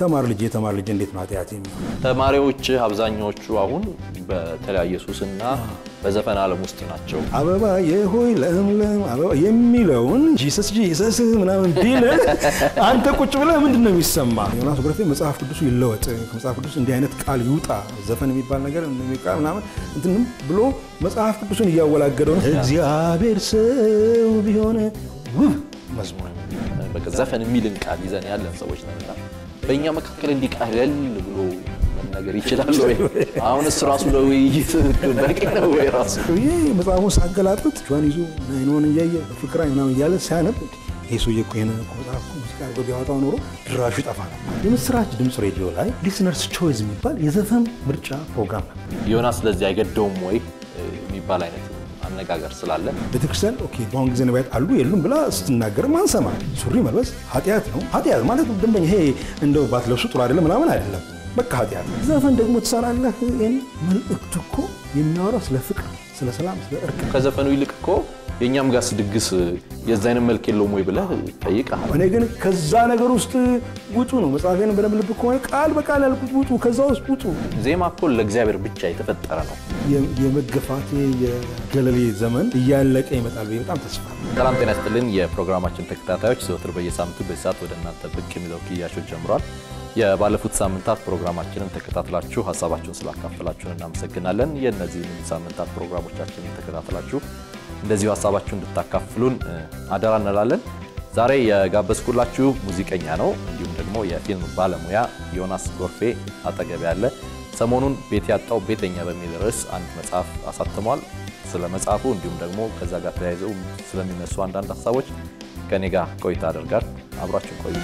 ተማር ልጄ ተማር ልጄ እንዴት ነው ኃጢአት የሚሆነው? ተማሪዎች አብዛኛዎቹ አሁን በተለያየ ሱስና በዘፈን ዓለም ውስጥ ናቸው። አበባ የሆይ ለምለም አበባ የሚለውን ጂሰስ ጂሰስ ምናምን ቢል አንተ ቁጭ ብለህ ምንድን ነው የሚሰማ? ዮናስ ጎረፌ መጽሐፍ ቅዱሱ ይለወጥ፣ ከመጽሐፍ ቅዱስ እንዲህ አይነት ቃል ይውጣ፣ ዘፈን የሚባል ነገር ቃል ምናምን እንትንም ብሎ መጽሐፍ ቅዱሱን እያወላገደው ነው። እግዚአብሔር ሰው ቢሆን ውብ መዝሙር በቃ ዘፈን የሚልን ቃል ይዘን ያለን ሰዎች ነንና በእኛ መካከል እንዲህ ቀለል ብሎ መናገር ይችላል ወይ? አሁንስ ራሱ ለውይይት በቂ ነው ወይ? ራሱ ይህ መጽሐፉን ሳገላጡት ጇን ይዞ አይኖን እያየ ፍቅራ ምናምን እያለ ሲያነብ ይህ ሰውዬ እኮ ይሄን እኮ መጽሐፍ እኮ ሙዚቃ አድርጎ ቢያወጣው ኖሮ ድራሹ ይጠፋ ነበር። የምስራች ድምፅ ሬዲዮ ላይ ሊስነርስ ቾይዝ የሚባል የዘፈን ምርጫ ፕሮግራም ነበር። ዮናስ ለዚህ አይገደውም ወይ የሚባል አይነት አነጋገር ስላለ ቤተክርስቲያን ኦኬ በአሁን ጊዜ ነቢያት አሉ የሉም ብላ ስትናገርም አንሰማ። ሱሪ መልበስ ኃጢአት ነው። ኃጢአት ማለት ደንበኛ ይሄ እንደው ባትለብሱ ጥሩ አይደለም ምናምን አይደለም። በቃ ኃጢአት ነው። ዘፈን ደግሞ ትሰራለህ። ይህን መልእክቱ እኮ የሚያወራው ስለ ፍቅር፣ ስለ ሰላም፣ ስለ እርቅ ከዘፈኑ ይልቅ እኮ የእኛም ጋስ ድግስ የዛ አይነት መልክ የለውም ወይ ብለህ ጠይቀሃል። እኔ ግን ከዛ ነገር ውስጥ ውጡ ነው መጽሐፌን በደንብ ልብ ከሆነ ቃል በቃል ያልኩት ውጡ፣ ከዛ ውስጥ ውጡ። ዜማ እኮ ለእግዚአብሔር ብቻ የተፈጠረ ነው። የ- የመገፋቴ የገለሌ ዘመን እያለቀ ይመጣል ብዬ በጣም ተስፋ አለኝ። ሰላም ጤና ይስጥልን የፕሮግራማችን ተከታታዮች፣ ዘወትር በየሳምንቱ በዚህ ሰዓት ወደ እናንተ ብቅ የሚለው ክያሾች ጀምሯል። የባለፉት ሳምንታት ፕሮግራማችንን ተከታትላችሁ ሀሳባችሁን ስላካፈላችሁን እናመሰግናለን። የእነዚህ ሳምንታት ፕሮግራሞቻችንን ተከታትላችሁ እንደዚሁ ሀሳባችሁ እንድታካፍሉን እ, አደራ እንላለን። ዛሬ የጋበዝኩላችሁ ሙዚቀኛ ነው፣ እንዲሁም ደግሞ የፊልም ባለሙያ ዮናስ ጎርፌ አጠገብ ያለ ሰሞኑን ቤት ያጣው ቤተኛ በሚል ርዕስ አንድ መጽሐፍ አሳትሟል። ስለ መጽሐፉ እንዲሁም ደግሞ ከዛ ጋር ተያይዘው ስለሚነሱ አንዳንድ ሀሳቦች ከኔ ጋር ቆይታ አደርጋል። አብራችሁ ቆዩ።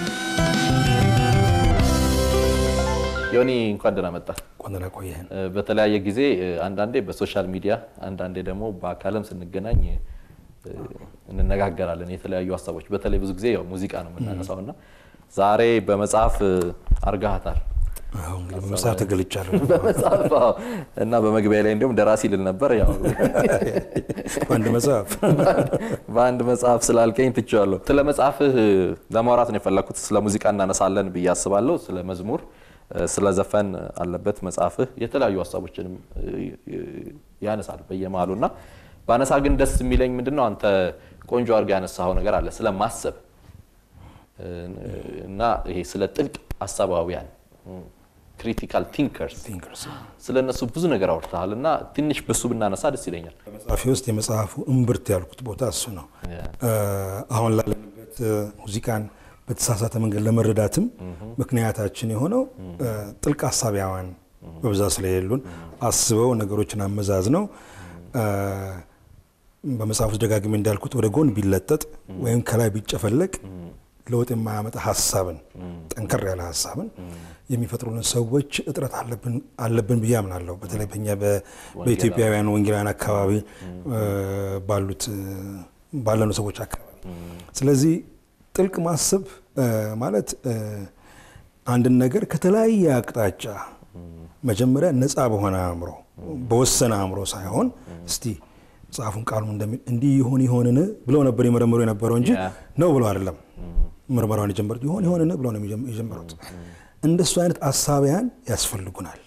ዮኒ እንኳን ደህና መጣ። ቆንደና ቆየህን እ፣ በተለያየ ጊዜ እ፣ አንዳንዴ በሶሻል ሚዲያ አንዳንዴ ደግሞ በአካልም ስንገናኝ እ፣ እንነጋገራለን የተለያዩ ሀሳቦች። በተለይ ብዙ ጊዜ ያው ሙዚቃ ነው የምናነሳው እና ዛሬ በመጽሐፍ እ፣ አርጋሃታል አሁን እንግዲህ በመጽሐፍ ተገልጫለሁ። በመጽሐፍ አዎ። እና በመግቢያ ላይ እንዲሁም ደራሲ ልል ነበር ያው አንድ መጽሐፍ በአንድ መጽሐፍ ስላልከኝ ትቼዋለሁ። ስለ መጽሐፍህ ለማውራት ነው የፈለኩት። ስለ ሙዚቃ እናነሳለን ብዬ አስባለሁ። ስለ መዝሙር፣ ስለ ዘፈን አለበት መጽሐፍህ። የተለያዩ ሀሳቦችንም ያነሳል በየመሃሉ እና በአነሳ ግን ደስ የሚለኝ ምንድን ነው አንተ ቆንጆ አድርገህ ያነሳኸው ነገር አለ ስለ ማሰብ እና ይሄ ስለ ጥልቅ አሳባውያን ክሪቲካል ቲንከርስ ቲንከርስ ስለ እነሱ ብዙ ነገር አውርተሃል እና ትንሽ በሱ ብናነሳ ደስ ይለኛል። መጽሐፌ ውስጥ የመጽሐፉ እምብርት ያልኩት ቦታ እሱ ነው። አሁን ላለንበት ሙዚቃን በተሳሳተ መንገድ ለመረዳትም ምክንያታችን የሆነው ጥልቅ ሀሳቢያዋን በብዛት ስለሌሉን አስበው ነገሮችን አመዛዝነው በመጽሐፍ ውስጥ ደጋግሜ እንዳልኩት ወደ ጎን ቢለጠጥ ወይም ከላይ ቢጨፈለቅ ለውጥ የማያመጣ ሀሳብን ጠንከር ያለ ሀሳብን የሚፈጥሩልን ሰዎች እጥረት አለብን ብዬ አምናለሁ። በተለይ በኛ በኢትዮጵያውያን ወንጌላውያን አካባቢ ባሉት ባለኑ ሰዎች አካባቢ። ስለዚህ ጥልቅ ማሰብ ማለት አንድን ነገር ከተለያየ አቅጣጫ መጀመሪያ ነፃ በሆነ አእምሮ በወሰነ አእምሮ ሳይሆን እስቲ መጽሐፉን ቃሉ እንደሚል እንዲህ ይሆን ይሆንን ብለው ነበር የመረመሩ የነበረው እንጂ ነው ብለው አይደለም ምርመራውን የጀመሩት። ይሆን ይሆንን ብለው ነው የጀመሩት። እንደሱ አይነት አሳቢያን ያስፈልጉናል።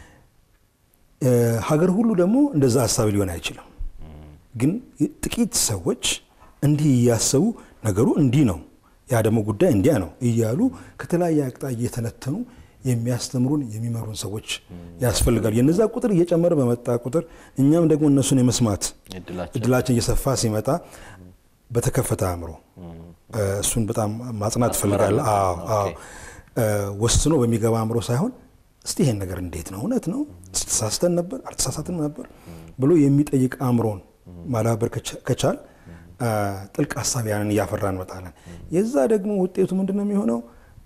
ሀገር ሁሉ ደግሞ እንደዛ አሳቢ ሊሆን አይችልም። ግን ጥቂት ሰዎች እንዲህ እያሰቡ ነገሩ እንዲህ ነው፣ ያ ደግሞ ጉዳይ እንዲያ ነው እያሉ ከተለያየ አቅጣጫ እየተነተኑ የሚያስተምሩን የሚመሩን ሰዎች ያስፈልጋሉ። የነዛ ቁጥር እየጨመረ በመጣ ቁጥር እኛም ደግሞ እነሱን የመስማት እድላችን እየሰፋ ሲመጣ በተከፈተ አእምሮ እሱን በጣም ማጽናት ትፈልጋለ። ወስኖ በሚገባ አእምሮ ሳይሆን እስቲ ይሄን ነገር እንዴት ነው እውነት ነው ተሳስተን ነበር አልተሳሳትንም ነበር ብሎ የሚጠይቅ አእምሮን ማዳበር ከቻል ጥልቅ ሀሳቢያንን እያፈራ እንመጣለን። የዛ ደግሞ ውጤቱ ምንድን ነው የሚሆነው?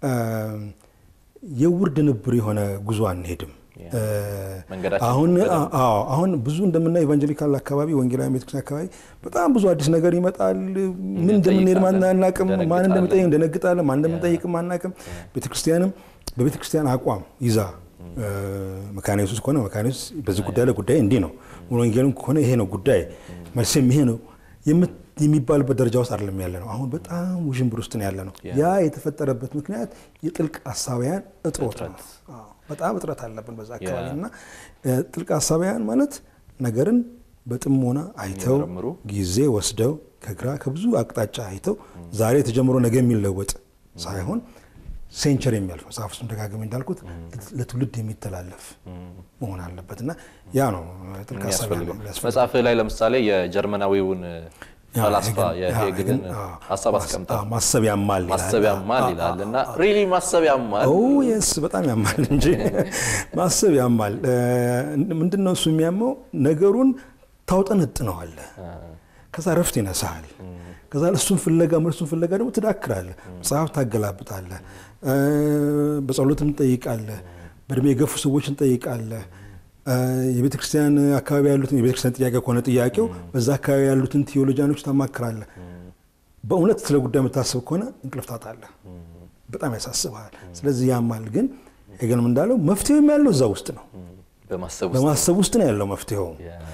የውርድ ንብር የሆነ ጉዞ አንሄድም። አሁን አሁን ብዙ እንደምናየው ኢቫንጀሊካል አካባቢ ወንጌላዊ ቤተክርስቲያን አካባቢ በጣም ብዙ አዲስ ነገር ይመጣል። ምን እንደምንሄድ አናቅም። ማን እንደምንጠይቅ እንደነግጣለን። ማን እንደምንጠይቅም አናቅም። ቤተክርስቲያንም በቤተክርስቲያን አቋም ይዛ መካነ ኢየሱስ ከሆነ መካነ ኢየሱስ በዚህ ጉዳይ ላይ ጉዳይ እንዲህ ነው፣ ወንጌልም ከሆነ ይሄ ነው ጉዳይ መልስም ይሄ ነው የሚባልበት ደረጃ ውስጥ አይደለም ያለ ነው። አሁን በጣም ውዥንብር ውስጥ ነው ያለ ነው። ያ የተፈጠረበት ምክንያት የጥልቅ ሀሳቢያን እጥሮት ነው። አዎ፣ በጣም እጥረት አለብን በዛ አካባቢ እና ጥልቅ ሀሳቢያን ማለት ነገርን በጥሞና አይተው የሚመረምሩ ጊዜ ወስደው ከግራ ከብዙ አቅጣጫ አይተው ዛሬ ተጀምሮ ነገ የሚለወጥ ሳይሆን ሴንቸር የሚያልፍ መጽሐፍ ውስጥ ደጋግሜ እንዳልኩት ለትውልድ የሚተላለፍ መሆን አለበት እና ያ ነው ጥልቅ ሀሳብ የሚያስፈልገው መጽሐፍ ላይ ለምሳሌ የጀርመናዊውን ፈላስፋ የሄግልን ሀሳብ አስቀምጣል። አዎ፣ ማሰብ ያማል ይላል። ማሰብ ያማል ይላል እና ሪሊ ማሰብ ያማል ኦ የስ በጣም ያማል እንጂ ማሰብ ያማል። ምንድን ነው እሱ የሚያመው? ነገሩን ታውጠነጥነዋለህ፣ ከዛ ረፍት ይነሳሃል። ከዛ እሱን ፍለጋ መልሱን ፍለጋ ደግሞ ትዳክራለህ፣ መጽሐፍ ታገላብጣለህ፣ በጸሎትም ትጠይቃለህ፣ በእድሜ የገፉ ሰዎችን ትጠይቃለህ። የቤተ ክርስቲያን አካባቢ ያሉትን የቤተ ክርስቲያን ጥያቄ ከሆነ ጥያቄው በዛ አካባቢ ያሉትን ቴዎሎጂያኖች ታማክራለህ። በእውነት ስለ ጉዳይ የምታስብ ከሆነ እንቅልፍ ታጣለህ። በጣም ያሳስብሃል። ስለዚህ ያማል። ግን ሄገልም እንዳለው መፍትሄውም ያለው እዛ ውስጥ ነው። በማሰብ ውስጥ በማሰብ ውስጥ ነው ያለው መፍትሄው።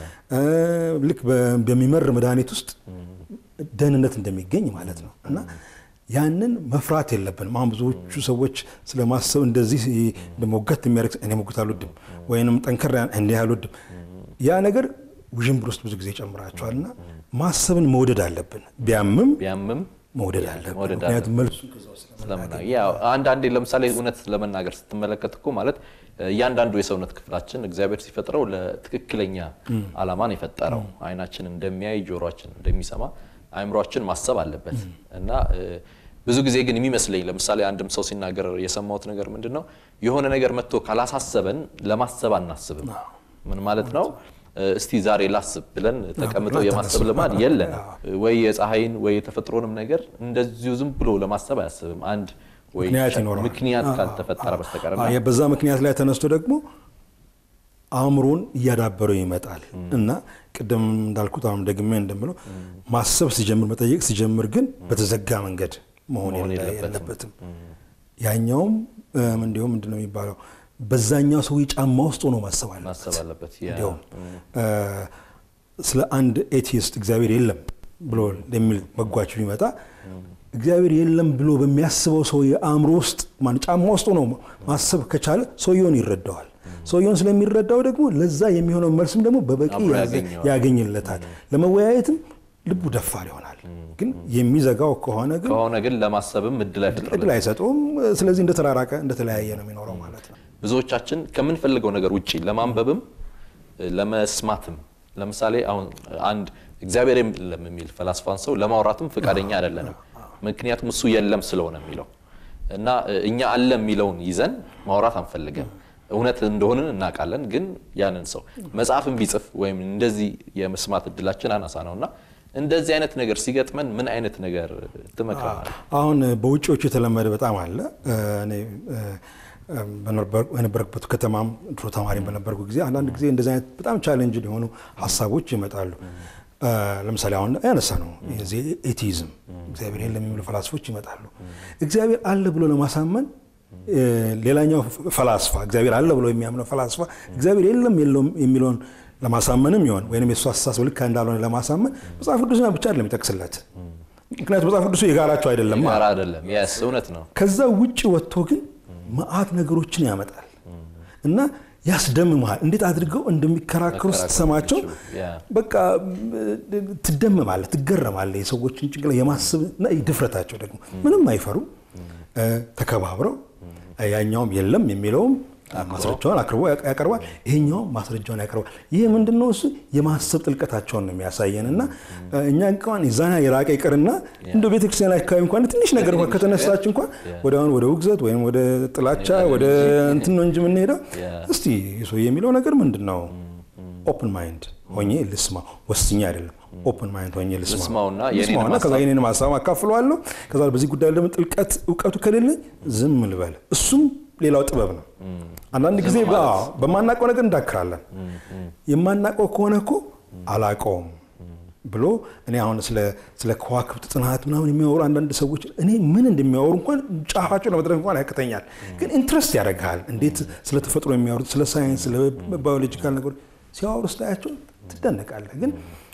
ልክ በሚመር መድኃኒት ውስጥ ደህንነት እንደሚገኝ ማለት ነው እና ያንን መፍራት የለብንም። አሁን ብዙዎቹ ሰዎች ስለ ማሰብ እንደዚህ ሞገት የሚያደርግ እኔ ሞገት አልወድም ወይንም ጠንከር እንዲህ አልወድም። ያ ነገር ውዥንብር ውስጥ ብዙ ጊዜ ይጨምራቸዋል እና ማሰብን መውደድ አለብን። ቢያምም ቢያምም መውደድ አለብን። መውደድ ምክንያቱም መልሱ ስለምና- ያው አንዳንዴ ለምሳሌ እውነት ለመናገር ስትመለከት እኮ ማለት እያንዳንዱ የሰውነት ክፍላችን እግዚአብሔር ሲፈጥረው ለትክክለኛ ዓላማን የፈጠረው አይናችን እንደሚያይ ጆሮችን እንደሚሰማ አእምሯችን ማሰብ አለበት እና እ፣ ብዙ ጊዜ ግን የሚመስለኝ ለምሳሌ አንድም ሰው ሲናገር የሰማሁት ነገር ምንድን ነው የሆነ ነገር መጥቶ ካላሳሰበን ለማሰብ አናስብም ምን ማለት ነው እ፣ እስቲ ዛሬ ላስብ ብለን ተቀምጠው ብለን የማሰብ ተነሱ። ልማድ የለንም ወይ የፀሐይን ወይ የተፈጥሮንም ነገር እንደዚሁ ዝም ብሎ ለማሰብ አያስብም አንድ ወይ ምክንያት ይኖረዋል። ምክንያት ካልተፈጠረ በስተቀር እና አዎ፣ በዛ ምክንያት ላይ ተነስቶ ደግሞ አእምሮን እያዳበረው ይመጣል እና ቅድም እንዳልኩት አሁን ደግሜ እንደምለው ማሰብ ሲጀምር መጠየቅ ሲጀምር ግን በተዘጋ መንገድ መሆን መሆን የለ- የለበትም። የለበትም። ያኛውም እም፣ እንዲሁም ምንድን ነው የሚባለው በዛኛው ሰው ጫማ ውስጥ ሆኖ ማሰብ አለበት። ማሰብ አለበት ያ- እንዲሁም እ፣ ስለ አንድ ኤቲስት እግዚአብሔር የለም ብሎ የሚል መጓች ቢመጣ እግዚአብሔር የለም ብሎ በሚያስበው ሰው የአእምሮ ውስጥ ማን ጫማ ውስጥ ሆኖ ማሰብ ከቻለ ሰውየውን ይረዳዋል። ሰውየውን ስለሚረዳው ደግሞ ለዛ የሚሆነው መልስም ደግሞ በበቂ አብሮ ያገ- ያገኘዋል። ያገኝለታል። ለመወያየትም ልቡ ደፋር ይሆናል። ግን የሚዘጋው ከሆነ ግን ከሆነ ግን ለማሰብም እድል አይፈጥርም እድል አይሰጠውም። ስለዚህ እንደተራራቀ እንደተለያየ ነው የሚኖረው ማለት ነው። ብዙዎቻችን ከምንፈልገው ነገር ውጪ ለማንበብም ለመስማትም ለምሳሌ አሁን አንድ እግዚአብሔር የለም የሚል ፈላስፋን ሰው ለማውራትም ፈቃደኛ አይደለንም። ምክንያቱም እሱ የለም ስለሆነ የሚለው እና እኛ አለ የሚለውን ይዘን ማውራት አንፈልግም። እውነት እንደሆንን እናውቃለን፣ ግን ያንን ሰው መጽሐፍን ቢጽፍ ወይም እንደዚህ የመስማት እድላችን አናሳ ነው እና እንደዚህ አይነት ነገር ሲገጥመን ምን አይነት ነገር ትመክረናል? አሁን በውጭዎቹ የተለመደ በጣም አለ። እኔ በነበርኩበት ከተማም ድሮ ተማሪ በነበርኩ ጊዜ አንዳንድ ጊዜ እንደዚህ አይነት በጣም ቻሌንጅ የሆኑ ሀሳቦች ይመጣሉ። ለምሳሌ አሁን ያነሳ ነው የዚህ ኤቲዝም እግዚአብሔር የለም የሚሉ ፈላስፎች ይመጣሉ። እግዚአብሔር አለ ብሎ ለማሳመን ሌላኛው ፈላስፋ እግዚአብሔር አለ ብሎ የሚያምነው ፈላስፋ እግዚአብሔር የለም የለውም የሚለውን ለማሳመንም ይሆን ወይም የእሱ አስተሳሰብ ልክ እንዳልሆነ ለማሳመን መጽሐፍ ቅዱስና ብቻ አይደለም ይጠቅስለት። ምክንያቱም መጽሐፍ ቅዱሱ የጋራቸው አይደለም። ጋር አይደለም። የስ እውነት ነው። ከዛ ውጭ ወጥቶ ግን መዓት ነገሮችን ያመጣል እና ያስደምመሃል። እንዴት አድርገው እንደሚከራከሩ ስትሰማቸው በቃ ትደመማለህ፣ ትገረማለህ። የሰዎችን ጭንቅላ የማሰብ እና ድፍረታቸው ደግሞ ምንም አይፈሩም። ተከባብረው ያኛውም የለም የሚለውም ማስረጃውን አቅርቦ ያቀርባል፣ ይሄኛውም ማስረጃውን ያቀርባል። ይህ ምንድነው? እሱ የማሰብ ጥልቀታቸውን ነው የሚያሳየን እና እኛ እንኳን የዛና የራቀ ይቅርና እንደ ቤተክርስቲያን አካባቢ እንኳን ትንሽ ነገር እንኳን ከተነሳች እንኳን ወደ አሁን ወደ ውግዘት ወይም ወደ ጥላቻ ወደ እንትን ነው እንጂ የምንሄደው። እስቲ ሰው የሚለው ነገር ምንድን ነው? ኦፕን ማይንድ ሆኜ ልስማ፣ ወስኜ አይደለም ኦፕን ማይንድ ሆኜ ልስማውና ልስማውና ከዛ የኔን ሀሳብ አካፍለዋለሁ። ከዛ በዚህ ጉዳይ ደግሞ ጥልቀት እውቀቱ ከሌለኝ ዝም ልበል። እሱም ሌላው ጥበብ ነው። አንዳንድ ጊዜ በማናውቀው ነገር እንዳክራለን። የማናውቀው ከሆነ እኮ አላውቀውም ብሎ እኔ አሁን ስለ ከዋክብት ጥናት ምናምን የሚያወሩ አንዳንድ ሰዎች እኔ ምን እንደሚያወሩ እንኳን ጫፋቸው ለመድረስ እንኳን ያቅተኛል። ግን ኢንትረስት ያደርግሃል። እንዴት ስለ ተፈጥሮ የሚያወሩት ስለ ሳይንስ፣ ስለ ባዮሎጂካል ነገሮች ሲያወሩ ስታያቸው ትደነቃለህ። ግን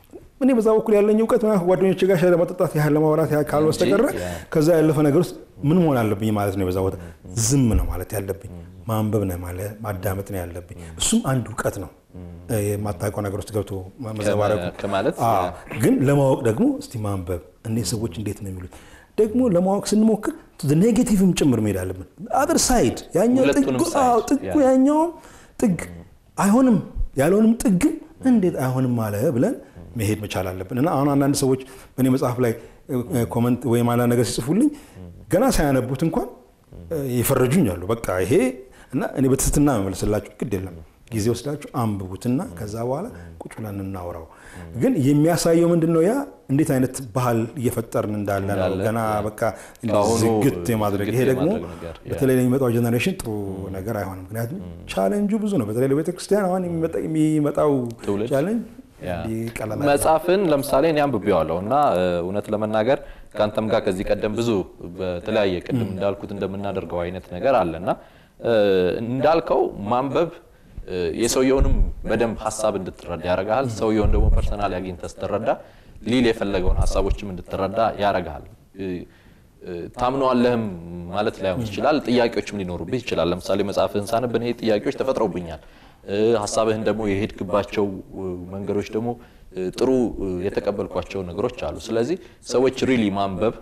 እኔ በዛ በኩል ያለኝ እውቀት ምናምን ጓደኞች ጋር ሻይ ለመጠጣት ያህል ለማውራት ያህል ካል በስተቀረ ያ። ከዛ ያለፈ ነገር ውስጥ ምን መሆን አለብኝ ማለት ነው። በዛ ቦታ ዝም ነው ማለት ያለብኝ፣ ማንበብ ነው ማለት ማዳመጥ ነው ያለብኝ። እሱም አንድ እውቀት ነው። የማታውቀው ነገር ውስጥ ገብቶ መዘባረቁ ከማለት አዎ። ግን ለማወቅ ደግሞ እስቲ ማንበብ እኔ ሰዎች እንዴት ነው የሚሉት ደግሞ ለማወቅ ስንሞክር ኔጌቲቭም ጭምር መሄድ አለብን። አደር ሳይድ ያኛው ሁለቱንም ጥጉ ሳይድ፣ አዎ፣ ጥጉ ያ። ያኛውም ጥግ አይሆንም ያለውንም ጥግም እንዴት አይሆንም አለ ብለን መሄድ መቻል አለብን። እና አሁን አንዳንድ ሰዎች በእኔ መጽሐፍ ላይ እ፣ ኮመንት ወይም አንዳንድ ነገር ሲጽፉልኝ ገና ሳያነቡት እንኳን እ፣ የፈረጁኝ አሉ። በቃ ይሄ እና እኔ በትህትና መመልስላችሁ ግድ የለም ጊዜ ወስዳችሁ አንብቡትና ከዛ በኋላ ቁጭ ብለን እናውራው። ግን የሚያሳየው ምንድን ነው? ያ እንዴት አይነት ባህል እየፈጠርን እንዳለ ነው። እንዳለ፣ ገና ያ። በቃ ከአሁኑ ዝግት የማድረግ ይሄ ዝግት ደግሞ የማድረግ ነገር፣ ያ። በተለይ ለሚመጣው ጀኔሬሽን ጥሩ ነገር አይሆንም። ምክንያቱም ቻሌንጁ ብዙ ነው። በተለይ ለቤተክርስቲያን አሁን የሚመጣ- የሚመጣው ትውልድ፣ ቻሌንጅ ያ። ቀላል መጽሐፍን ለምሳሌ እኔ አንብቤዋለሁ እና እ፣ እውነት ለመናገር ከአንተም ጋር ከዚህ ቀደም ብዙ በተለያየ ቅድም እንዳልኩት እንደምናደርገው አይነት ነገር አለ እና እ፣ እንዳልከው ማንበብ እ፣ የሰውየውንም በደንብ ሀሳብ እንድትረዳ ያደርግሃል። ሰውየውን ደግሞ ፐርሰናል አግኝተህ ስትረዳ ሊል የፈለገውን ሀሳቦችም እንድትረዳ ያደርግሃል። እ፣ እ፣ ታምነዋለህም ማለት ላይሆን ይችላል። ጥያቄዎችም ሊኖሩብህ ይችላል። ለምሳሌ መጽሐፍህን ሳነብ እኔ ጥያቄዎች ተፈጥረውብኛል። እ፣ ሀሳብህን ደግሞ የሄድክባቸው እ፣ መንገዶች ደግሞ እ፣ ጥሩ እ፣ የተቀበልኳቸው ነገሮች አሉ። ስለዚህ ሰዎች ሪሊ ማንበብ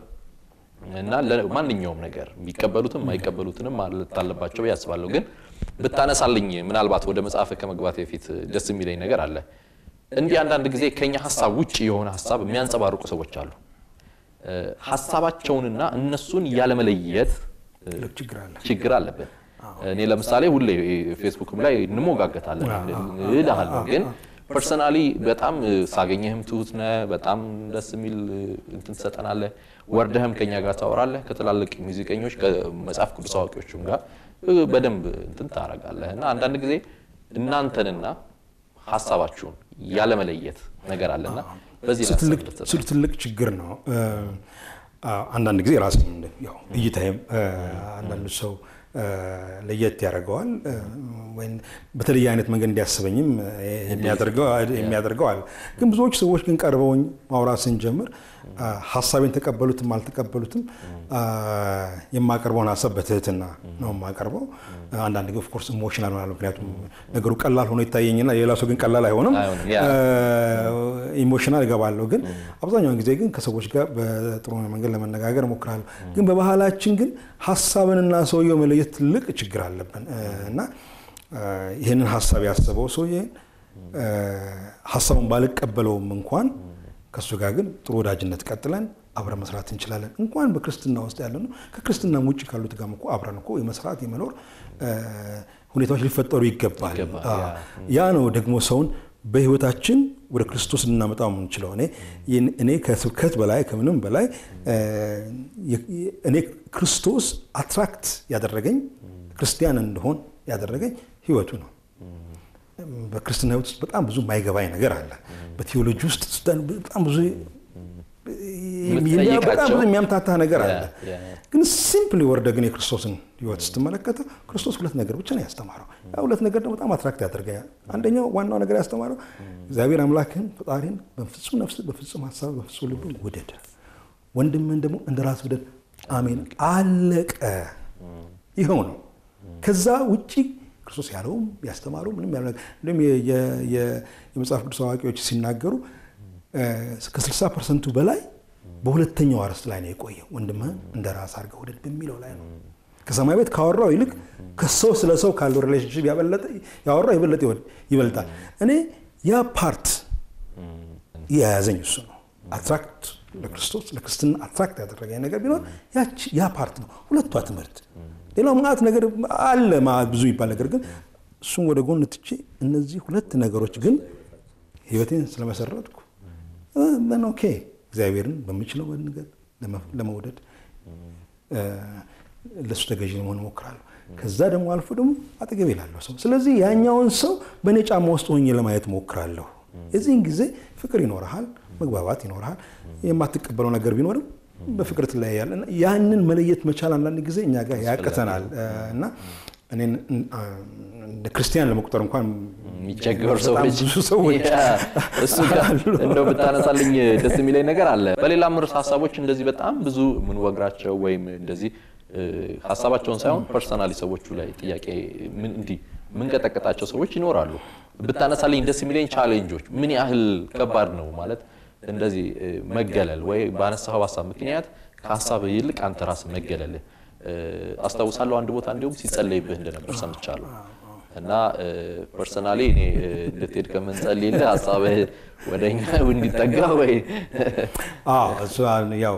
እና ለማንኛውም ነገር የሚቀበሉትም የማይቀበሉትንም ማለት አለባቸው ብዬ አስባለሁ። ግን ብታነሳልኝ ምናልባት ወደ መጽሐፍ ከመግባት በፊት ደስ የሚለኝ ነገር አለ። እንዲህ አንዳንድ ጊዜ ከኛ ሀሳብ ውጭ የሆነ ሀሳብ የሚያንጸባርቁ ሰዎች አሉ። እ፣ ሀሳባቸውንና እነሱን ያለመለየት እ፣ ትልቅ ችግር አለ። ችግር አለብን። እኔ ለምሳሌ ሁሌ ፌስቡክም ላይ እንሞጋገታለን እልሃለሁ፣ ግን ፐርሰናሊ በጣም እ፣ ሳገኘህም ትሁት ነህ፣ በጣም ደስ የሚል እ፣ እንትን ትሰጠናለህ። ወርደህም ከኛ ጋር ታወራለህ። ከትላልቅ ሙዚቀኞች ከመጽሐፍ ቅዱስ አዋቂዎችም ጋር እ፣ በደንብ እንትን ታደርጋለህ እና አንዳንድ ጊዜ እናንተንና ሀሳባችሁን ያለመለየት ነገር አለና በዚህ ላይ ትልቅ- ሀሳብ እንድትሰጥ። እሱ ትልቅ ችግር ነው። እ፣ አዎ፣ አንዳንድ ጊዜ ራስን ያው እይታይም እ፣ አንዳንዱ ሰው እ፣ ለየት ያደርገዋል እ፣ ወይም በተለየ አይነት መንገድ እንዲያስበኝም እ፣ የሚያደርገው የሚያደርገው አለ። ግን ብዙዎች ሰዎች ግን ቀርበውኝ ማውራት ስንጀምር አ፣ ሀሳቤን ተቀበሉትም አልተቀበሉትም አ፣ የማቀርበውን ሀሳብ በትህትና ነው የማቀርበው። አንዳንድ ጊዜ ኦፍኮርስ ኢሞሽናል ሆናለሁ። ምክንያቱም ነገሩ ቀላል ሆኖ ይታየኝና ሌላ ሰው ግን ቀላል አይሆንም። አይሆንም፣ ያ። ኢሞሽናል እገባለሁ። ግን አብዛኛውን ጊዜ ግን ከሰዎች ጋር በጥሩ መንገድ ለመነጋገር እሞክራለሁ። ግን በባህላችን ግን ሀሳብንና ሰውየው መለየት ትልቅ ችግር አለብን እ፣ እና እ፣ ይህንን ሀሳብ ያሰበው ሰውዬ እ፣ ሀሳቡን ባልቀበለውም እንኳን ከእሱ ጋር ግን ጥሩ ወዳጅነት ቀጥለን አብረን መስራት እንችላለን። እንኳን በክርስትና ውስጥ ያለ ነው ከክርስትናም ውጭ ካሉት ጋርም እኮ አብረን እኮ የመስራት የመኖር እ፣ ሁኔታዎች ሊፈጠሩ ይገባል። ይገባል፣ አዎ። ያ። ያ ነው ደግሞ ሰውን በህይወታችን ወደ ክርስቶስ ልናመጣው የምንችለው። እኔ እኔ ከስብከት በላይ ከምንም በላይ እ፣ የ- እኔ ክርስቶስ አትራክት ያደረገኝ ክርስቲያን እንደሆን ያደረገኝ ህይወቱ ነው። በክርስትና ህይወት ውስጥ በጣም ብዙ የማይገባኝ ነገር አለ። በቴዎሎጂ ውስጥ ስታን በጣም ብዙ የምትጠይቃቸው በጣም ብዙ የሚያምታታ ነገር አለ። ያ፣ ያ። ግን ሲምፕሊ ወርደ ግን የክርስቶስን ህይወት ስትመለከተው ክርስቶስ ሁለት ነገር ብቻ ነው ያስተማረው። ያ ሁለት ነገር ደግሞ በጣም አትራክት ያደርገኛል። አንደኛው ዋናው ነገር ያስተማረው እግዚአብሔር አምላክህን ፈጣሪን በፍጹም ነፍስ፣ በፍጹም ሀሳብ፣ በፍጹም ልብ ውደድ፣ ወንድምህን ደግሞ እንደ ራስ ውደድ። አሜን። አለቀ። ይኸው ነው። ከዛ ውጪ ክርስቶስ ያለውም ያስተማረው ምንም ያለ እንዲሁም የ- የ- የ- የመጽሐፍ ቅዱስ አዋቂዎች ሲናገሩ እ፣ ከ60 ፐርሰንቱ በላይ በሁለተኛው አርዕስት ላይ ነው የቆየው። ወንድምህን እንደ ራስ አድርገህ ውደድ በሚለው ላይ ነው። ከሰማይ ቤት ካወራው ይልቅ ከሰው ስለ ሰው ካለው ሪሌሽንሽፕ ያበለጠ ያወራው የበለጠ ይወድ- ይበልጣል። እኔ ያ ፓርት የያዘኝ እሱ ነው። አትራክት ለክርስቶስ ለክርስትና አትራክት ያደረገኝ ነገር ቢኖር ያቺ- ያ ፓርት ነው። ሁለቷ ትምህርት ሌላው ማዕት ነገር አለ ማዕት ብዙ ይባል ነገር ግን እሱም ወደ ጎን ትቼ እነዚህ ሁለት ነገሮች ግን ህይወቴን ስለመሰረትኩ ምን ኦኬ እግዚአብሔርን በምችለው መንገድ ለመ- ለመውደድ እ፣ ለእሱ ተገዥ ለመሆን እሞክራለሁ። ከዛ ደግሞ አልፎ ደግሞ አጠገቤ ላለው ሰው ስለዚህ ያኛውን ሰው በእኔ ጫማ ውስጥ ሆኜ ለማየት እሞክራለሁ። የዚህን ጊዜ ፍቅር ይኖርሃል፣ መግባባት ይኖርሃል። የማትቀበለው ነገር ቢኖርም በፍቅር ትለያያለህ። እና ያንን መለየት መቻል አንዳንድ ጊዜ እኛ ጋር ያቅተናል እ፣ እና እኔን እንደ ክርስቲያን ለመቁጠር እንኳን የሚቸገሩ በጣም ሰዎች ብዙ ሰዎች ያ፣ እሱ ጋር እንደው ብታነሳልኝ ደስ የሚለኝ ነገር አለ። በሌላም ርዕስ ሀሳቦች እንደዚህ በጣም ብዙ የምንወግራቸው ወይም እንደዚህ እ፣ ሀሳባቸውን ሳይሆን ፐርሰናሊ ሰዎቹ ላይ ጥያቄ ምን እንዲህ የምንቀጠቀጣቸው ሰዎች ይኖራሉ። ብታነሳልኝ ደስ የሚለኝ ቻሌንጆች ምን ያህል ከባድ ነው ማለት እንደዚህ እ፣ መገለል ወይ ባነሳው ሀሳብ ምክንያት ከሀሳብ ይልቅ አንተ ራስህ መገለልህ እ፣ አስታውሳለሁ አንድ ቦታ እንዲሁም ሲጸለይብህ እንደነበር ሰምቻለሁ። እና ፐርሰናሊ እኔ እ፣ እንድትሄድ ከምንጸልይልህ ሀሳብህ ወደ እኛ እንዲጠጋ ወይ አዎ እሱ ያው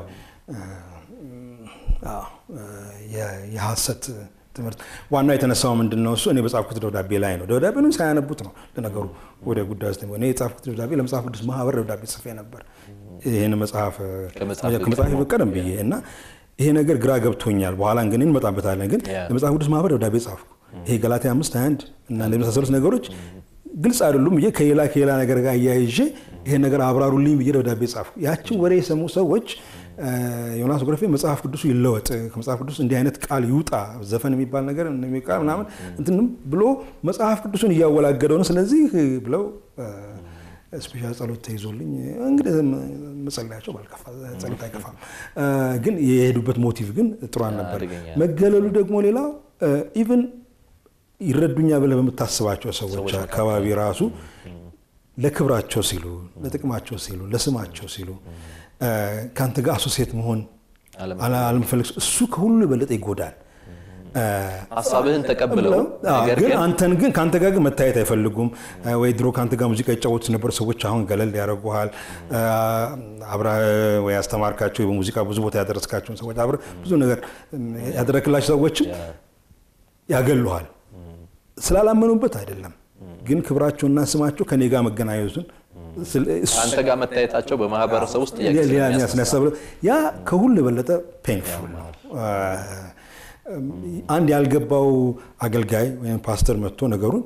አዎ የ- የሐሰት ትምህርት ዋናው የተነሳው ምንድን ነው? እሱ እኔ በጻፍኩት ደብዳቤ ላይ ነው። ደብዳቤውን ሳያነቡት ነው ለነገሩ ወደ ጉዳይ ውስጥ እኔ የጻፍኩት ደብዳቤ ለመጽሐፍ ቅዱስ ማህበር ደብዳቤ ጽፌ ነበር። ይህን መጽሐፍ ከመጽሐፍ ከመጽሐፍ ቀደም ብዬ እና ይሄ ነገር ግራ ገብቶኛል። በኋላ ግን እንመጣበታለን። ግን ያ። ለመጽሐፍ ቅዱስ ማህበር ደብዳቤ ጻፍኩ። ይሄ ገላትያ አምስት 21 እና እንደመሳሰሉት ነገሮች ግልጽ አይደሉም ብዬ ከሌላ ከሌላ ነገር ጋር እያይዤ ይሄን ነገር አብራሩልኝ ብዬ ደብዳቤ ጻፍኩ። ያችን ወሬ የሰሙ ሰዎች እ፣ ዮናስ ጎረፌ መጽሐፍ ቅዱሱ ይለወጥ፣ ከመጽሐፍ ቅዱስ እንዲህ አይነት ቃል ይውጣ፣ ዘፈን የሚባል ነገር የሚቃል ምናምን እንትንም ብሎ መጽሐፍ ቅዱሱን እያወላገደው ነው። ስለዚህ ብለው ስፔሻል ጸሎት ተይዞልኝ እንግዲህ መጸለያቸው ባልከፋ ጸሎት አይከፋም። እ፣ ግን የሄዱበት ሞቲቭ ግን ጥሩ አልነበር። አደገኛ። መገለሉ ደግሞ ሌላው ኢቭን ይረዱኛ ብለህ በምታስባቸው ሰዎች አካባቢ ራሱ ለክብራቸው ሲሉ፣ ለጥቅማቸው ሲሉ፣ ለስማቸው ሲሉ እ፣ ከአንተ ጋር አሶሴት መሆን አለም- አለ- አለመፈለግ እሱ ከሁሉ የበለጠ ይጎዳል። እ፣ ሀሳብህን ተቀብለው አዎ፣ ነገር ግን ግን አንተን ግን ከአንተ ጋር ግን መታየት አይፈልጉም። እ፣ ወይ ድሮ ከአንተ ጋር ሙዚቃ ይጫወቱ የነበሩ ሰዎች አሁን ገለል ያደርጉሃል። እ፣ አብረህ ወይ ያስተማርካቸው በሙዚቃ ብዙ ቦታ ያደረስካቸውን ሰዎች አብረህ ብዙ ነገር እም፣ ያደረክላቸው ሰዎችም ያገሉሃል። ስላላመኑበት አይደለም፣ ግን ክብራቸውና ስማቸው ከኔ ጋር መገናኘቱን ስለ- እሱ- አንተ ጋር መታየታቸው በማህበረሰብ ውስጥ ጥያቄ ሌላ ስለሚያስነሳ የሚያስነሳ ብሎ ያ ከሁሉ የበለጠ ፔንፉል ነው። አንድ ያልገባው አገልጋይ ወይም ፓስተር መጥቶ ነገሩን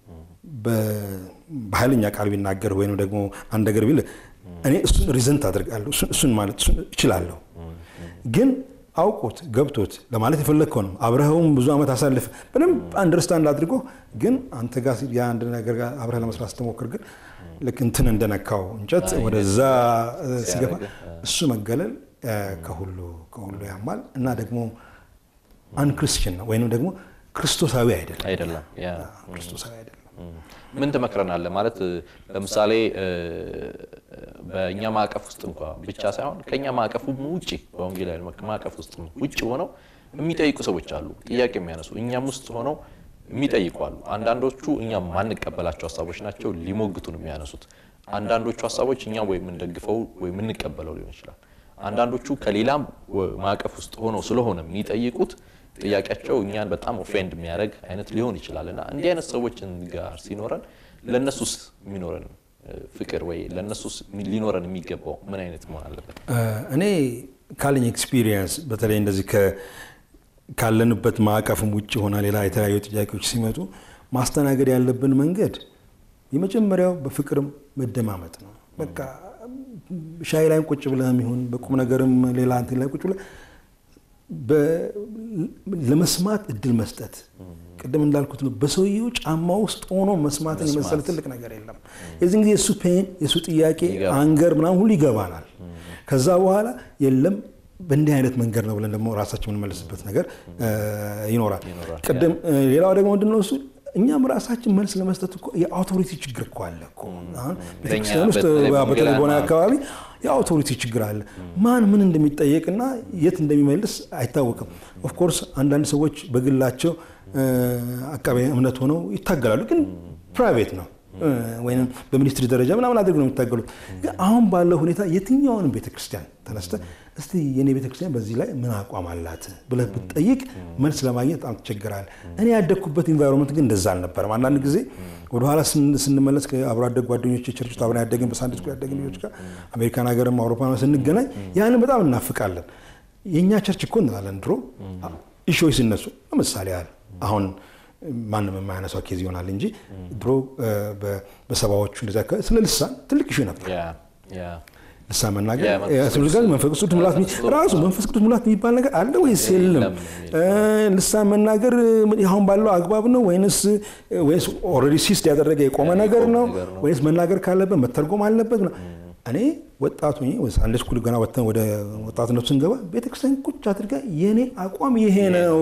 በ- በኃይለኛ ቃል ቢናገር ወይም ደግሞ አንድ ነገር ቢል እኔ እሱን ሪዘንት አድርጋለሁ እሱን- እሱን ማለት እሱን እችላለሁ። ግን አውቆት ገብቶት ለማለት የፈለግከው ነው። አብረኸውም ብዙ ዓመት አሳልፍ በደንብ አንደርስታንድ አድርጎ ግን አንተ ጋር ሲ- የአንድ ነገር ጋር አብረህ ለመስራት ስትሞክር ግን ልክ እንትን እንደነካው እንጨት ወደዛ እ፣ ሲገፋ እሱ መገለል እ፣ ከሁሉ ከሁሉ ያማል እና ደግሞ አንክርስቲያን ነው ወይንም ደግሞ ክርስቶሳዊ አይደለም። አይደለም ያ ክርስቶሳዊ አይደለም። ምን ትመክረናለህ? ማለት እ፣ ለምሳሌ እ፣ በእኛ ማዕቀፍ ውስጥ እንኳ ብቻ ሳይሆን ከእኛ ማዕቀፉም ውጭ በወንጌላዊ ማዕቀፍ ውስጥ ውጭ ሆነው የሚጠይቁ ሰዎች አሉ፣ ጥያቄ የሚያነሱ እኛም ውስጥ ሆነው የሚጠይቁ አሉ። አንዳንዶቹ እኛም ማንቀበላቸው ሀሳቦች ናቸው ሊሞግቱን የሚያነሱት። አንዳንዶቹ ሀሳቦች እኛ ወይ የምንደግፈው ወይ የምንቀበለው ሊሆን ይችላል። አንዳንዶቹ ከሌላም ወ- ማዕቀፍ ውስጥ ሆነው ስለሆነ የሚጠይቁት ጥያቄያቸው እኛን በጣም ኦፌንድ የሚያደርግ አይነት ሊሆን ይችላል እና እንዲህ አይነት ሰዎችን ጋር ሲኖረን ለእነሱስ የሚኖረን እ፣ ፍቅር ወይ ለእነሱስ ሊኖረን የሚገባው ምን አይነት መሆን አለበት? እ፣ እኔ ካለኝ ኤክስፒሪየንስ በተለይ እንደዚህ ከ- ካለንበት ማዕቀፍም ውጭ ሆና ሌላ የተለያዩ ጥያቄዎች ሲመጡ ማስተናገድ ያለብን መንገድ የመጀመሪያው በፍቅርም መደማመጥ ነው። በቃ ሻይ ላይም ቁጭ ብለህም ይሁን በቁም ነገርም ሌላ እንትን ላይ ቁጭ ብለህ በ- ለመስማት እድል መስጠት ቅድም እንዳልኩት ነው። በሰውየው ጫማ ውስጥ ሆኖ መስማትን የመሰለ ትልቅ ነገር የለም። የዚህን ጊዜ የእሱ ፔን የእሱ ጥያቄ ይገባል። አንገር ምናምን ሁሉ ይገባናል። ከዛ በኋላ የለም በእንዲህ አይነት መንገድ ነው ብለን ደግሞ ራሳችን የምንመልስበት ነገር እ፣ ይኖራል። ይኖራል። ቅድም እ፣ ሌላው ደግሞ ምንድነው እሱ እኛም ራሳችን መልስ ለመስጠት እኮ የአውቶሪቲ ችግር እኮ አለ እኮ አሁን ቤተክርስቲያን ውስጥ በተለይ በተለይ በሆነ በወንጌላውያን አካባቢ የአውቶሪቲ ችግር አለ። ማን ምን እንደሚጠየቅና የት እንደሚመልስ አይታወቅም። ኦፍኮርስ አንዳንድ ሰዎች በግላቸው እ፣ አቃቤ እምነት ሆነው ይታገላሉ፣ ግን ፕራይቬት ነው እ፣ ወይም በሚኒስትሪ ደረጃ ምናምን አድርገው ነው የሚታገሉት። ግን አሁን ባለው ሁኔታ የትኛውንም ቤተክርስቲያን ተነስተ እስቲ የኔ ቤተክርስቲያን በዚህ ላይ ምን አቋም አላት ብለህ ብትጠይቅ መልስ ለማግኘት በጣም ትቸግራለህ። እኔ ያደግኩበት ኢንቫይሮንመንት ግን እንደዛ አልነበረም። አንዳንድ ጊዜ ወደኋላ ስን- ስንመለስ ከአብሮ አደግ ጓደኞች ቸርች ውስጥ አብረን ያደግን በሳንዴ ስኩል ያደግን ልጆች ጋር አሜሪካን ሀገርም አውሮፓ ስንገናኝ ያንን በጣም እናፍቃለን። የእኛ ቸርች እኮ እንላለን ድሮ ኢሾች ሲነሱ ለምሳሌ ያህል አሁን ማንም የማያነሳው ኬዝ ይሆናል እንጂ ድሮ እ፣ በ- በሰባዎቹ እንደዚያ አካባቢ ስለ ልሳን ትልቅ ኢሹ ነበር። ያ ያ ልሳን መናገር የመንፈስ ያስፈልጋል። መንፈስ ቅዱስ ሙላት የሚ- ራሱ መንፈስ ቅዱስ ሙላት የሚባል ነገር አለ ወይስ የለም? የለም እ፣ ልሳን መናገር አሁን ባለው አግባብ ነው ወይንስ ወይስ ኦልሬዲ ሲስት ያደረገ የቆመ ነገር ነው ነገር ነው። ወይስ መናገር ካለበት መተርጎም አለበት? እኔ ወጣቱ አንድ ስኩል ገና ወጥተን ወደ ወጣትነቱ ስንገባ ቤተክርስቲያን ቁጭ አድርጋ የእኔ አቋም ይሄ ነው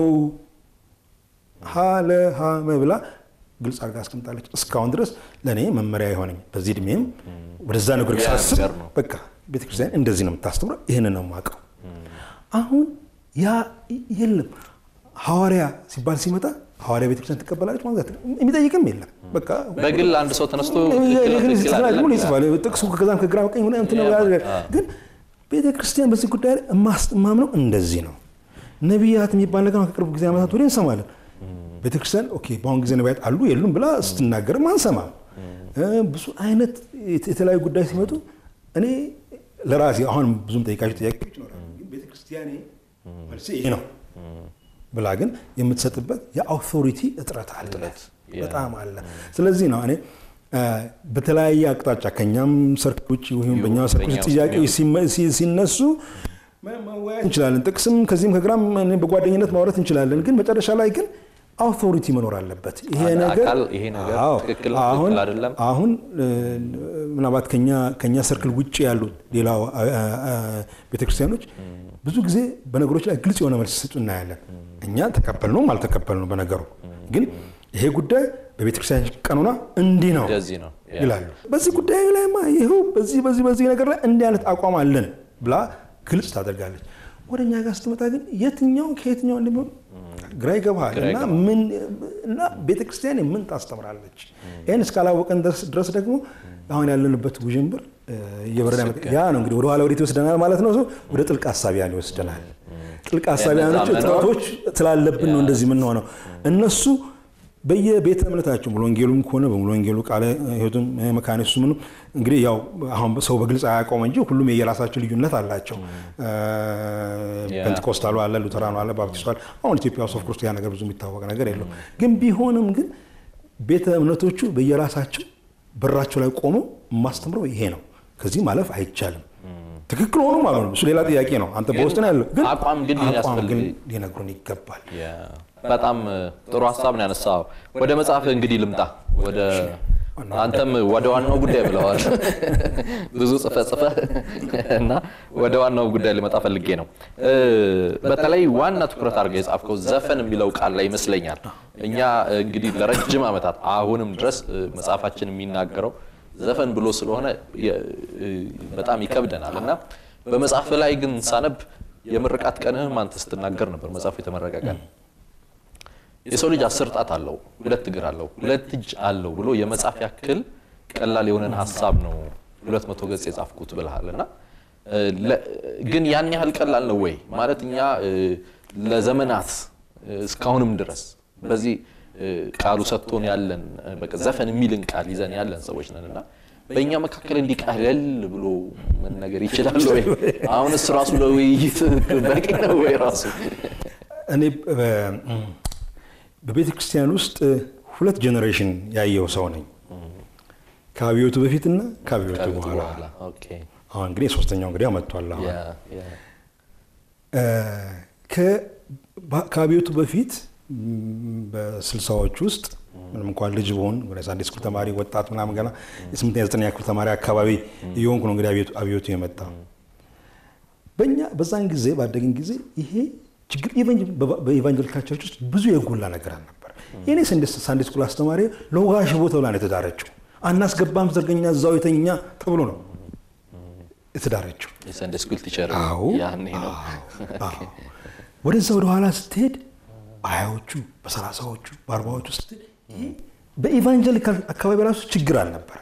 ሀለ ሀመ ብላ ግልጽ አድርጋ አስቀምጣለች። እስካሁን ድረስ ለእኔ መመሪያ የሆነኝ በዚህ እድሜም ወደዛ ነገር ያ ሳስብ ነገር ነው። በቃ ቤተክርስቲያን እንደዚህ ነው የምታስተምረው፣ ይህንን ነው የማውቀው። አሁን ያ የለም ሐዋርያ ሲባል ሲመጣ ሐዋርያ ቤተክርስቲያን ትቀበላለች ማለት ነው። የሚጠይቅም የለም በቃ በግል አንድ ሰው ተነስቶ ትክክል ነው፣ ትክክል አይደለም ይጽፋል ጥቅሱ ከዛም ከግራ ቀኝ ሆነ እንትን ነው ያደርጋል። ግን ቤተ ክርስቲያን በዚህ ጉዳይ ላይ የማስተማምነው እንደዚህ ነው። ነቢያት የሚባል ነገር አሁን ከቅርብ ጊዜ ዓመታት ወዲህ እንሰማለን። ቤተ ክርስቲያን ኦኬ በአሁን ጊዜ ነቢያት አሉ የሉም ብላ ስትናገርም አንሰማም። እ፣ ብዙ አይነት የተለያዩ ጉዳይ ሲመጡ እኔ ለራሴ አሁን ብዙም ጠይቃቸው ጥያቄዎች ይኖራሉ። ግን ቤተ ክርስቲያኔ መልሴ ይሄ ነው ብላ ግን የምትሰጥበት የአውቶሪቲ እጥረት አለ፣ ያ። በጣም አለ። ስለዚህ ነው እኔ እ፣ በተለያየ አቅጣጫ ከኛም ሰርክል ውጭ ወይም በኛ ሰርክል ውስጥ በእኛ ውስጥ ጥያቄዎች ሲመ- ሲ- ሲነሱ መ- መወያየት እንችላለን። ጥቅስም ከዚህም ከግራም እኔ በጓደኝነት ማውራት እንችላለን። ግን መጨረሻ ላይ ግን አውቶሪቲ መኖር አለበት። ይሄ አንድ ነገር አካል ይሄ ነገር አዎ፣ ትክክል ነው፣ አሁን ትክክል አይደለም። አሁን እ፣ ምናልባት ከኛ ከኛ ሰርክል ውጭ ያሉት ሌላው አ- አ- አ- ቤተክርስቲያኖች ብዙ ጊዜ በነገሮች ላይ ግልጽ የሆነ መልስ ሲሰጡ እናያለን። እኛ ተቀበልነውም አልተቀበልነው በነገሩ ግን ይሄ ጉዳይ በቤተክርስቲያን ቀኖና እንዲህ ነው እንደዚህ ነው ያ። ይላሉ። በዚህ ጉዳይ ላይማ ይኸው በዚህ በዚህ በዚህ ነገር ላይ እንዲህ አይነት አቋም አለን ብላ ግልጽ ታደርጋለች። ወደ እኛ ጋር ስትመጣ ግን የትኛው ከየትኛው እንደሚሆን ግራ ይገባሃል። ግራ እና ምን እና ቤተክርስቲያን ምን ታስተምራለች? ይህን እስካላወቀን ድረስ- ድረስ ደግሞ አሁን ያለንበት ውዥንብር እ፣ እየበረዳ ያመጣ- ያ ነው እንግዲህ ወደኋላ ወዴት ይወስደናል ማለት ነው። ወደ ጥልቅ ሀሳቢያን ይወስደናል። ጥልቅ ሀሳቢያኖች የነዛ መኖር- እጥረቶች ስላለብን ነው እንደዚህ የምንሆነው። እነሱ በየቤተ እምነታቸው ሙሉ ወንጌሉም ከሆነ በሙሉ ወንጌሉ ቃለ ሕይወቱም መካነ ኢየሱስ ምንም እንግዲህ ያው አሁን ሰው በግልጽ አያውቀውም እንጂ ሁሉም የየራሳቸው ልዩነት አላቸው። ፔንቴኮስታሉ አለ፣ ሉተራኑ አለ፣ ባፕቲስቱ አለ። አሁን ኢትዮጵያ ውስጥ ኦፍኮርስ ያ ነገር ብዙ የሚታወቅ ነገር የለው። ግን ቢሆንም ግን ቤተ እምነቶቹ በየራሳቸው በራቸው ላይ ቆመው የማስተምረው ይሄ ነው፣ ከዚህ ማለፍ አይቻልም። ትክክል ሆኖ ማለት ነው፣ እሱ ሌላ ጥያቄ ነው። አንተ በውስጥ ነው ያለው። ግን አቋም ግን አቋም ሊያስፈልግ ግን ሊነግሩን ይገባል። ያ፣ በጣም ጥሩ ሀሳብ ነው ያነሳው። ወደ መጽሐፍ እንግዲህ ልምጣ። ወደ አንተም ወደ ዋናው ጉዳይ ብለዋል። ብዙ ጽፈ ጽፈ እና ወደ ዋናው ጉዳይ ልመጣ ፈልጌ ነው። እ፣ በተለይ ዋና ትኩረት አድርገህ የጻፍከው ዘፈን የሚለው ቃል ላይ ይመስለኛል። እኛ እንግዲህ ለረጅም ዓመታት አሁንም ድረስ እ፣ መጽሐፋችን የሚናገረው ዘፈን ብሎ ስለሆነ የ- እ፣ በጣም ይከብደናል እና በመጽሐፍ ላይ ግን ሳነብ የምርቃት ቀንህም አንተ ስትናገር ነበር። መጽሐፉ የተመረቀ ቀን የሰው ልጅ አስር ጣት አለው፣ ሁለት እግር አለው፣ ሁለት እጅ አለው ብሎ የመጻፍ ያክል ቀላል የሆነን ሀሳብ ነው ሁለት መቶ ገጽ የጻፍኩት ብልሃል እና እ፣ ለ- ግን ያን ያህል ቀላል ነው ወይ ማለት እኛ እ፣ ለዘመናት እ፣ እስካሁንም ድረስ በዚህ እ፣ ቃሉ ሰጥቶን ያለን እ፣ በቃ ዘፈን የሚልን ቃል ይዘን ያለን ሰዎች ነን እና በእኛ መካከል እንዲህ ቀለል ብሎ መነገር ይችላል ወይ? አሁንስ ራሱ ለውይይት በቂ ነው ወይ ራሱ እኔ በቤተ ክርስቲያን ውስጥ ሁለት ጄኔሬሽን ያየው ሰው ነኝ። ከአብዮቱ በፊትና ከአብዮቱ በኋላ። በኋላ ኦኬ አሁን እንግዲህ ሶስተኛው እንግዲህ መጥቷል። አሁን ያ ያ እ፣ ከ- ባ- ከአብዮቱ በፊት ም፣ በስልሳዎች ውስጥ ምንም እንኳን ልጅ ብሆን ወደ ሳንዴ ስኩል ተማሪ ወጣት ምናምን ገና የስምንተኛ ዘጠነኛ ክፍል ተማሪ አካባቢ እየሆንኩ ነው እንግዲህ አብዮቱ- አብዮቱ የመጣ በእኛ በዛን ጊዜ ባደግን ጊዜ ይሄ ችግር ኢቫንጀ- በ- በኢቫንጀሊካል ቸርች ውስጥ ብዙ የጎላ ነገር አልነበር። የኔ ሳንዴ ስኩል አስተማሪ ለውሃ ሽቦ ተብላ ነው የተዳረችው። አናስገባም ዘርገኛ እዛው የተኛ ተብሎ ነው የተዳረችው። የሰንደይ ስኩል ቲቸር አዎ ያኔ ነው አዎ። ወደዛ ወደ ኋላ ስትሄድ በሀያዎቹ በሰላሳዎቹ በአርባዎቹ ስትሄድ ይሄ በኢቫንጀሊካል አካባቢ ራሱ ችግር አልነበረም።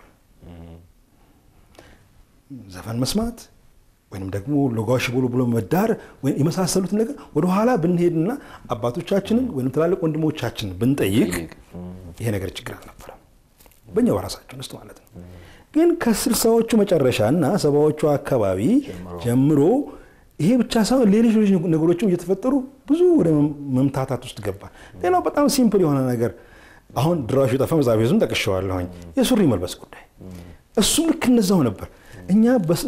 ዘፈን መስማት ወይም ደግሞ ሎጋሽ ብሎ ብሎ መዳር ወይም የመሳሰሉትን ነገር ወደኋላ ብንሄድና አባቶቻችንን ወይም ትላልቅ ወንድሞቻችንን ብንጠይቅ ይሄ ነገር ችግር አልነበረም። በእኛ በራሳችን ውስጥ ማለት ነው። ግን ከስልሳዎቹ መጨረሻ እና ሰባዎቹ አካባቢ ጀምሮ ይሄ ብቻ ሳይሆን ሌሎች ሌሎች ነገሮችም እየተፈጠሩ ብዙ ወደ መምታታት ውስጥ ገባ። ሌላው በጣም ሲምፕል የሆነ ነገር አሁን ድራሹ የጠፋ መጽሐፍ ዝም ጠቅሸዋለሁኝ የሱሪ መልበስ ጉዳይ እሱም ልክ እነዛው ነበር። እኛ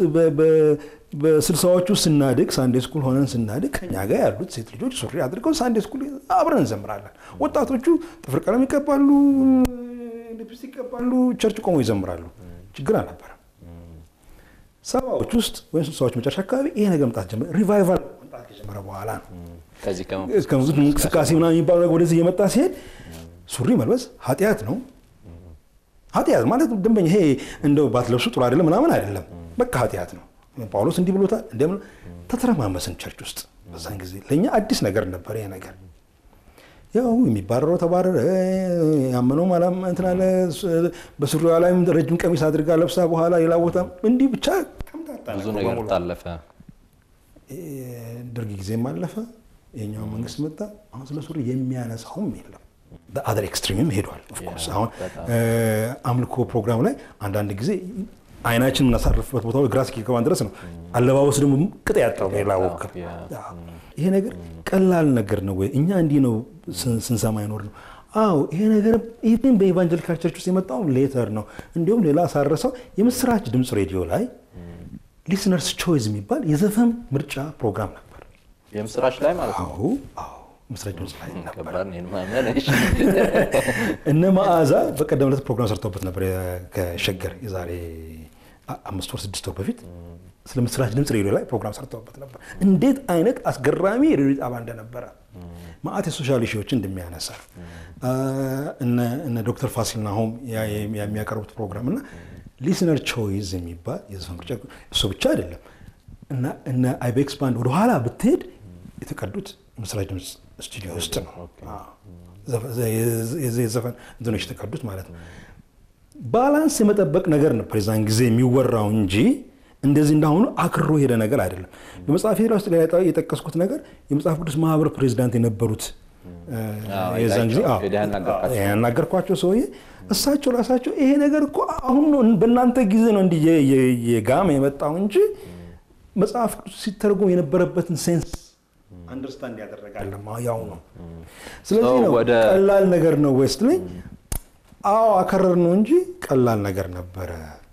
በስልሳዎቹ ስናድግ ሳንዴ ስኩል ሆነን ስናድግ ከኛ ጋር ያሉት ሴት ልጆች ሱሪ አድርገው ሳንዴ ስኩል አብረን እንዘምራለን። ወጣቶቹ ጥፍር ቀለም ይቀባሉ፣ ሊፕስቲክ ይቀባሉ፣ ቸርች ቆመው ይዘምራሉ። ችግር አልነበረም። ሰባዎች ውስጥ ወይም ስልሳዎች መጨረሻ አካባቢ ይሄ ነገር መምጣት ጀመረ። ሪቫይቫል መምጣት ከጀመረ በኋላ ነው ከሙዚክ እንቅስቃሴ ምናምን የሚባለው ነገር ወደዚህ እየመጣ ሲሄድ ሱሪ መልበስ ኃጢአት ነው። ኃጢአት ማለት ደንበኛ ይሄ እንደው ባትለብሱ ጥሩ አይደለም ምናምን አይደለም። በቃ ኃጢአት ነው። ጳውሎስ እንዲህ ብሎታል። እንደምን ተተረማመስን ቸርች ውስጥ በዛን ጊዜ ለእኛ አዲስ ነገር ነበር ይሄ ነገር። ያው የሚባረረው ተባረረ፣ ያመነው ማላም እንትን አለ። በሱሪዋ ላይም ረጅም ቀሚስ አድርጋ ለብሳ በኋላ ሌላ ቦታ እንዲህ ብቻ ብዙ ነገር ታለፈ። ደርግ ጊዜም አለፈ። የኛው መንግስት መጣ። አሁን ስለ ሱሪ የሚያነሳውም የለም። በአደር ኤክስትሪምም ሄዷል። ኦፍኮርስ አሁን አምልኮ ፕሮግራም ላይ አንዳንድ ጊዜ አይናችን የምናሳርፍበት ቦታ ግራ እስኪገባን ድረስ ነው። አለባበስ ደግሞ ቅጥ ያጣው ሌላ ወክር ይሄ ነገር ቀላል ነገር ነው ወይ? እኛ እንዲህ ነው ስንሰማ ይኖር ነው። አዎ ይሄ ነገር ይህን በኢቫንጀሊካል ቸርች ውስጥ የመጣው ሌተር ነው። እንዲሁም ሌላ ሳረሰው የምስራች ድምፅ ሬዲዮ ላይ ሊስነርስ ቾይዝ የሚባል የዘፈን ምርጫ ፕሮግራም ነበር። የምስራች ላይ ማለት ነው። አዎ አዎ ምስራች ድምፅ ላይ ነበር። ከባድ ነው ማመን። እሺ እነ መዓዛ በቀደም ዕለት ፕሮግራም ሰርተውበት ነበር ከሸገር የዛሬ አምስት ወር ስድስት ወር በፊት ስለ ምስራች ድምፅ ሬዲዮ ላይ ፕሮግራም ሰርተውበት ነበር። እንዴት አይነት አስገራሚ ሬዲዮ ጣቢያ እንደነበረ ማአት የሶሻል ኢሹዎችን እንደሚያነሳ እነ ዶክተር ፋሲል ናሆም የሚያቀርቡት ፕሮግራም እና ሊስነር ቾይዝ የሚባል የዘፈን ምርጫ እሱ ብቻ አይደለም እና እነ አይቤክስ ባንድ ወደኋላ ብትሄድ የተቀዱት ምስራች ድምፅ ስቱዲዮ ውስጥ ነው። የዘፈን እንትኖች የተቀዱት ማለት ነው። ባላንስ የመጠበቅ ነገር ነበር የዛን ጊዜ የሚወራው እንጂ እንደዚህ እንዳሁኑ አክሮ ሄደ ነገር አይደለም። በመጽሐፍ ሄዳ ውስጥ ላይ የጠቀስኩት ነገር የመጽሐፍ ቅዱስ ማህበር ፕሬዚዳንት የነበሩት የዛን ጊዜ ያናገርኳቸው ሰውዬ እሳቸው ራሳቸው ይሄ ነገር እኮ አሁን ነው በእናንተ ጊዜ ነው እንዲህ የጋመ የመጣው እንጂ መጽሐፍ ቅዱስ ሲተረጎም የነበረበትን ሴንስ አንደርስታንድ ያደረጋለ ያው ነው። ስለዚህ ነው ቀላል ነገር ነው ወይስ ላይ አዎ አከረር ነው እንጂ ቀላል ነገር ነበረ።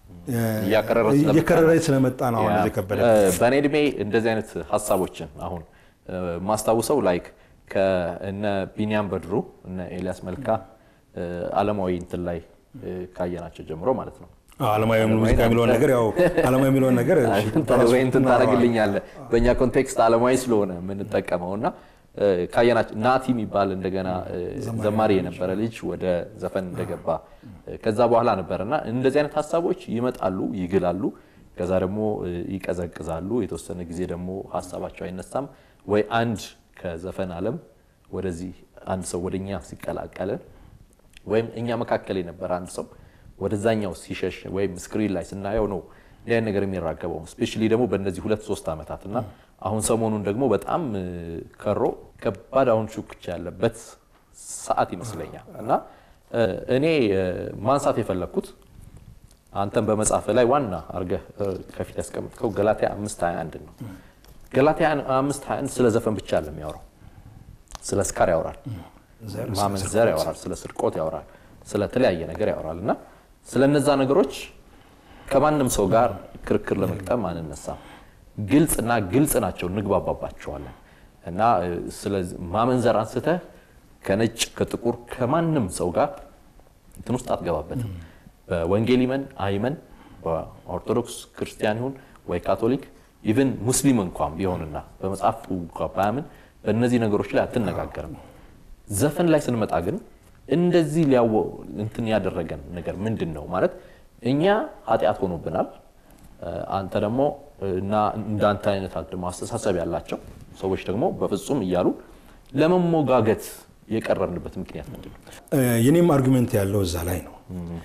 እየከረረ ስለመጣ ነው አሁን የከበደ። በእኔ እድሜ እንደዚህ አይነት ሀሳቦችን አሁን ማስታውሰው ላይክ ከእነ ቢኒያም በድሩ እነ ኤልያስ መልካ አለማዊ እንትን ላይ ካየናቸው ጀምሮ ማለት ነው። አለማዊ ሙዚቃ የሚለውን ነገር ያው አለማዊ የሚለውን ነገር ወይ እንትን ታደርግልኛለህ። በእኛ ኮንቴክስት አለማዊ ስለሆነ የምንጠቀመው እና ካየናቸው ናቲ የሚባል እንደገና ዘማሪ የነበረ ልጅ ወደ ዘፈን እንደገባ ከዛ በኋላ ነበር እና እንደዚህ አይነት ሀሳቦች ይመጣሉ፣ ይግላሉ፣ ከዛ ደግሞ ይቀዘቅዛሉ። የተወሰነ ጊዜ ደግሞ ሀሳባቸው አይነሳም ወይ አንድ ከዘፈን ዓለም ወደዚህ አንድ ሰው ወደኛ ሲቀላቀልን ወይም እኛ መካከል የነበረ አንድ ሰው ወደዛኛው ሲሸሽ ወይም ስክሪን ላይ ስናየው ነው እንዲህ አይነት ነገር የሚራገበው ስፔሻሊ ደግሞ በእነዚህ ሁለት ሶስት ዓመታት እና አሁን ሰሞኑን ደግሞ በጣም ከሮ ከባድ አሁን ሹክቻ ያለበት ሰዓት ይመስለኛል እና እኔ ማንሳት የፈለግኩት አንተን በመጽሐፍ ላይ ዋና አድርገህ ከፊት ያስቀምጥከው ገላትያ አምስት ሀያ አንድ ነው። ገላትያ አምስት ሀያ አንድ ስለ ዘፈን ብቻ አለ የሚያወራው። ስለ ስካር ያወራል፣ ማመንዘር ያወራል፣ ስለ ስርቆት ያወራል፣ ስለ ተለያየ ነገር ያወራል እና ስለ እነዛ ነገሮች ከማንም ሰው ጋር ክርክር ለመቅጠም አንነሳም። ግልጽና ግልጽ ናቸው፣ እንግባባባቸዋለን እና ስለዚህ ማመንዘር አንስተህ ከነጭ ከጥቁር ከማንም ሰው ጋር እንትን ውስጥ አትገባበትም። በወንጌል ይመን አይመን፣ በኦርቶዶክስ ክርስቲያን ይሁን ወይ ካቶሊክ ኢቨን ሙስሊም እንኳን ቢሆንና በመጽሐፉ እንኳ ባያምን በእነዚህ ነገሮች ላይ አትነጋገርም። ዘፈን ላይ ስንመጣ ግን እንደዚህ ሊያወ እንትን ያደረገን ነገር ምንድን ነው ማለት እኛ ኃጢአት ሆኖብናል። አንተ ደግሞ እና እንዳንተ አይነት ደግሞ አስተሳሰብ ያላቸው ሰዎች ደግሞ በፍጹም እያሉ ለመሞጋገት የቀረብንበት ምክንያት ምንድን ነው? የኔም አርጉሜንት ያለው እዛ ላይ ነው።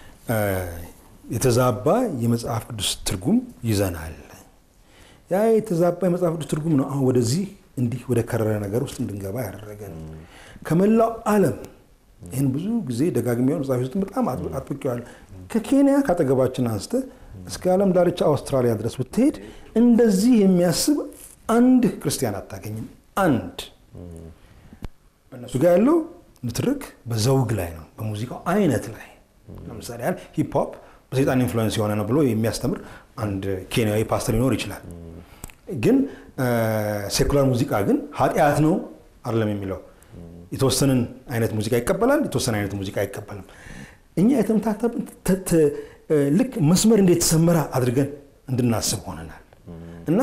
የተዛባ የመጽሐፍ ቅዱስ ትርጉም ይዘናል። ያ የተዛባ የመጽሐፍ ቅዱስ ትርጉም ነው አሁን ወደዚህ እንዲህ ወደ ከረረ ነገር ውስጥ እንድንገባ ያደረገን። ከመላው ዓለም ይህን ብዙ ጊዜ ደጋግሜ መጽሐፍ ውስጥ በጣም አጥብቄዋለሁ። ከኬንያ ካጠገባችን አንስተ እስከ ዓለም ዳርቻ አውስትራሊያ ድረስ ብትሄድ እንደዚህ የሚያስብ አንድ ክርስቲያን አታገኝም። አንድ እነሱ ጋር ያለው ንትርክ በዘውግ ላይ ነው፣ በሙዚቃው አይነት ላይ ለምሳሌ ያህል ሂፕ ሆፕ በሰይጣን ኢንፍሉዌንስ የሆነ ነው ብሎ የሚያስተምር አንድ ኬንያዊ ፓስተር ሊኖር ይችላል። ግን ሴኩላር ሙዚቃ ግን ኃጢአት ነው አይደለም የሚለው የተወሰንን አይነት ሙዚቃ ይቀበላል፣ የተወሰነ አይነት ሙዚቃ አይቀበልም። እኛ የተምታታብን ልክ መስመር እንዴት ተሰመረ አድርገን እንድናስብ ሆነናል እና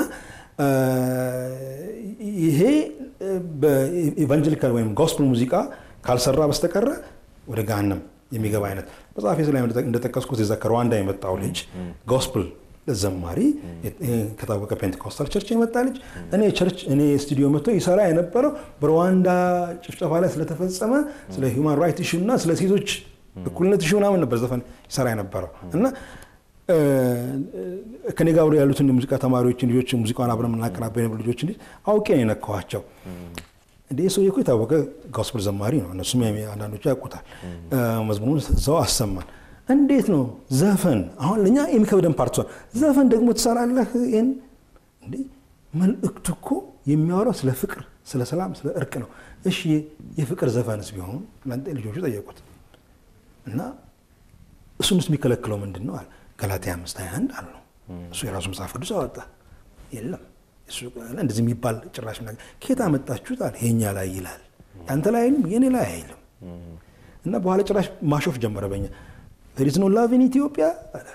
ይሄ በኢቫንጀሊካል ወይም ጎስፕል ሙዚቃ ካልሰራ በስተቀረ ወደ ገሃነም የሚገባ አይነት መጽሐፌ ላይ እንደጠቀስኩት የዛ ከሩዋንዳ የመጣው ልጅ ጎስፕል ዘማሪ ከታወቀ ፔንቴኮስታል ቸርች የመጣ ልጅ እኔ ቸርች እኔ ስቱዲዮ መጥቶ ይሰራ የነበረው በሩዋንዳ ጭፍጨፋ ላይ ስለተፈጸመ ስለ ሂውማን ራይት ኢሹ እና ስለ ሴቶች እኩልነት ኢሹ ምናምን ነበር ዘፈን ይሰራ የነበረው እና ከኔ ጋር አብረው ያሉትን የሙዚቃ ተማሪዎችን ልጆች ሙዚቃውን አብረን የምናቀናበ የነበሩ ልጆች እንዲ አውቄ ነው የነካኋቸው። እንደ ሰውዬ እኮ የታወቀ ጎስፕል ዘማሪ ነው፣ እነሱም አንዳንዶቹ ያውቁታል። መዝሙሩን እዛው አሰማን። እንዴት ነው ዘፈን አሁን ለእኛ የሚከብደን ፓርት ዘፈን ደግሞ ትሰራለህ? ይህን እንዴ መልእክቱ እኮ የሚያወራው ስለ ፍቅር፣ ስለ ሰላም፣ ስለ እርቅ ነው። እሺ የፍቅር ዘፈንስ ቢሆን ለንጤ ልጆቹ ጠየቁት እና እሱን ውስጥ የሚከለክለው ምንድን ነው አለ። ገላትያ አምስት ሃያ አንድ አሉ። እሱ የራሱ መጽሐፍ ቅዱስ አወጣ። የለም እንደዚህ የሚባል ጭራሽ ነገር ከየት አመጣችሁት አለ። የኛ ላይ ይላል፣ ያንተ ላይ አይልም፣ የኔ ላይ አይልም። እና በኋላ ጭራሽ ማሾፍ ጀመረ በኛ there is no love in ኢትዮጵያ አለ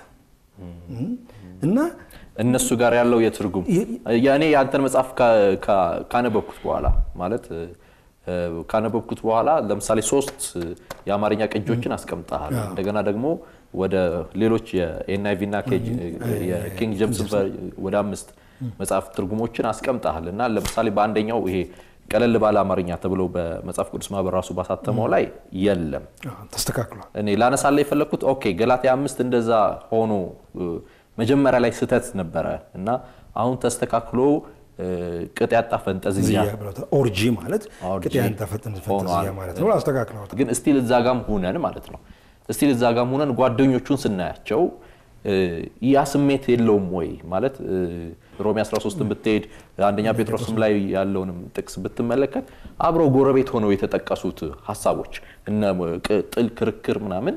እና እነሱ ጋር ያለው የትርጉም እኔ የአንተን መጽሐፍ ካነበብኩት በኋላ ማለት ካነበብኩት በኋላ ለምሳሌ ሶስት የአማርኛ ቅጆችን አስቀምጠሃል። እንደገና ደግሞ ወደ ሌሎች የኤንአይቪ እና የኪንግ ጀምስ ወደ አምስት መጽሐፍ ትርጉሞችን አስቀምጠሃል እና ለምሳሌ በአንደኛው ይሄ ቀለል ባለ አማርኛ ተብሎ በመጽሐፍ ቅዱስ ማህበር ራሱ ባሳተመው ላይ የለም ተስተካክሏል። እኔ ላነሳላ የፈለግኩት ኦኬ ገላትያ አምስት እንደዛ ሆኖ መጀመሪያ ላይ ስህተት ነበረ እና አሁን ተስተካክሎ ቅጥ ያጣ ፈንጠዝያ ኦርጂ ማለት ቅጥ ያጣ ፈንጠዝያ ማለት ነው። አስተካክለውታል። ግን እስቲል እዛ ጋም ሁነን ማለት ነው እስቲል እዛ ጋም ሁነን ጓደኞቹን ስናያቸው ያ ስሜት የለውም ወይ ማለት ሮሜ 13 ብትሄድ አንደኛ ጴጥሮስም ላይ ያለውንም ጥቅስ ብትመለከት አብረው ጎረቤት ሆነው የተጠቀሱት ሀሳቦች እነ ጥል፣ ክርክር ምናምን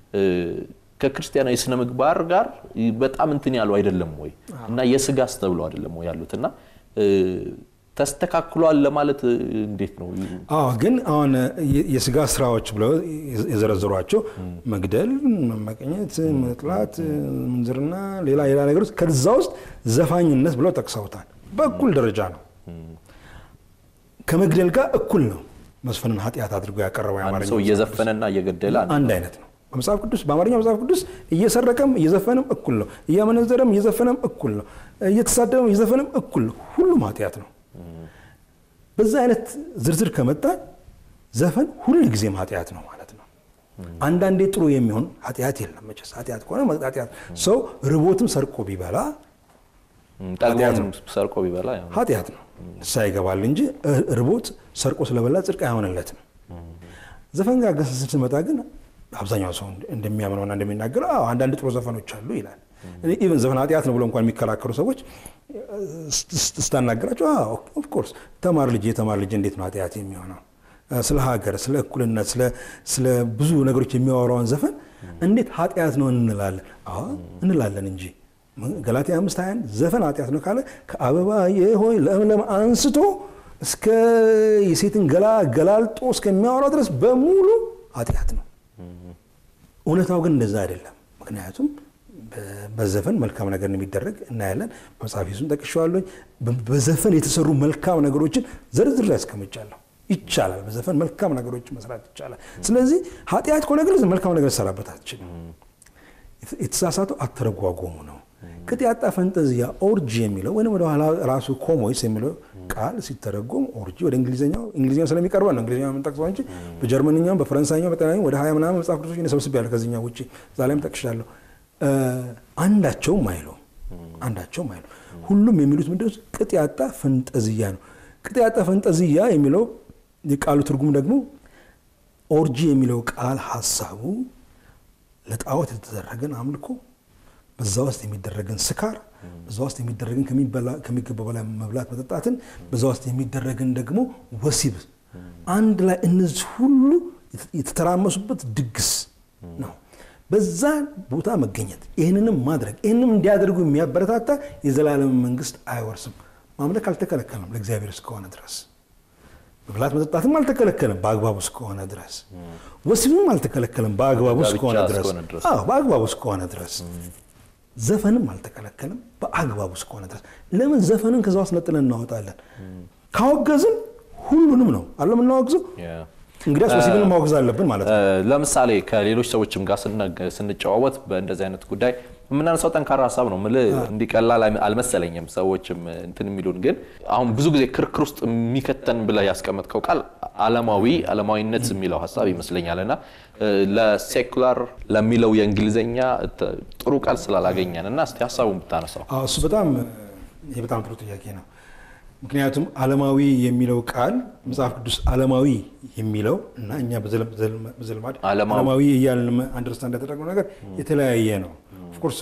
ከክርስቲያናዊ ስነ ምግባር ጋር በጣም እንትን ያሉ አይደለም ወይ እና የስጋስ ተብሎ አይደለም ወይ ያሉት እና ተስተካክሏል ለማለት እንዴት ነው? አዎ ግን አሁን የስጋ ስራዎች ብለው የዘረዘሯቸው መግደል፣ መመቀኘት፣ መጥላት፣ ምንዝርና፣ ሌላ ሌላ ነገሮች ከዛ ውስጥ ዘፋኝነት ብለው ጠቅሰውታል። በእኩል ደረጃ ነው። ከመግደል ጋር እኩል ነው። መስፈንን ኃጢአት አድርጎ ያቀረበው አንድ ሰው እየዘፈነና እየገደለ አንድ አይነት ነው። በመጽሐፍ ቅዱስ በአማርኛ መጽሐፍ ቅዱስ እየሰረቀም እየዘፈንም እኩል ነው። እያመነዘረም እየዘፈነም እኩል ነው። እየተሳደበም እየዘፈንም እኩል ነው። ሁሉም ኃጢአት ነው። በዛ አይነት ዝርዝር ከመጣ ዘፈን ሁል ጊዜም ኃጢአት ነው ማለት ነው። አንዳንዴ ጥሩ የሚሆን ኃጢአት የለም። መቼስ ኃጢአት ከሆነ ኃጢአት ሰው ርቦትም ሰርቆ ቢበላ ጠግቦም ሰርቆ ቢበላ ያው ኃጢአት ነው፣ ንስሐ ይገባል እንጂ ርቦት ሰርቆ ስለበላ ጽድቅ አይሆንለትም። ዘፈን ጋር ግን ስንመጣ ግን አብዛኛው ሰው እንደሚያምነውና እንደሚናገረው አዎ አንዳንድ ጥሩ ዘፈኖች አሉ ይላል። ኢቨን ዘፈን ኃጢአት ነው ብለው እንኳን የሚከራከሩ ሰዎች ስታናገራቸው ኦፍኮርስ ተማር ልጅ የተማር ልጅ እንዴት ነው ኃጢአት የሚሆነው? ስለ ሀገር፣ ስለ እኩልነት፣ ስለ ብዙ ነገሮች የሚያወራውን ዘፈን እንዴት ኃጢአት ነው እንላለን? አዎ እንላለን እንጂ ገላትያ አምስት ሃያን ዘፈን ኃጢአት ነው ካለ ከአበባዬ ሆይ ለምለም አንስቶ እስከ የሴትን ገላ ገላልጦ እስከሚያወራው ድረስ በሙሉ ኃጢአት ነው። እውነታው ግን እንደዛ አይደለም። ምክንያቱም በዘፈን መልካም ነገር የሚደረግ እናያለን። መጽሐፍ ሱን ጠቅሼዋለሁ። በዘፈን የተሰሩ መልካም ነገሮችን ዘርዝር ላይ ያስቀምጫለሁ። ይቻላል፣ በዘፈን መልካም ነገሮችን መስራት ይቻላል። ስለዚህ ኃጢአት ከሆነ ግን መልካም ነገር ሰራበት አትችልም። የተሳሳተው አተረጓጎሙ ነው። ቅጥ ያጣ ፈንጠዝያ ኦርጂ የሚለው ወይም ወደኋላ ራሱ ኮሞይስ የሚለው ቃል ሲተረጎም ኦርጂ ወደ እንግሊዝኛው እንግሊዝኛው ስለሚቀርበን ነው እንግሊዝኛው የምንጠቅሰው እንጂ በጀርመንኛውም በፈረንሳይኛው በጣሊያኛው ወደ ሀያ ምናምን መጽሐፍ ቅዱሶች ሰብስቤያለሁ ከዚህኛው ውጭ እዛ ላይም ጠቅሻለሁ። አንዳቸውም አይሉም አንዳቸውም አይሉ ሁሉም የሚሉት ምንድን ነው? ቅጥ ያጣ ፈንጠዝያ ነው። ቅጥ ያጣ ፈንጠዝያ የሚለው የቃሉ ትርጉም ደግሞ ኦርጂ የሚለው ቃል ሀሳቡ ለጣዖት የተደረገን አምልኮ፣ በዛ ውስጥ የሚደረግን ስካር፣ በዛ ውስጥ የሚደረግን ከሚገባው በላይ መብላት መጠጣትን፣ በዛ ውስጥ የሚደረግን ደግሞ ወሲብ፣ አንድ ላይ እነዚህ ሁሉ የተተራመሱበት ድግስ ነው። በዛ ቦታ መገኘት ይህንንም ማድረግ ይህንም እንዲያደርጉ የሚያበረታታ የዘላለም መንግስት አይወርስም። ማምለክ አልተከለከለም ለእግዚአብሔር እስከሆነ ድረስ መብላት መጠጣትም አልተከለከለም በአግባቡ እስከሆነ ድረስ ወሲብም አልተከለከለም በአግባቡ ጋብቻ እስከሆነ ድረስ እስከሆነ ድረስ። አዎ በአግባቡ እስከሆነ ድረስ ዘፈንም አልተከለከለም በአግባቡ እስከሆነ ድረስ ለምን ዘፈንን ከዛ ውስጥ ነጥለን እናወጣለን ካወገዝን ሁሉንም ነው አለ የምናወግዘው እንግዲያስ ወሲብን ማወግዝ አለብን ማለት ነው ለምሳሌ ከሌሎች ሰዎችም ጋር ስነ- ስንጨዋወት በእንደዚህ አይነት ጉዳይ የምናነሳው ጠንካራ ሀሳብ ነው። ምልህ እንዲቀላል አልመሰለኝም። ሰዎችም እንትን የሚሉን ግን አሁን ብዙ ጊዜ ክርክር ውስጥ የሚከተን ብለህ ያስቀመጥከው ቃል ዓለማዊ ዓለማዊነት የሚለው ሀሳብ ይመስለኛል እና ለሴኩላር ለሚለው የእንግሊዝኛ ተ- ጥሩ ቃል ስላላገኘን እና እስቲ ሀሳቡን ብታነሳው አዎ እሱ በጣም ይህ በጣም ጥሩ ጥያቄ ነው። ምክንያቱም ዓለማዊ የሚለው ቃል መጽሐፍ ቅዱስ ዓለማዊ የሚለው እና እኛ በዘለ- በዘለ- በዘልማድ ዓለማዊ- ዓለማዊ እያልን አንደርስታንድ ያደረገው ነገር የተለያየ ነው። ኦፍኮርስ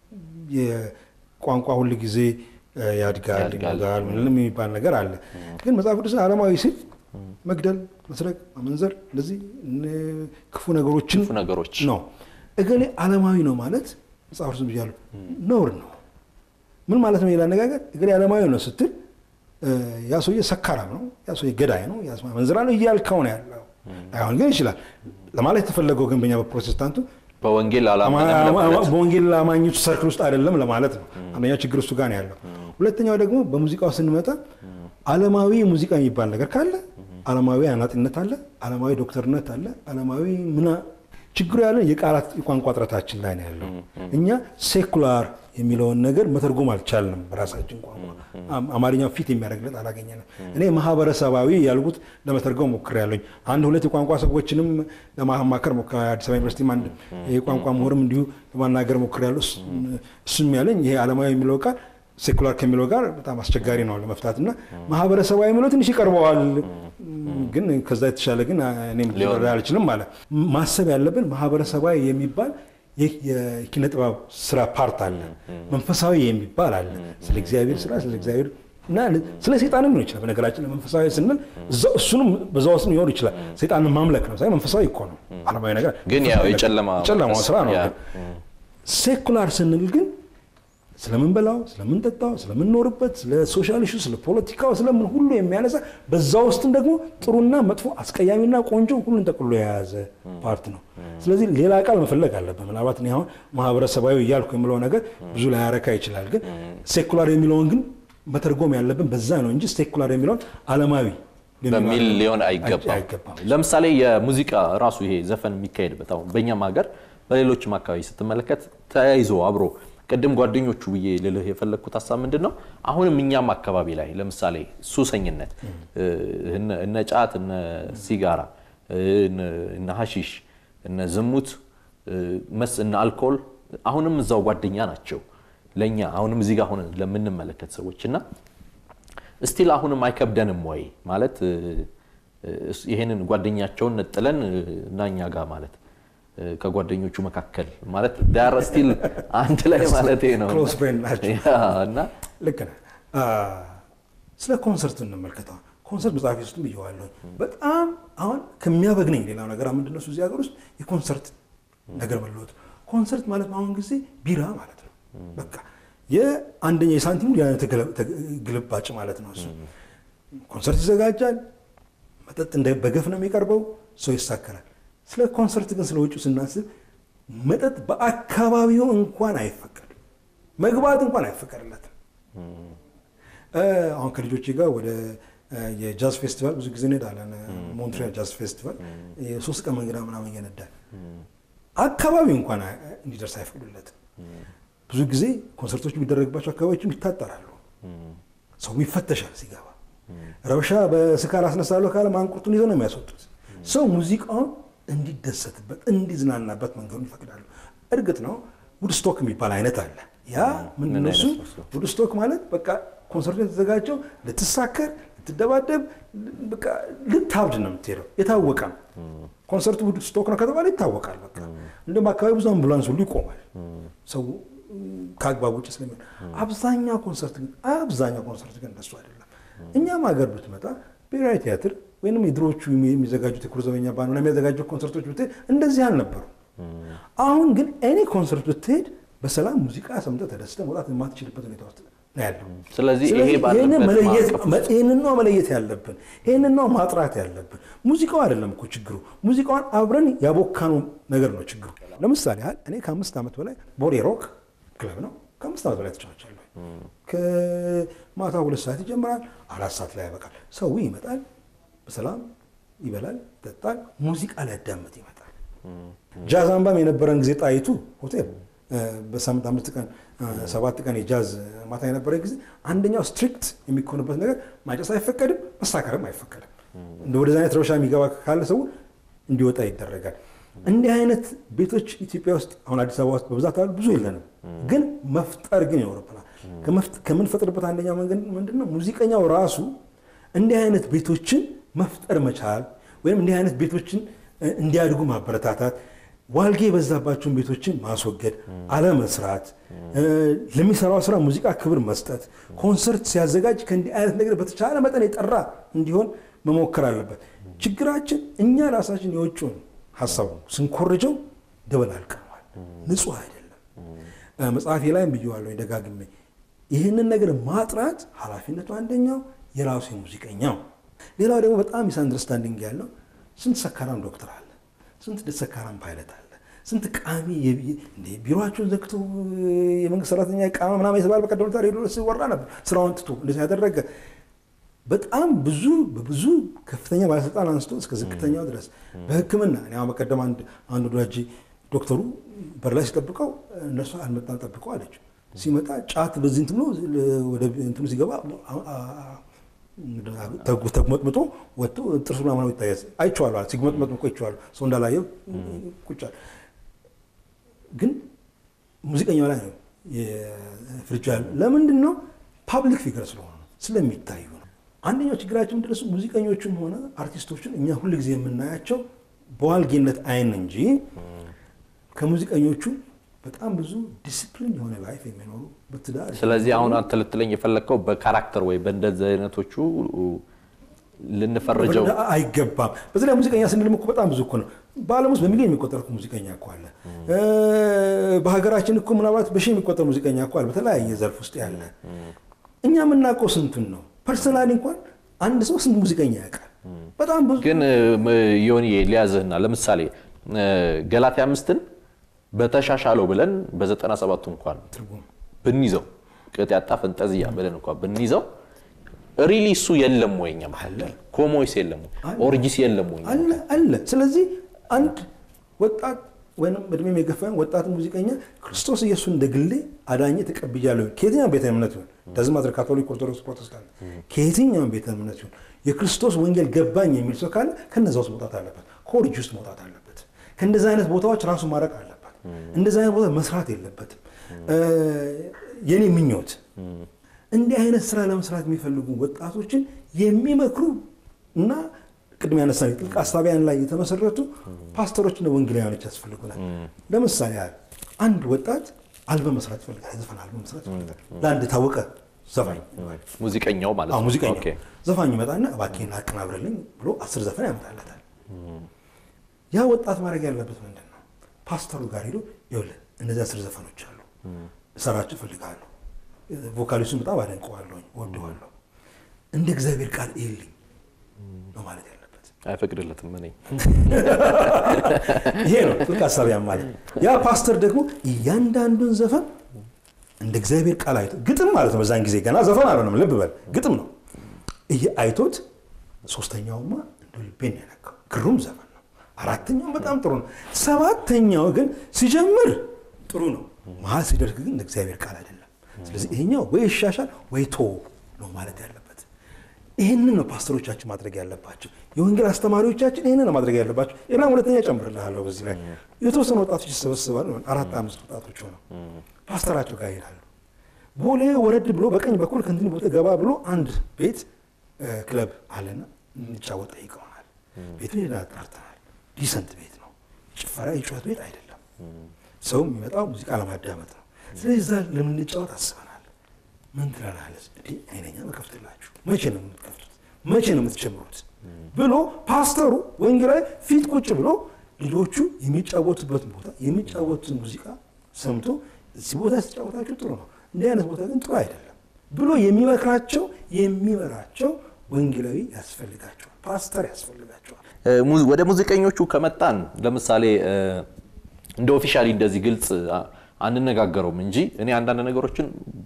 የቋንቋ ሁል ጊዜ እ፣ ያድጋል ያድጋል። ይሞታል ምንም የሚባል ነገር አለ። ግን መጽሐፍ ቅዱስ ዓለማዊ ሲል መግደል፣ መስረቅ፣ ማመንዘር እንደዚህ ን- ክፉ ነገሮችን ክፉ ነገሮች ነው። እገሌ ዓለማዊ ነው ማለት መጽሐፍ ቅዱስ ብያለሁ ነውር ነው። ምን ማለት ነው? ሌላ አነጋገር እገሌ ዓለማዊ ነው ስትል እ፣ ያ ሰውዬ ሰካራም ነው፣ ያ ሰውዬ ገዳይ ነው፣ ያ ሰውዬ መንዝራ ነው እያልከው ነው ያለው። አይሆን ግን ይችላል ለማለት የተፈለገው ግን በኛ በፕሮቴስታንቱ በወንጌል አላመነም አማ- ለማለት አማ- በወንጌል አማኞች ሰርክል ውስጥ አይደለም ለማለት ነው። አንደኛው ችግር እሱ ጋር ነው ያለው። ሁለተኛው ደግሞ በሙዚቃው ስንመጣ ዓለማዊ ሙዚቃ የሚባል ነገር ካለ ዓለማዊ አናጢነት አለ፣ ዓለማዊ ዶክተርነት አለ፣ ዓለማዊ ምና ችግሩ ያለን የቃላት የቋንቋ ጥረታችን ላይ ነው ያለው። እኛ ሴኩላር የሚለውን ነገር መተርጎም አልቻልንም በራሳችን ቋንቋ። አም- አማርኛው ፊት የሚያደርግለት አላገኘንም። እኔ ማህበረሰባዊ ያልኩት ለመተርጎም ሞክሬያለሁኝ። አንድ ሁለት የቋንቋ ሰዎችንም ለማማከር ሞክሬ አዲስ አበባ ዩኒቨርሲቲም አንድ የቋንቋ ምሁርም እንዲሁ ለማናገር ሞክሬያለሁ። እሱ- እሱም ያለኝ ይሄ ዓለማዊ የሚለው ቃል ሴኩላር ከሚለው ጋር በጣም አስቸጋሪ ነው ለመፍታት እና ማህበረሰባዊ የሚለው ትንሽ ይቀርበዋል፣ ግን ከዛ የተሻለ ግን እኔም ሊወራ አልችልም ማለት ማሰብ ያለብን ማህበረሰባዊ የሚባል ይህ የኪነ ጥበብ ስራ ፓርት አለ፣ መንፈሳዊ የሚባል አለ። ስለ እግዚአብሔር ስራ ስለ እግዚአብሔር እና ስለ ሰይጣንም ሊሆን ይችላል። በነገራችን ላይ መንፈሳዊ ስንል እዛ- እሱንም በዛ ውስጥ ሊሆን ይችላል። ሰይጣንን ማምለክ ነው ሳይሆን መንፈሳዊ እኮ ነው። ዓለማዊ ነገር ግን ያው የጨለማ የጨለማው ስራ ነው። ያ። ግን ሴኩላር ስንል ግን ስለምንበላው፣ ስለምንጠጣው፣ ስለምንኖርበት፣ ስለ ሶሻል ኢሹ፣ ስለ ፖለቲካው፣ ስለምን ሁሉ የሚያነሳ በዛ ውስጥም ደግሞ ጥሩና መጥፎ፣ አስቀያሚና ቆንጆ ሁሉን ጠቅሎ የያዘ ፓርት ነው። ስለዚህ ሌላ ቃል መፈለግ አለብን። ምናልባት እኔ አሁን ማህበረሰባዊ እያልኩ የምለው ነገር ብዙ ላያረካ ይችላል። ግን ሴኩላር የሚለውን ግን መተርጎም ያለብን በዛ ነው እንጂ ሴኩላር የሚለውን ዓለማዊ በሚል ሊሆን አይገባም። አይገባም። ለምሳሌ የሙዚቃ ራሱ ይሄ ዘፈን የሚካሄድበት አሁን በእኛም ሀገር በሌሎችም አካባቢ ስትመለከት ተያይዞ አብሮ ቅድም ጓደኞቹ ብዬ ልልህ የፈለግኩት ሀሳብ ምንድን ነው? አሁንም እኛም አካባቢ ላይ ለምሳሌ ሱሰኝነት እ፣ እነ እነ ጫት፣ እነ ሲጋራ፣ እነ- እነ ሀሺሽ፣ እነ ዝሙት እ፣ መስ እነ አልኮል አሁንም እዛው ጓደኛ ናቸው ለእኛ አሁንም እዚህ ጋር ሆነን ለምንመለከት ሰዎች እና እስቲል አሁንም አይከብደንም ወይ ማለት እ፣ እ፣ ይሄንን ጓደኛቸውን ነጥለን እ፣ እና እኛ ጋር ማለት እ፣ ከጓደኞቹ መካከል ማለት ዳር ስቲል አንድ ላይ ማለት ነው ክሎዝ ፍሬንድ ናቸው። ያ፣ እና ልክ ነህ። አ፣ ስለ ኮንሰርት እንመልከተው። ኮንሰርት መጽሐፍ ውስጥም ብየዋለሁ። በጣም አሁን ከሚያበግነኝ ሌላው ነገር ምንድን ነው እሱ እዚህ ሀገር ውስጥ የኮንሰርት ነገር መለወጥ። ኮንሰርት ማለት በአሁን ጊዜ ቢራ ማለት ነው። በቃ የአንደኛ የሳንቲሙ ሌላ ተገለ- ተገ- ግልባጭ ማለት ነው እሱ። ኮንሰርት ይዘጋጃል፣ መጠጥ እንደ በገፍ ነው የሚቀርበው፣ ሰው ይሳከራል። ስለ ኮንሰርት ግን ስለ ውጭው ስናስብ መጠጥ በአካባቢው እንኳን አይፈቀድም፣ መግባት እንኳን አይፈቀድለትም። እ፣ አሁን ከልጆቼ ጋር ወደ እ፣ የጃዝ ፌስቲቫል ብዙ ጊዜ እንሄዳለን። ሞንትሪያል ጃዝ ፌስቲቫል የሶስት ቀን መንገዳ ምናምን እየነዳል አካባቢው እንኳን አይ- እንዲደርስ አይፈቅዱለትም። ብዙ ጊዜ ኮንሰርቶች የሚደረግባቸው አካባቢዎችም ይታጠራሉ። ሰው ይፈተሻል ሲገባ። ረብሻ በስካር አስነሳለሁ ካለ ማንቁርቱን ይዘው ነው የሚያስወጡት። ሰው ሙዚቃውን እንዲደሰትበት እንዲዝናናበት መንገዱን ይፈቅዳሉ። እርግጥ ነው ውድስቶክ የሚባል አይነት አለ። ያ ምንድን ነው እሱ? ውድስቶክ ማለት በቃ ኮንሰርቱ የተዘጋጀው ልትሳከር፣ ልትደባደብ፣ በቃ ልታብድ ነው የምትሄደው። የታወቀ ነው። ኮንሰርቱ ውድስቶክ ነው ከተባለ ይታወቃል። በቃ እንደውም አካባቢ ብዙ አምቡላንስ ሁሉ ይቆማል። ሰው ከአግባብ ውጭ ስለሚሆን አብዛኛው ኮንሰርት ግን አብዛኛው ኮንሰርት ግን እንደሱ አይደለም። እኛም ሀገር ብትመጣ ብሔራዊ ቲያትር ወይም የድሮዎቹ የሚዘጋጁት የኩር ዘበኛ ባንድ የሚያዘጋጁት ኮንሰርቶች ብትሄድ እንደዚህ አልነበሩ። አሁን ግን እኔ ኮንሰርት ብትሄድ በሰላም ሙዚቃ ሰምተህ ተደስተህ መውጣት የማትችልበት ሁኔታ ውስጥ ነው ያለው። ስለዚህ ይሄ ስለዚህ ባለበት ይህንን መለየት ማዕቀፍ ውስጥ ይህንን ነው መለየት ያለብን። ይህንን ነው ማጥራት ያለብን። ሙዚቃው አይደለም እኮ ችግሩ፣ ሙዚቃውን አብረን ያቦካነው ነገር ነው ችግሩ። ለምሳሌ ያህል እኔ ከአምስት ዓመት በላይ ቦሌ ሮክ ክለብ ነው ከአምስት ዓመት በላይ ተጫውቻለሁ። ከማታ ሁለት ሰዓት ይጀምራል፣ አራት ሰዓት ላይ ያበቃል። ሰው ይመጣል፣ በሰላም ይበላል፣ ይጠጣል፣ ሙዚቃ ሊያዳምጥ ይመጣል። ጃዝ አምባም የነበረን ጊዜ ጣይቱ ሆቴል በሳምንት አምስት ቀን ሰባት ቀን የጃዝ ማታ የነበረ ጊዜ አንደኛው ስትሪክት የሚኮንበት ነገር ማጨስ አይፈቀድም፣ መሳከርም አይፈቀድም። እንደ ወደዚ አይነት ረብሻ የሚገባ ካለ ሰው እንዲወጣ ይደረጋል። እንዲህ አይነት ቤቶች ኢትዮጵያ ውስጥ አሁን አዲስ አበባ ውስጥ በብዛት አሉ፣ ብዙ የለንም፣ ግን መፍጠር ግን ይኖርብናል። ከምንፈጥርበት አንደኛው መንገድ ምንድን ነው? ሙዚቀኛው ራሱ እንዲህ አይነት ቤቶችን መፍጠር መቻል ወይም እንዲህ አይነት ቤቶችን እንዲያድጉ ማበረታታት ዋልጌ የበዛባቸውን ቤቶችን ማስወገድ፣ አለመስራት፣ ለሚሰራው ስራ ሙዚቃ ክብር መስጠት፣ ኮንሰርት ሲያዘጋጅ ከእንዲህ አይነት ነገር በተቻለ መጠን የጠራ እንዲሆን መሞከር አለበት። ችግራችን እኛ ራሳችን የውጭውን ሀሳብ ስንኮርጀው ደበላልቀነዋል። ንጹህ አይደለም። መጽሐፌ ላይም ብየዋለሁ ደጋግሜ፣ ይህንን ነገር ማጥራት ኃላፊነቱ አንደኛው የራሱ የሙዚቀኛው፣ ሌላው ደግሞ በጣም ሚስ አንደርስታንዲንግ ያለው ስንት ሰካራም ዶክተር አለ ስንት ሰካራም ፓይለት አለ። ስንት ቃሚ ቢሮቸውን ዘግቶ የመንግስት ሰራተኛ ቃማ ምናምን የተባለ በቀደም ዕለት ሬዲዮ ሲወራ ነበር። ስራውን ትቶ እንደዚህ ያደረገ በጣም ብዙ በብዙ ከፍተኛ ባለስልጣን አንስቶ እስከ ዝቅተኛው ድረስ በሕክምና እኔ አሁን በቀደም አንድ አንድ ወዳጄ ዶክተሩ በር ላይ ሲጠብቀው እነሱ አልመጣም ጠብቀው አለችው። ሲመጣ ጫት በዚህ እንትኑ ወደ እንትኑ ሲገባ ተጉመጥምጦ ወጥቶ ጥርሱ ምናምን ይታያል። አይቼዋለሁ። ሲጉመጥመጥ እኮ አይቼዋለሁ። ሰው እንዳላየው ቁጭ አለ። ግን ሙዚቀኛው ላይ ነው ፍርጃ። ለምንድን ነው? ፓብሊክ ፊገር ስለሆነ ስለሚታዩ ነው። አንደኛው ችግራችን ምንድን ነው? ሙዚቀኞቹም ሆነ አርቲስቶችን እኛ ሁልጊዜ የምናያቸው በዋልጌነት አይን እንጂ ከሙዚቀኞቹ በጣም ብዙ ዲስፕሊን የሆነ ላይፍ የሚኖሩ በትዳር ስለዚህ አሁን አንተ ልትለኝ የፈለግከው በካራክተር ወይ በእንደዚህ አይነቶቹ ልንፈርጀው አይገባም። በዚህ ላይ ሙዚቀኛ ስንልም እኮ በጣም ብዙ እኮ ነው። በዓለም ውስጥ በሚሊዮን የሚቆጠር እኮ ሙዚቀኛ እኮ አለ። በሀገራችን እኮ ምናልባት በሺህ የሚቆጠር ሙዚቀኛ እኮ አለ፣ በተለያየ ዘርፍ ውስጥ ያለ። እኛ የምናውቀው ስንቱን ነው? ፐርሰናሊ እንኳን አንድ ሰው ስንት ሙዚቀኛ ያውቃል? በጣም ብዙ። ግን ዮኒ ሊያዝህና ለምሳሌ ገላትያ አምስትን በተሻሻለው ብለን በዘጠና ሰባቱ እንኳን ብንይዘው ቅጥ ያጣ ፈንጠዝያ ብለን እንኳን ብንይዘው ሪሊ እሱ የለም ወይ እኛ መሀል ኮሞይስ የለም ወይ ኦርጂስ የለም ወይ አለ አለ። ስለዚህ አንድ ወጣት ወይም እድሜም የገፋን ወጣት ሙዚቀኛ ክርስቶስ ኢየሱስ እንደ ግሌ አዳኜ ተቀብያለሁ ከየትኛውም ቤተ እምነት ይሁን ደዝም ማድረግ ካቶሊክ፣ ኦርቶዶክስ፣ ፕሮቴስታንት ከየትኛውም ቤተ እምነት ይሁን የክርስቶስ ወንጌል ገባኝ የሚል ሰው ካለ ከነዛ ውስጥ መውጣት አለበት። ከኦርጂ ውስጥ መውጣት አለበት። ከእንደዚህ አይነት ቦታዎች ራሱን ማድረግ አለበት። እንደዚህ አይነት ቦታ መስራት የለበትም። የኔ ምኞት እንዲህ አይነት ስራ ለመስራት የሚፈልጉ ወጣቶችን የሚመክሩ እና ቅድም ያነሳ ጥልቅ አሳቢያን ላይ የተመሰረቱ ፓስተሮችና ወንጌላውያኖች ያስፈልጉናል። ለምሳሌ ያህል አንድ ወጣት አልበም መስራት ይፈልጋል፣ ዘፈን አልበም መስራት ይፈልጋል። ለአንድ ታወቀ ዘፋኝ ሙዚቀኛው ማለት ነው። ሙዚቀኛው ኦኬ። ዘፋኝ ይመጣና እባክህን አቀናብርልኝ ብሎ አስር ዘፈን ያመጣለታል። ያ ወጣት ማድረግ ያለበት ምንድን ነው? ፓስተሩ ጋር ሄዶ ይኸውልህ እነዚህ አስር ዘፈኖች አሉ እሰራቸው እፈልጋለሁ ቮካሊስቱን በጣም አደንቀዋለሁኝ፣ ወደዋለሁ። እንደ እግዚአብሔር ቃል ይልኝ ነው ማለት ያለበት። አይፈቅድለትም። እኔ ይሄ ነው ጥልቅ ሀሳቢያን ማለት። ያ ፓስተር ደግሞ እያንዳንዱን ዘፈን እንደ እግዚአብሔር ቃል አይቶ ግጥም ማለት ነው። በዛን ጊዜ ገና ዘፈን አልሆነም፣ ልብ በል ግጥም ነው። ይሄ አይቶት ሶስተኛውማ እንደ ልቤን ያነካው ግሩም ዘፈን ነው። አራተኛው በጣም ጥሩ ነው። ሰባተኛው ግን ሲጀምር ጥሩ ነው፣ መሀል ሲደርግ ግን እንደ እግዚአብሔር ቃል አይደለም። ስለዚህ ይሄኛው ወይ ይሻሻል ወይ ቶ ነው ማለት ያለበት። ይህንን ነው ፓስተሮቻችን ማድረግ ያለባቸው። የወንጌል አስተማሪዎቻችን ይህንን ነው ማድረግ ያለባቸው። ሌላ ሁለተኛ ጨምርልሃለሁ። በዚህ ላይ የተወሰኑ ወጣቶች ይሰበስባሉ። አራት አምስት ወጣቶች ሆነው ፓስተራቸው ጋር ይሄዳሉ። ቦሌ ወረድ ብሎ በቀኝ በኩል ከንትን ቦታ ገባ ብሎ አንድ ቤት ክለብ አለና እንጫወት ጠይቀውናል። ቤቱ ሄዳ ጠርተናል። ዲሰንት ቤት ነው፣ ጭፈራ የጩኸት ቤት አይደለም። ሰው የሚመጣው ሙዚቃ ለማዳመጥ ነው። ስለዚህ እዛ ለምንጫወት አስበናል። ምን ትላለህ? እንዲህ አይነኛ መከፍትላችሁ መቼ ነው የምትከፍቱት? መቼ ነው የምትጀምሩት? ብሎ ፓስተሩ ወንጌላዊ ፊት ቁጭ ብሎ ልጆቹ የሚጫወቱበት ቦታ የሚጫወቱትን ሙዚቃ ሰምቶ እዚህ ቦታ የተጫወታችሁ ጥሩ ነው፣ እንዲህ አይነት ቦታ ግን ጥሩ አይደለም ብሎ የሚመክራቸው የሚመራቸው ወንጌላዊ ያስፈልጋቸዋል፣ ፓስተር ያስፈልጋቸዋል። ወደ ሙዚቀኞቹ ከመጣን ለምሳሌ እንደ ኦፊሻሊ እንደዚህ ግልጽ አንነጋገረውም እንጂ እኔ አንዳንድ ነገሮችን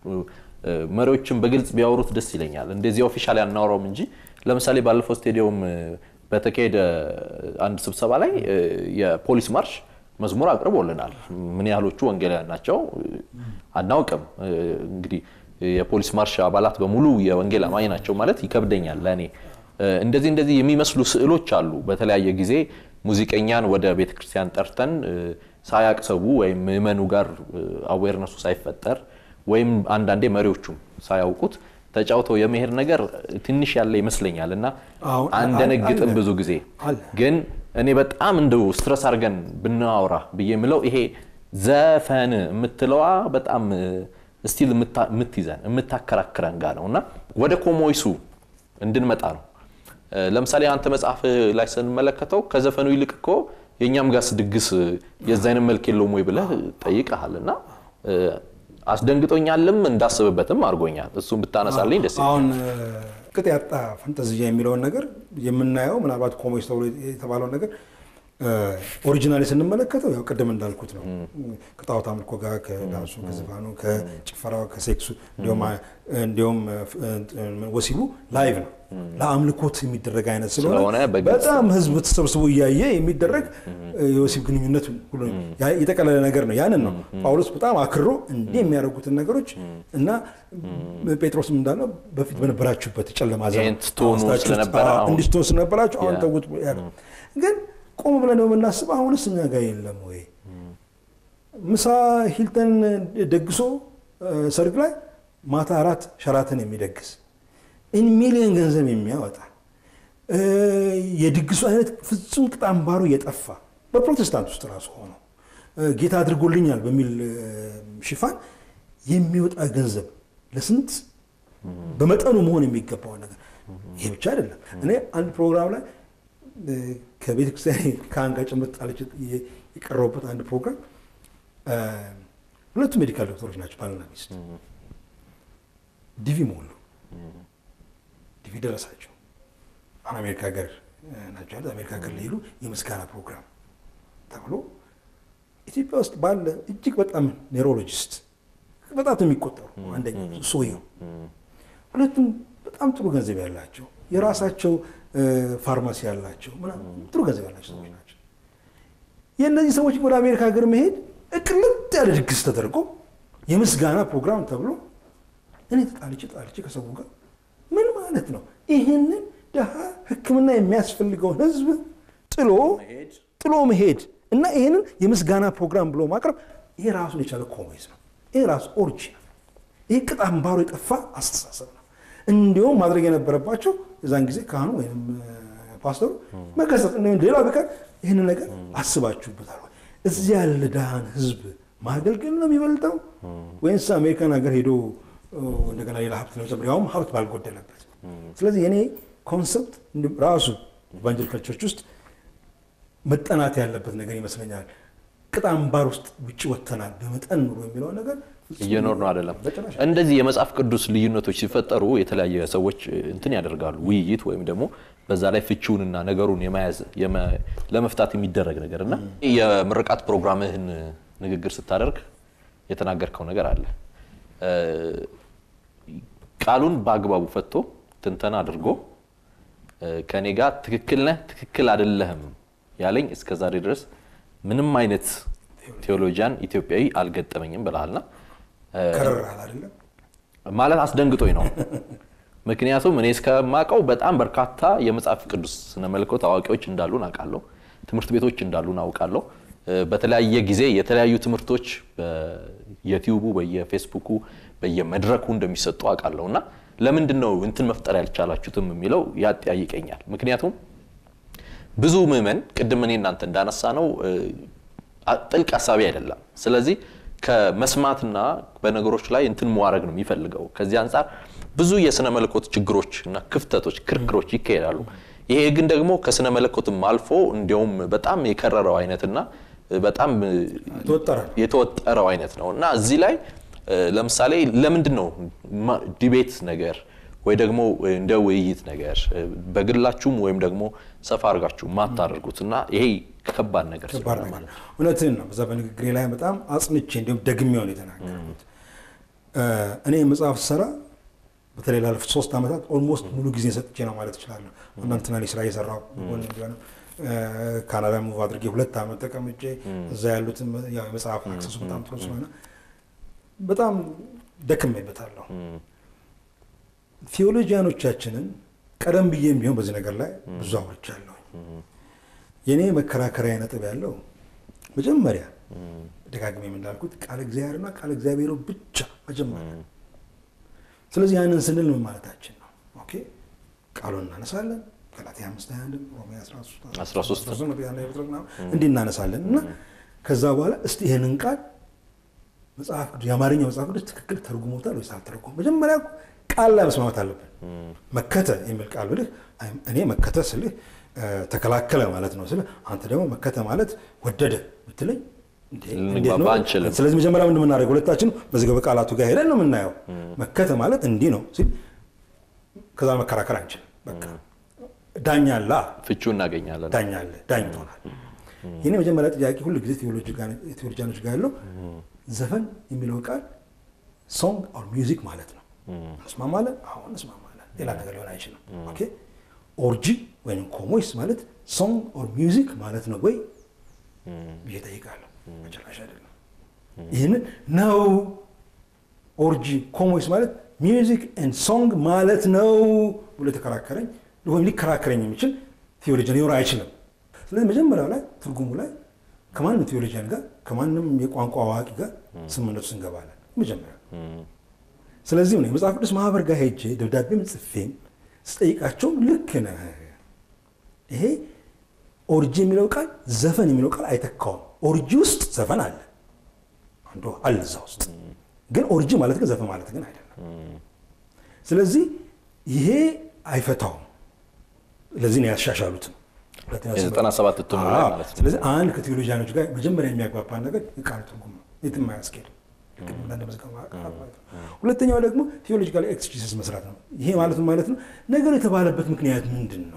መሪዎችን በግልጽ ቢያወሩት ደስ ይለኛል። እንደዚህ ኦፊሻሊ አናወራውም እንጂ ለምሳሌ ባለፈው ስቴዲየም በተካሄደ አንድ ስብሰባ ላይ የፖሊስ ማርሽ መዝሙር አቅርቦልናል። ምን ያህሎቹ ወንጌላውያን ናቸው አናውቅም። እንግዲህ የፖሊስ ማርሽ አባላት በሙሉ የወንጌል አማኝ ናቸው ማለት ይከብደኛል ለእኔ። እንደዚህ እንደዚህ የሚመስሉ ስዕሎች አሉ። በተለያየ ጊዜ ሙዚቀኛን ወደ ቤተክርስቲያን ጠርተን ሳያቅ ሰው ወይም ምዕመኑ ጋር አዌርነሱ ሳይፈጠር ወይም አንዳንዴ መሪዎቹም ሳያውቁት ተጫውተው የመሄድ ነገር ትንሽ ያለ ይመስለኛል እና አንደነግጥም ብዙ ጊዜ ግን እኔ በጣም እንደው ስትረስ አድርገን ብናወራ ብዬ የምለው ይሄ ዘፈን የምትለዋ በጣም ስቲል የምትይዘን የምታከራክረን ጋር ነው እና ወደ ኮሞይሱ እንድንመጣ ነው። ለምሳሌ አንተ መጽሐፍ ላይ ስንመለከተው ከዘፈኑ ይልቅ እኮ የእኛም ጋስ ድግስ የዛ አይነት መልክ የለውም ወይ ብለህ ጠይቀሃል እና አስደንግጦኛልም እንዳስብበትም አድርጎኛል። እሱም ብታነሳልኝ ደስ አሁን ቅጥ ያጣ ፈንጠዝያ የሚለውን ነገር የምናየው ምናልባት ኮሞች ተብሎ የተባለውን ነገር ኦሪጂናሊ ስንመለከተው ያው ቅድም እንዳልኩት ነው። ከጣዖት አምልኮ ጋር ከዳንሱ፣ ከዘፋኑ፣ ከጭፈራው፣ ከሴክሱ እንዲሁም ወሲቡ ላይቭ ነው ለአምልኮት የሚደረግ አይነት ስለሆነ በጣም ሕዝብ ተሰብስቦ እያየ የሚደረግ የወሲብ ግንኙነት ሁሉ የጠቀለለ ነገር ነው። ያንን ነው ጳውሎስ በጣም አክሮ እንዲህ የሚያደርጉትን ነገሮች እና ጴጥሮስም እንዳለው በፊት በነበራችሁበት ጨለማ ዘመን እንድትሆኑ ስለነበራችሁ አሁን ተውት ግን ቆም ብለን ነው የምናስብ። አሁንስ እኛ ጋር የለም ወይ? ምሳ ሂልተን ደግሶ ሰርግ ላይ ማታ አራት ሸራተን የሚደግስ ኢን ሚሊዮን ገንዘብ የሚያወጣ የድግሱ አይነት ፍጹም ቅጥ አምባሩ እየጠፋ በፕሮቴስታንት ውስጥ ራሱ ሆኖ ጌታ አድርጎልኛል በሚል ሽፋን የሚወጣ ገንዘብ ለስንት በመጠኑ መሆን የሚገባው ነገር ይሄ ብቻ አይደለም። እኔ አንድ ፕሮግራም ላይ ከቤተ ክርስቲያን ከአንጋ ጭምር ጣለች የቀረቡበት አንድ ፕሮግራም ሁለቱ ሜዲካል ዶክተሮች ናቸው፣ ባልና ሚስት ዲቪ ሞሉ። ዲቪ ደረሳቸው። አሁን አሜሪካ ሀገር ናቸው ያሉት። አሜሪካ ሀገር ሊሄዱ የምስጋና ፕሮግራም ተብሎ ኢትዮጵያ ውስጥ ባለ እጅግ በጣም ኔውሮሎጂስት በጣም የሚቆጠሩ አንደኛ ሰውየው፣ ሁለቱም በጣም ጥሩ ገንዘብ ያላቸው የራሳቸው ፋርማሲ ያላቸው ጥሩ ገንዘብ ያላቸው ሰዎች ናቸው። የእነዚህ ሰዎች ወደ አሜሪካ ሀገር መሄድ እቅልጥ ያለ ድግስ ተደርጎ የምስጋና ፕሮግራም ተብሎ እኔ ተጣልቼ ጣልቼ ከሰው ጋር ምን ማለት ነው? ይህንን ድሃ ሕክምና የሚያስፈልገውን ህዝብ ጥሎ ጥሎ መሄድ እና ይህንን የምስጋና ፕሮግራም ብሎ ማቅረብ ይሄ ራሱን የቻለ ኮሚኒዝም ነው። ይሄ ራሱ ኦሪጂናል ይህ ቅጥ አምባሩ የጠፋ አስተሳሰብ ነው። እንዲሁም ማድረግ የነበረባቸው የዛን ጊዜ ካህኑ ወይም ፓስተሩ መገሰጥ ሌላ ቢቀር ይህንን ነገር አስባችሁበታል ወይ? እዚህ ያለ ድሃን ህዝብ ማገልገል ነው የሚበልጠው ወይንስ አሜሪካን ሀገር ሄዶ እንደገና ሌላ ሀብት ለመጨመር ያውም ሀብት ባልጎደለበት? ስለዚህ የኔ ኮንሰፕት ራሱ ኢቫንጀሊካል ቸርች ውስጥ መጠናት ያለበት ነገር ይመስለኛል። ቅጥ አምባር ውስጥ ውጭ ወጥተናል በመጠን ኑሮ የሚለው ነገር እየኖር ነው አይደለም። እንደዚህ የመጽሐፍ ቅዱስ ልዩነቶች ሲፈጠሩ የተለያየ ሰዎች እንትን ያደርጋሉ ውይይት ወይም ደግሞ በዛ ላይ ፍቺውንና ነገሩን የመያዝ ለመፍታት የሚደረግ ነገር እና የምርቃት ፕሮግራምህን ንግግር ስታደርግ የተናገርከው ነገር አለ። ቃሉን በአግባቡ ፈቶ ትንተና አድርጎ ከኔ ጋር ትክክል ነህ፣ ትክክል አይደለህም ያለኝ እስከ ዛሬ ድረስ ምንም አይነት ቴዎሎጂያን ኢትዮጵያዊ አልገጠመኝም ብለሃልና ማለት አስደንግጦኝ ነው። ምክንያቱም እኔ እስከማውቀው በጣም በርካታ የመጽሐፍ ቅዱስ ስነ መለኮት አዋቂዎች እንዳሉን አውቃለሁ። ትምህርት ቤቶች እንዳሉን አውቃለሁ። በተለያየ ጊዜ የተለያዩ ትምህርቶች በየቲዩቡ፣ በየፌስቡኩ፣ በየመድረኩ እንደሚሰጡ አውቃለሁ እና ለምንድን ነው እንትን መፍጠር ያልቻላችሁትም የሚለው ያጠያይቀኛል። ምክንያቱም ብዙ ምዕመን ቅድም እኔ እናንተ እንዳነሳ ነው ጥልቅ ሀሳቢ አይደለም። ስለዚህ ከመስማትና በነገሮች ላይ እንትን መዋረግ ነው የሚፈልገው። ከዚህ አንጻር ብዙ የስነ መለኮት ችግሮች እና ክፍተቶች፣ ክርክሮች ይካሄዳሉ። ይሄ ግን ደግሞ ከስነ መለኮትም አልፎ እንዲያውም በጣም የከረረው አይነትና በጣም ተወጠረ የተወጠረው አይነት ነው እና እዚህ ላይ እ፣ ለምሳሌ ለምንድን ነው ማ- ዲቤት ነገር ወይ ደግሞ እንደ ውይይት ነገር እ፣ በግላችሁም ወይም ደግሞ ሰፋ አድርጋችሁ ማታደርጉት እና ይሄ ከባድ ነገር ከባድ ስለሆነ ነገር ማለት ነው። እውነትህን ነው። በዛ በንግግሬ ላይ በጣም አጽንቼ እንዲሁም ደግሜውን የተናገርኩት እ፣ እኔ መጽሐፍ ስሰራ በተለይ ላለፉት ሶስት ዓመታት ኦልሞስት ሙሉ ጊዜ ሰጥቼ ነው ማለት እችላለሁ። አንዳንድ ትናንሽ ስራ እየሰራሁ ጎን ቢሆንም እ፣ ካናዳ ሙቭ አድርጌ ሁለት ዓመት ተቀምጬ እዛ ያሉትን ያው የመጽሐፍ አክሰሱ በጣም ጥሩ ስለሆነ በጣም ደክሜበታለሁ። ቴዎሎጂያኖቻችንን ቀደም ብዬም ቢሆን በዚህ ነገር ላይ ብዙ አውርቻለሁ። የእኔ መከራከሪያ ነጥብ ያለው መጀመሪያ ደጋግሜ እንዳልኩት ቃለ እግዚአብሔርና ቃለ እግዚአብሔሩ ብቻ መጀመሪያ። ስለዚህ ያንን ስንል ምን ማለታችን ነው? ኦኬ ቃሉን እናነሳለን። ገላትያ አምስት ሃያ አንድን ሮሜ 13 13 እንዲህ እናነሳለን እና ከዛ በኋላ እስቲ ይህንን ቃል መጽሐፍ ቅዱስ የአማርኛ መጽሐፍ ቅዱስ ትክክል ተርጉሞታል ወይስ አልተረጎም? መጀመሪያ ቃል ላይ መስማማት አለብን። መከተ የሚል ቃል ብልህ እኔ መከተ ስልህ እ፣ ተከላከለ ማለት ነው ስልህ አንተ ደግሞ መከተ ማለት ወደደ ብትለኝ እንዴ፣ ልንግባባ እንዴት ነው? አንችልም። ስለዚህ መጀመሪያ ምንድን የምናደርገው ሁለታችን መዝገበ ቃላቱ ጋር ሄደን ነው የምናየው። መከተ ማለት እንዲህ ነው ሲል ከዛ መከራከር አንችልም። በቃ ዳኛ አለ ፍቹ እናገኛለን። ዳኛ አለ ዳኝቶናል። ይህኔ መጀመሪያ ጥያቄ ሁሉ ጊዜ ቴዎሎጂያኖች ጋር ያለው ዘፈን የሚለው ቃል ሶንግ ኦር ሚውዚክ ማለት ነው። እንስማማለን? አዎ እንስማማለን። ሌላ ነገር ሊሆን አይችልም። ኦኬ ኦርጂ ወይም ኮሞይስ ማለት ሶንግ ኦር ሚውዚክ ማለት ነው ወይ ብዬ እጠይቃለሁ። በጭራሽ አይደለም። ይህንን ነው ኦርጂ ኮሞይስ ማለት ሚውዚክ ኤንድ ሶንግ ማለት ነው ብሎ የተከራከረኝ ወይም ሊከራከረኝ የሚችል ቴዎሎጂያን ሊኖር አይችልም። ስለዚህ መጀመሪያው ላይ ትርጉሙ ላይ ከማንም ቴዎሎጂያን ጋር ከማንም የቋንቋ አዋቂ ጋር ስምምነቱ ውስጥ እንገባለን መጀመሪያ። ስለዚህ ነው የመጽሐፍ ቅዱስ ማህበር ጋር ሄጄ ደብዳቤም ጽፌም ስጠይቃቸውም ልክ ነህ፣ ይሄ ኦርጂ የሚለው ቃል ዘፈን የሚለው ቃል አይተካውም። ኦርጂ ውስጥ ዘፈን አለ አንዱ አለ እዛ ውስጥ ግን ኦርጂ ማለት ግን ዘፈን ማለት ግን አይደለም። ስለዚህ ይሄ አይፈታውም። ለዚህ ነው ያሻሻሉትም። የዘጠና ሰባት እትሙ ላይ አዎ። ማለት ነው። ስለዚህ አንድ ከቴዎሎጂያኖች ጋር መጀመሪያ የሚያግባባን ነገር የቃሉ ትርጉም ነው። የትም አያስኬድም። ቅድም እንዳንደመዝገብ ቃላት ማለት ነው። ሁለተኛው ደግሞ ቴዎሎጂካል ኤክስጂሲስ መስራት ነው። ይሄ ማለት ምን ማለት ነው? ነገሩ የተባለበት ምክንያት ምንድን ነው?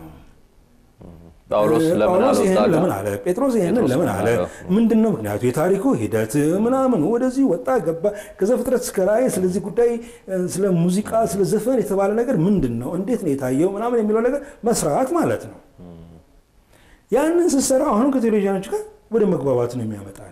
ጳውሎስ ለምን ጳውሎስ አለው እዛ ይሄንን ጋር? ለምን አለ? ጴጥሮስ ይሄንን ጴጥሮስ ለምን ለምን አለ? አለው? ምንድን ነው ምክንያቱ? የታሪኩ ሂደት ምናምን ወደዚህ ወጣ ገባ፣ ከዘፍጥረት እስከ ራእይ ስለዚህ ጉዳይ ስለ ሙዚቃ፣ ስለ ዘፈን የተባለ ነገር ምንድን ነው? እንዴት ነው የታየው? ምናምን የሚለው ነገር መስራት ማለት ነው። ያንን ስትሰራ አሁንም ከቴዎሎጂያኖች ጋር ወደ መግባባት ነው የሚያመጣን።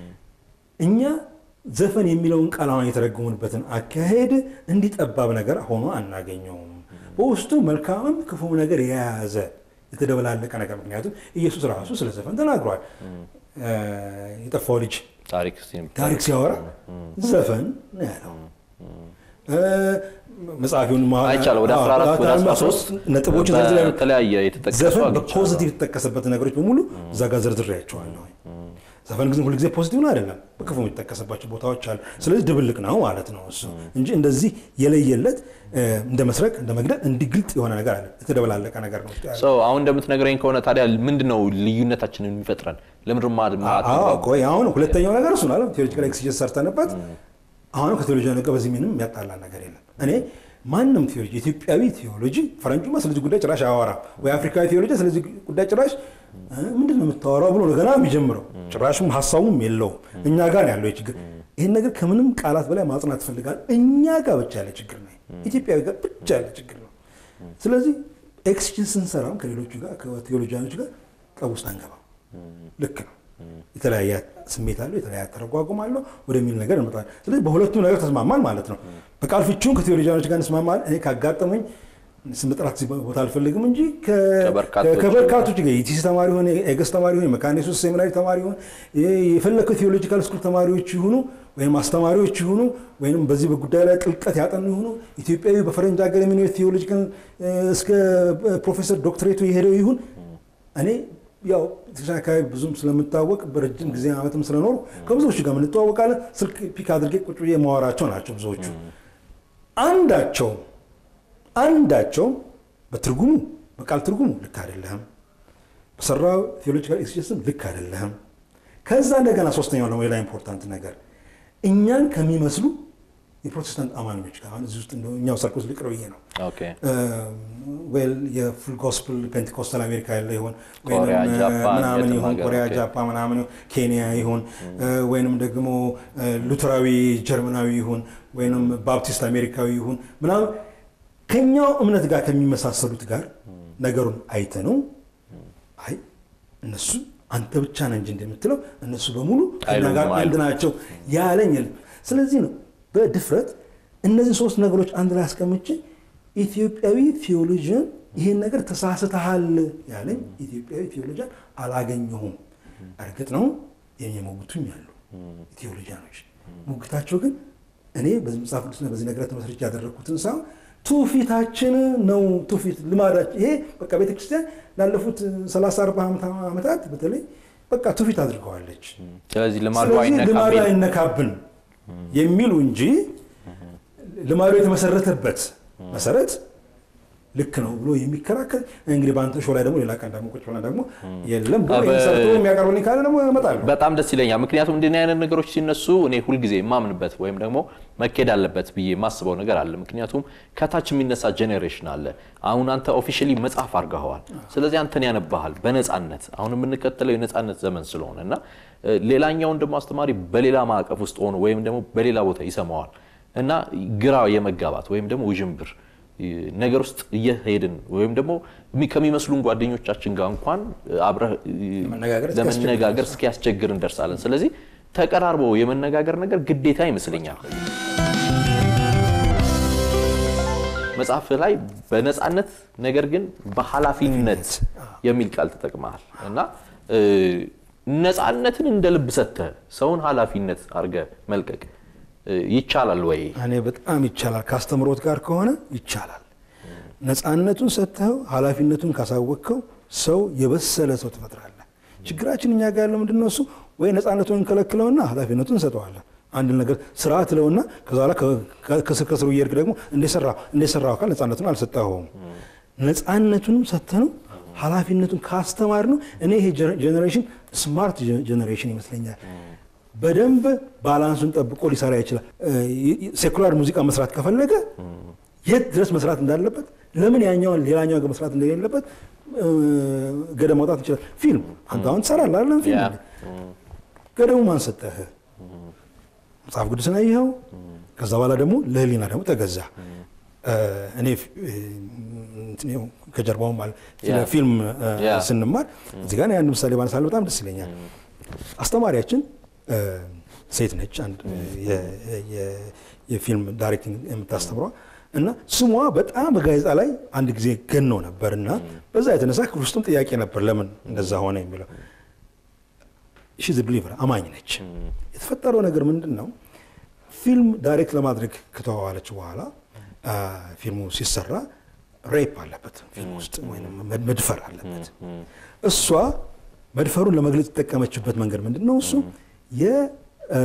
እኛ ዘፈን የሚለውን ቃል አሁን የተረጎሙንበትን አካሄድ እንዲህ ጠባብ ነገር ሆኖ አናገኘውም። በውስጡ መልካምም ክፉም ነገር የያዘ የተደበላለቀ ነገር። ምክንያቱም ኢየሱስ ራሱ ስለ ዘፈን ተናግሯል። እ፣ የጠፋው ልጅ ታሪክ ሲም- ታሪክ ሲያወራ ዘፈን ነው ያለው። እ፣ መጽሐፊውን ማ- አይቻልም። ወደ አዎ፣ 14 ወደ አዎ፣ 13 ነጥቦችን ዘርዝሬ በተለያየ የተጠቀሱ ዘፈን አግኝቻለሁ። በፖዚቲቭ የተጠቀሰበት ነገሮች በሙሉ እዛ ጋር ዘርዝሬያቸዋለሁ። ዘፈን ግን ሁልጊዜ ፖዚቲቭ ነው አይደለም፣ በክፉ የሚጠቀስባቸው ቦታዎች አሉ። ስለዚህ ድብልቅ ነው ማለት ነው እሱ እንጂ እንደዚህ የለየለት እ፣ እንደ መስረቅ እንደ መግደል እንዲህ ግልጥ የሆነ ነገር አለ። የተደበላለቀ ነገር ነው ውስጡ ያለው። ሰው አሁን እንደምትነግረኝ ከሆነ ታዲያ ምንድነው ልዩነታችንን የሚፈጥረን? ለምንድን ማ- ማ- አዎ ቆይ አሁን ሁለተኛው ነገር እሱ ነው። ቴዎሎጂካል ኤክስጀስ ሰርተንበት አሁንም ከቴዎሎጂ ነገር በዚህ ምንም የሚያጣላ ነገር የለም። እኔ ማንም ቴዎሎጂ ኢትዮጵያዊ ቴዎሎጂ ፈረንጁማ ስለዚህ ጉዳይ ጭራሽ አያወራም ወይ አፍሪካዊ ቴዎሎጂ ስለዚህ ጉዳይ ጭራሽ እ፣ ምንድን ነው የምታወራው ብሎ ነው ገና የሚጀምረው። ጭራሽም ሀሳቡም የለውም። እኛ ጋር ነው ያለው ይህ ችግር። ይህን ነገር ከምንም ቃላት በላይ ማጽናት ፈልጋል። እኛ ጋር ብቻ ያለ ችግር ነው። ኢትዮጵያዊ ጋር ብቻ ያለ ችግር ነው። ስለዚህ ኤክስጀስ ስንሰራም ከሌሎቹ ጋር ከቴዎሎጂያኖች ጋር ጠብ ውስጥ አንገባም። ልክ ነው። የተለያየ ስሜት አለው፣ የተለያየ ተረጓጉም አለው ወደሚል ነገር እንመጣለን። ስለዚህ በሁለቱም ነገር ተስማማን ማለት ነው። በቃል ፍቺውን ከቴዎሎጂያኖች ጋር እንስማማለን። እኔ ካጋጠመኝ ስም መጥራት እዚህ ቦታ አልፈልግም እንጂ ከ- ከበርካቶች ከበርካቶች ጋር የቲሲ ተማሪ ሆነ የገስ ተማሪ ሆነ የመካነ ኢየሱስ ሴሚናሪ ተማሪ ሆነ የፈለከው ቴዎሎጂካል ስኩል ተማሪዎች ይሁኑ ወይም አስተማሪዎች ይሁኑ ወይም በዚህ በጉዳይ ላይ ጥልቀት ያጠኑ ይሁኑ ኢትዮጵያዊ በፈረንጅ ሀገር የሚኖር ቴዎሎጂካል እስከ ፕሮፌሰር ዶክትሬቱ የሄደው ይሁን እኔ ያው ትንሽ አካባቢ ብዙም ስለምታወቅ በረጅም ጊዜ ዓመትም ስለኖሩ ከብዙዎቹ ጋር የምንተዋወቃለን። ስልክ ፒክ አድርጌ ቁጭ ብዬ የማወራቸው ናቸው ብዙዎቹ። አንዳቸውም አንዳቸውም በትርጉሙ በቃል ትርጉሙ ልክ አይደለህም፣ በሰራው ቴዎሎጂካል ኤክስጀስም ልክ አይደለህም። ከዛ እንደገና ሶስተኛው ደግሞ ሌላ ኢምፖርታንት ነገር እኛን ከሚመስሉ የፕሮቴስታንት አማኞች ጋር አሁን እዚህ ውስጥ እንደው እኛው ሰርክል ልቅር ብዬ ነው ኦኬ ዌል የፉል ጎስፕል ፔንቴኮስታል አሜሪካ ያለ ይሆን ኮሪያ፣ ወይንም ጃፓን፣ ምናምን የትም ይሁን ሀገር፣ ኮሪያ፣ ኦኬ። ጃፓን ምናምን ይሁን ኬንያ ይሁን ወይንም ደግሞ ሉተራዊ ጀርመናዊ ይሁን ወይንም ባፕቲስት አሜሪካዊ ይሁን ምናምን ከኛው እምነት ጋር ከሚመሳሰሉት ጋር ነገሩን አይተ ነው አይ እነሱ አንተ ብቻ ነህ እንጂ እንደምትለው እነሱ በሙሉ ከእኛ አይሉም ጋር አንድ አይሉም። ናቸው ያለኝ የለም። ስለዚህ ነው በድፍረት እነዚህ ሶስት ነገሮች አንድ ላይ አስቀምጬ ኢትዮጵያዊ ቴዎሎጂያን ይህን ነገር ተሳስተሃል ያለኝ ኢትዮጵያዊ ቴዎሎጂያን አላገኘሁም። እርግጥ ነው የሚሞግቱኝ አሉ ቴዎሎጂያኖች። ሙግታቸው ግን እኔ በዚህ መጽሐፍ ቅዱስና በዚህ ነገር ተመስርቼ ያደረግኩትን ሳይሆን ትውፊታችን ነው። ትውፊት ልማዳችን ይሄ በቃ ቤተክርስቲያን ላለፉት 30 40 ዓመታት በተለይ በቃ ትውፊት አድርገዋለች። ስለዚህ ልማዱ ስለዚህ ልማዱ አይነካም አይነካብን የሚሉ እንጂ ልማዱ የተመሰረተበት መሰረት ልክ ነው ብሎ የሚከራከር እንግዲህ በአንተ ሾው ላይ ደግሞ ሌላ ቀን ደግሞ ቁጭ ብለን ደግሞ የለም ብሎ ይሄን ሰርቶ የሚያቀርብልኝ ካለ ደግሞ እመጣለሁ። በጣም ደስ ይለኛል። ምክንያቱም እንዲህ አይነት ነገሮች ሲነሱ እኔ ሁልጊዜ የማምንበት ወይም ደግሞ መኬድ አለበት ብዬ የማስበው ነገር አለ። ምክንያቱም ከታች የሚነሳ ጄኔሬሽን አለ። አሁን አንተ ኦፊሻሊ መጽሐፍ አድርገኸዋል። ስለዚህ አንተን ያነባሃል በነፃነት አሁን የምንከተለው የነፃነት ዘመን ስለሆነ እና እ፣ ሌላኛውን ደግሞ አስተማሪ በሌላ ማዕቀፍ ውስጥ ሆኖ ወይም ደግሞ በሌላ ቦታ ይሰማዋል እና ግራ የመጋባት ወይም ደግሞ ውዥንብር እ፣ ነገር ውስጥ እየሄድን ወይም ደግሞ የሚ- ከሚመስሉን ጓደኞቻችን ጋር እንኳን እ፣ አብረህ እ፣ ለመነጋገር እስኪያስቸግር ለመነጋገር እስኪያስቸግር እንደርሳለን። ስለዚህ ተቀራርቦ የመነጋገር ነገር ግዴታ ይመስለኛል። መጽሐፍ ላይ በነፃነት ነገር ግን በኃላፊነት የሚል ቃል ተጠቅመሃል እና እ፣ ነፃነትን እንደ ልብ ሰጥተህ ሰውን ኃላፊነት አድርገህ መልቀቅ እ፣ ይቻላል ወይ? እኔ በጣም ይቻላል። ከአስተምሮት ጋር ከሆነ ይቻላል። ነፃነቱን ሰጥተው ኃላፊነቱን ካሳወቅከው ሰው የበሰለ ሰው ትፈጥራለህ። ችግራችን እኛ ጋር ያለው ምንድን ነው? እሱ ወይ ነፃነቱን እንከለክለውና ኃላፊነቱን እንሰጠዋለን። አንድ ነገር ስራ ትለውና ከዛ በኋላ ከ- ከስር ከስሩ እየሄድክ ደግሞ እንደሰራው አካል ነፃነቱን አልሰጠኸውም። ነፃነቱንም ሰጥተነው ኃላፊነቱን ካስተማር ነው። እኔ ይሄ ጀኔሬሽን ስማርት ጀኔሬሽን ይመስለኛል። በደንብ ባላንሱን ጠብቆ ሊሰራ ይችላል። ሴኩላር ሙዚቃ መስራት ከፈለገ የት ድረስ መስራት እንዳለበት፣ ለምን ያኛውን ሌላኛው ጋር መስራት እንደሌለበት እ፣ ገደብ ማውጣት ይችላል። ፊልም አንተ አሁን ትሰራለህ አይደለም? ፊልም ያ። አለ። ገደቡ ማን ሰጠህ? መጽሐፍ ቅዱስን አየኸው። ከዛ በኋላ ደግሞ ለህሊና ደግሞ ተገዛ። እ፣ እኔ ፊ- እ፣ እንትን ይኸው ከጀርባውም አለ ስለ ያ። ፊልም እ፣ ያ። ስንማር እዚህ ጋር አንድ ምሳሌ ባነሳለሁ በጣም ደስ ይለኛል። አስተማሪያችን እ፣ ሴት ነች። አንድ የ- የ- የፊልም ዳይሬክቲንግ የምታስተምረዋ እና ስሟ በጣም በጋዜጣ ላይ አንድ ጊዜ ገኖ ነበር እና በዛ የተነሳ ክፍል ውስጥም ጥያቄ ነበር ለምን እንደዛ ሆነ የሚለው ሺዝ ብሊቨር አማኝ ነች። የተፈጠረው ነገር ምንድን ነው? ፊልም ዳይሬክት ለማድረግ ከተዋዋለች በኋላ አ፣ ፊልሙ ሲሰራ ሬፕ አለበት ፊልም ውስጥ ወይም መድ- መድፈር አለበት። እሷ መድፈሩን ለመግለጽ የተጠቀመችበት መንገድ ምንድን ነው? እሱ የ- አ፣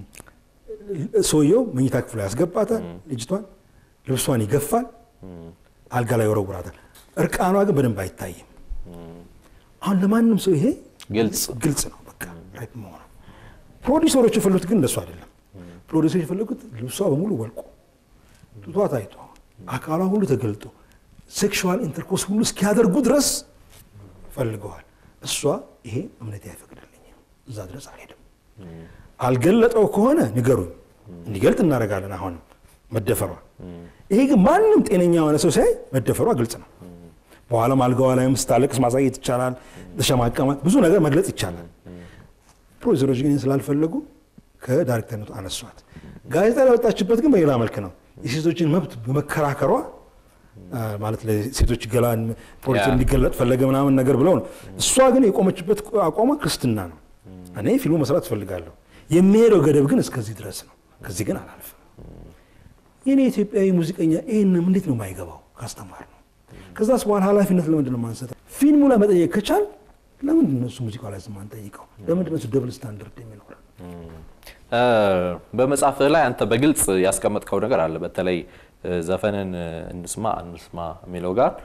ሰውየው መኝታ ክፍሉ ያስገባታል ልጅቷን፣ ልብሷን ይገፋል፣ አልጋ ላይ ይወረውራታል። እርቃኗ ግን በደንብ አይታይም። አሁን ለማንም ሰው ይሄ ግልጽ ግልጽ ነው። በቃ ሬፕ መሆኑ ፕሮዲሰሮች የፈለጉት ግን እንደሱ አይደለም። ፕሮዲሰሮች የፈለጉት ልብሷ በሙሉ ወልቆ ጡቷ ታይቶ አካሏ ሁሉ ተገልጦ ሴክሹዋል ኢንተርኮርስ ሁሉ እስኪያደርጉ ድረስ ፈልገዋል። እሷ ይሄ እምነቴ አይፈቅድልኝም፣ እዛ ድረስ አልሄድም። አልገለጠው ከሆነ ንገሩኝ፣ እንዲገልጥ እናደርጋለን። አሁንም መደፈሯ ይሄ ግን ማንም ጤነኛ የሆነ ሰው ሲያይ መደፈሯ ግልጽ ነው። በኋላም አልጋዋ ላይም ስታለቅስ ማሳየት ይቻላል። ተሸማቀማ ብዙ ነገር መግለጽ ይቻላል። ፕሮዲሰሮች ግን ስላልፈለጉ ከዳይሬክተርነቱ አነሷት። ጋዜጣ ላይ ወጣችበት ግን በሌላ መልክ ነው። የሴቶችን መብት በመከራከሯ አ፣ ማለት ለሴቶች ገላን ፖሊሲ ያ። እንዲገለጥ ፈለገ ምናምን ነገር ብለው ነው። እሷ ግን የቆመችበት አቋሟ ክርስትና ነው። እኔ ፊልሙ መስራት እፈልጋለሁ፣ የሚሄደው ገደብ ግን እስከዚህ ድረስ ነው፣ ከዚህ ግን አላልፍም። የኔ ኢትዮጵያዊ ሙዚቀኛ ይህንም እንዴት ነው የማይገባው? ካስተማር ነው። ከዛስ በኋላ ኃላፊነት ለምንድን ነው የማንሰጠው? ፊልሙ ላይ መጠየቅ ከቻል ለምንድን ነው እሱ ሙዚቃ ላይ ማንጠይቀው? ለምንድን ነው እሱ ደብል ስታንዳርድ የሚኖረው? እ፣ በመጽሐፍህ ላይ አንተ በግልጽ ያስቀመጥከው ነገር አለ። በተለይ እ፣ ዘፈንን እንስማ እንስማ የሚለው ጋር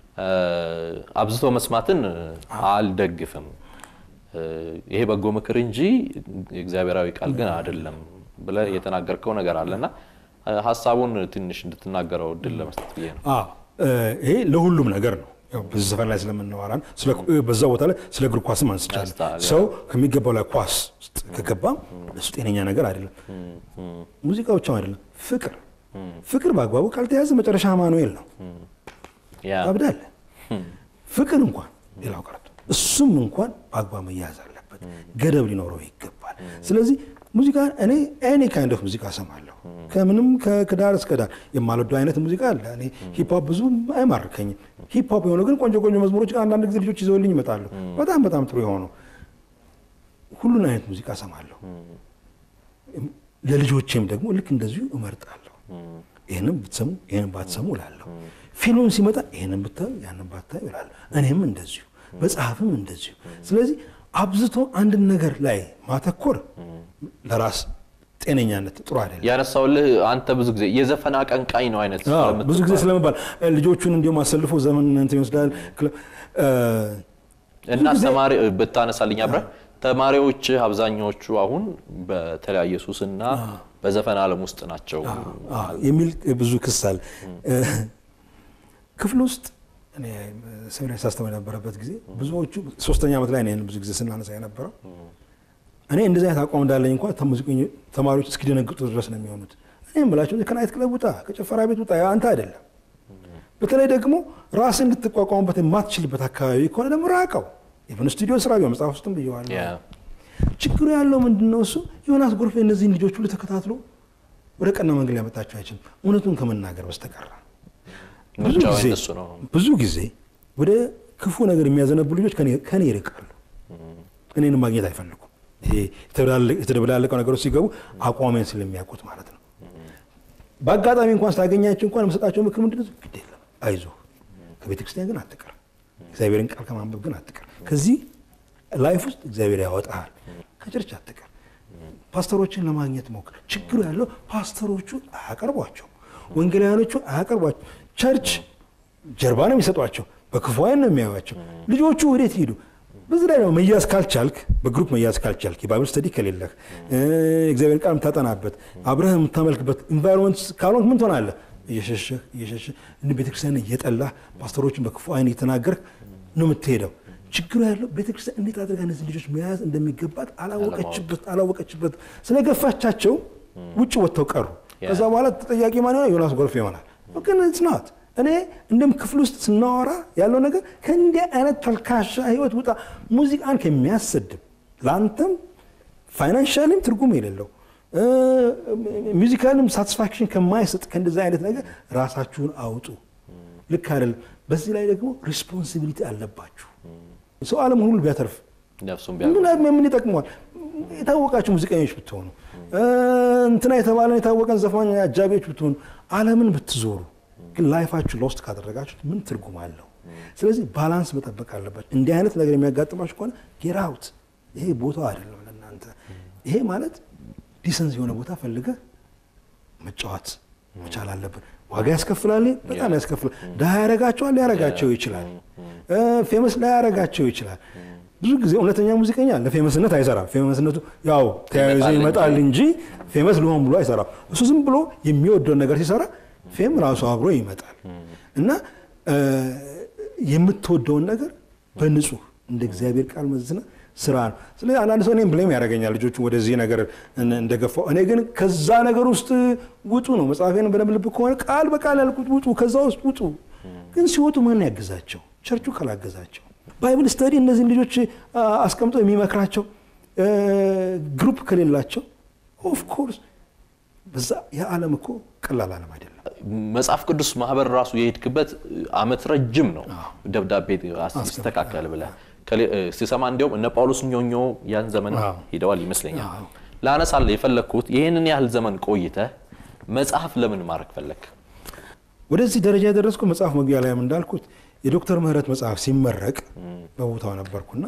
አብዝቶ መስማትን አልደግፍም። ይሄ በጎ ምክር እንጂ እግዚአብሔራዊ ቃል ግን አይደለም ብለህ የተናገርከው ነገር አለና ሀሳቡን ትንሽ እንድትናገረው እድል ለመስጠት ብዬ ነው። ይሄ ለሁሉም ነገር ነው። በዚህ ዘፈን ላይ ስለምናወራ በዛ ቦታ ላይ ስለ እግር ኳስም አንስቻለሁ። ሰው ከሚገባው ላይ ኳስ ውስጥ ከገባም እሱ ጤነኛ ነገር አይደለም። ሙዚቃ ብቻም አይደለም፣ ፍቅር ፍቅር በአግባቡ ካልተያዘ መጨረሻ አማኑኤል ነው። ታብዳለህ። ፍቅር እንኳን ሌላው ቀርቶ እሱም እንኳን በአግባብ መያዝ አለበት፣ ገደብ ሊኖረው ይገባል። ስለዚህ ሙዚቃ እኔ ኤኒ ካይንድ ኦፍ ሙዚቃ እሰማለሁ። ከምንም ከዳር እስከ ዳር የማልወደው አይነት ሙዚቃ አለ። እኔ ሂፕሆፕ ብዙ አይማርከኝም። ሂፕሆፕ የሆነው ግን ቆንጆ ቆንጆ መዝሙሮች አንዳንድ ጊዜ ልጆች ይዘውልኝ ይመጣሉ። በጣም በጣም ጥሩ የሆኑ ሁሉን አይነት ሙዚቃ እሰማለሁ። ለልጆቼም ደግሞ ልክ እንደዚሁ እመርጣለሁ። ይህንም ብትሰሙ ይህንም ባትሰሙ እላለሁ። ፊልምም ሲመጣ ይህንን ብታዩ ያንን ባታዩ እላለሁ። እኔም እንደዚሁ መጽሐፍም እንደዚሁ። ስለዚህ አብዝቶ አንድን ነገር ላይ ማተኮር ለራስ ጤነኛነት ጥሩ አይደለም። ያነሳውልህ አንተ ብዙ ጊዜ የዘፈን አቀንቃኝ ነው አይነት ብዙ ጊዜ ስለመባል ልጆቹን እንዲሁም አሰልፎ ዘመን እንትን ይወስዳል እና ተማሪ ብታነሳልኝ አብረህ ተማሪዎች አብዛኛዎቹ አሁን በተለያየ ሱስና በዘፈን ዓለም ውስጥ ናቸው የሚል ብዙ ክስ አለ። ክፍል ውስጥ እኔ ሰሚናሪ ሳስተምር የነበረበት ጊዜ ብዙዎቹ ሶስተኛ ዓመት ላይ ነው ብዙ ጊዜ ስናነሳ የነበረው እኔ እንደዚህ አይነት አቋም እንዳለኝ እንኳን ተማሪዎች እስኪደነግጡ ድረስ ነው የሚሆኑት። እኔ የምላቸው ከናይት ክለብ ውጣ፣ ከጭፈራ ቤት ውጣ፣ አንተ አይደለም። በተለይ ደግሞ ራስን እንድትቋቋሙበት የማትችልበት አካባቢ ከሆነ ደግሞ ራቀው። ኢቨን ስቱዲዮ ስራ ቢሆን መጽሐፍ ውስጥም ብየዋለሁ። ችግሩ ያለው ምንድን ነው? እሱ ዮናስ ጎርፌ እነዚህን ልጆች ሁሉ ተከታትሎ ወደ ቀና መንገድ ሊያመጣቸው አይችልም፣ እውነቱን ከመናገር በስተቀር። ብዙ ጊዜ ወደ ክፉ ነገር የሚያዘነቡ ልጆች ከኔ ይርቃሉ፣ እኔን ማግኘት አይፈልጉም። ይሄ የተደበላለቀው ነገሮች ሲገቡ አቋሜን ስለሚያውቁት ማለት ነው። በአጋጣሚ እንኳን ስታገኛቸው እንኳን የምሰጣቸው ምክር ምንድን ነው? ግድ የለም አይዞህ፣ ከቤተ ክርስቲያን ግን አትቀር፣ እግዚአብሔርን ቃል ከማንበብ ግን አትቀር። ከዚህ ላይፍ ውስጥ እግዚአብሔር ያወጣሃል። ከቸርች አትቀር፣ ፓስተሮችን ለማግኘት ሞክር። ችግሩ ያለው ፓስተሮቹ አያቀርቧቸው፣ ወንጌላውያኖቹ አያቀርቧቸው። ቸርች ጀርባ ነው የሚሰጧቸው፣ በክፉ ዓይን ነው የሚያዩቸው። ልጆቹ ወዴት ሂዱ? በዚህ ላይ ነው መያዝ ካልቻልክ፣ በግሩፕ መያዝ ካልቻልክ፣ የባይብል ስተዲ ከሌለህ፣ እግዚአብሔር ቃል የምታጠናበት አብረህ የምታመልክበት ኢንቫይሮንመንት ካልሆንክ ምን ትሆናለህ? እየሸሸህ እየሸሸህ እንደ ቤተክርስቲያን እየጠላህ ፓስተሮችን በክፉ ዓይን እየተናገርህ ነው የምትሄደው። ችግሩ ያለው ቤተክርስቲያን እንዴት አድርጋ እነዚህ ልጆች መያዝ እንደሚገባት አላወቀችበት አላወቀችበት ስለገፋቻቸው ውጭ ወጥተው ቀሩ። ከዛ በኋላ ተጠያቂ ማን ይሆናል? ዮናስ ጎርፍ ይሆናል። ግን ጽናት እኔ እንደም ክፍል ውስጥ ስናወራ ያለው ነገር ከእንዲህ አይነት ተልካሻ ህይወት ውጣ። ሙዚቃን ከሚያሰድብ ለአንተም ፋይናንሻልም ትርጉም የሌለው ሚዚካልም ሳቲስፋክሽን ከማይሰጥ ከእንደዚህ አይነት ነገር ራሳችሁን አውጡ። ልክ አይደለም። በዚህ ላይ ደግሞ ሪስፖንሲቢሊቲ አለባችሁ። ሰው ዓለም ሁሉ ቢያተርፍ ምን ይጠቅመዋል? የታወቃችሁ ሙዚቀኞች ብትሆኑ እንትና የተባለን የታወቀን ዘፋኝ አጃቢዎች ብትሆኑ ዓለምን ብትዞሩ ግን ላይፋችሁ ሎስት ካደረጋችሁት ምን ትርጉም አለው? ስለዚህ ባላንስ መጠበቅ አለባችሁ። እንዲህ አይነት ነገር የሚያጋጥማችሁ ከሆነ ጌራውት ይሄ ቦታው አይደለም ለእናንተ። ይሄ ማለት ዲሰንስ የሆነ ቦታ ፈልገህ መጫወት መቻል አለብን። ዋጋ ያስከፍላል፣ በጣም ያስከፍላል። ድሃ ያረጋቸዋል፣ ሊያረጋቸው ይችላል። ፌመስ ላያረጋቸው ይችላል። ብዙ ጊዜ እውነተኛ ሙዚቀኛ ለፌመስነት አይሰራም። ፌመስነቱ ያው ተያይዞ ይመጣል እንጂ ፌመስ ልሆን ብሎ አይሰራም። እሱ ዝም ብሎ የሚወደውን ነገር ሲሰራ ፌም ራሱ አብሮ ይመጣል እና የምትወደውን ነገር በንጹህ እንደ እግዚአብሔር ቃል መዝነ ስራ ነው። ስለዚህ አንዳንድ ሰው እኔም ብሌም ያደርገኛል ልጆቹ ወደዚህ ነገር እንደገፋው። እኔ ግን ከዛ ነገር ውስጥ ውጡ ነው መጽሐፌን በደንብ ልብ ከሆነ ቃል በቃል ያልኩት ውጡ፣ ከዛ ውስጥ ውጡ። ግን ሲወጡ ማን ያግዛቸው? ቸርቹ ካላገዛቸው፣ ባይብል ስተዲ እነዚህን ልጆች አስቀምጦ የሚመክራቸው ግሩፕ ከሌላቸው ኦፍኮርስ በዛ የዓለም እኮ ቀላል ዓለም አይደለም። መጽሐፍ ቅዱስ ማህበር ራሱ የሄድክበት አመት ረጅም ነው። ደብዳቤ ሲስተካከል ብለህ ሲሰማ እንዲያውም እነ ጳውሎስ ኞኞ ያን ዘመን ሄደዋል ይመስለኛል። ላነሳለ የፈለግኩት ይህንን ያህል ዘመን ቆይተህ መጽሐፍ ለምን ማድረግ ፈለግ? ወደዚህ ደረጃ የደረስኩ መጽሐፍ መግቢያ ላይም እንዳልኩት የዶክተር ምህረት መጽሐፍ ሲመረቅ በቦታው ነበርኩና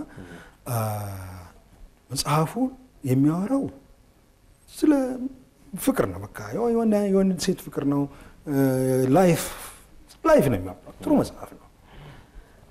መጽሐፉ የሚያወራው ስለ ፍቅር ነው። በቃ የወንድ ሴት ፍቅር ነው። ላይፍ ላይፍ ነው የሚያወራው። ጥሩ መጽሐፍ ነው።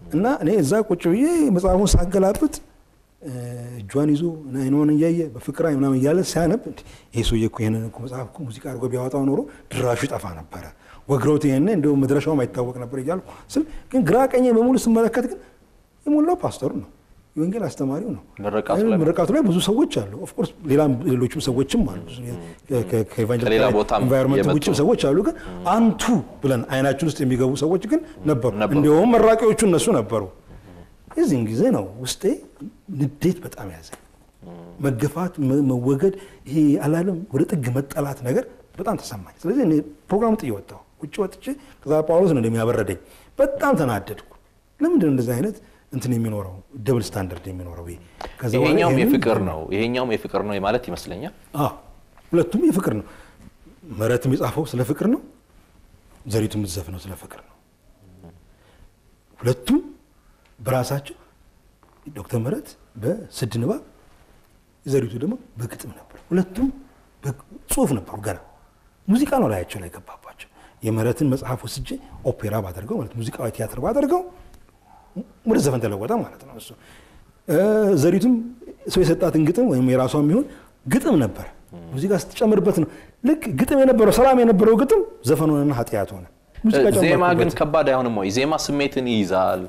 እና እኔ እዛ ቁጭ ብዬ መጽሐፉን ሳገላብጥ እጇን ይዞ አይኗን እያየ በፍቅር አይ ምናምን እያለ ሲያነብ ይሄ ሰውዬ እኮ ይሄንን እኮ መጽሐፍ እኮ ሙዚቃ አድርጎ ቢያወጣው ኖሮ ድራሹ ይጠፋ ነበረ፣ ወግረውት ይሄን እንዲሁም መድረሻውም አይታወቅ ነበር እያልኩ ስል ግን ግራ ቀኝ በሙሉ ስመለከት ግን የሞላው ፓስተሩ ነው፣ የወንጌል አስተማሪው ነው። ምርቃቱ ላይ ብዙ ሰዎች አሉ። ኦፍኮርስ ሌላም ሌሎችም ሰዎችም አሉ። ከኢንቫይሮንመንት ውጭም ሰዎች አሉ። ግን አንቱ ብለን አይናችን ውስጥ የሚገቡ ሰዎች ግን ነበሩ። እንዲሁም መራቂዎቹ እነሱ ነበሩ። የዚህን ጊዜ ነው ውስጤ ንዴት በጣም ያዘ። መገፋት፣ መወገድ፣ ይሄ አላለም ወደ ጥግ መጠላት ነገር በጣም ተሰማኝ። ስለዚህ እኔ ፕሮግራም ጥዬ ወጣሁ። ውጭ ወጥቼ ከዛ ጳውሎስ ነው እንደሚያበረደኝ በጣም ተናደድኩ። ለምንድን ነው እንደዚህ አይነት እንትን የሚኖረው ደብል ስታንዳርድ የሚኖረው? ይሄኛውም የፍቅር ነው ይሄኛውም የፍቅር ነው ማለት ይመስለኛል። ሁለቱም የፍቅር ነው። ምህረትም የጻፈው ስለ ፍቅር ነው። ዘሪቱ የምትዘፍነው ስለ ፍቅር ነው። ሁለቱም በራሳቸው ዶክተር ምህረት በስድ ንባብ ዘሪቱ ደግሞ በግጥም ነበር። ሁለቱም ጽሁፍ ነበሩ። ገና ሙዚቃ ነው ላያቸው ላይ ገባባቸው። የምህረትን መጽሐፍ ወስጄ ኦፔራ ባደርገው ማለት ሙዚቃዊ ቲያትር ባደርገው ወደ ዘፈን ተለወጠ ማለት ነው። እሱ ዘሪቱም ሰው የሰጣትን ግጥም ወይም የራሷ የሚሆን ግጥም ነበር። ሙዚቃ ስትጨምርበት ነው ልክ ግጥም የነበረው ሰላም የነበረው ግጥም ዘፈን ሆነና ኃጢአት ሆነ። ዜማ ግን ከባድ አይሆንም ወይ? ዜማ ስሜትን ይይዛል፣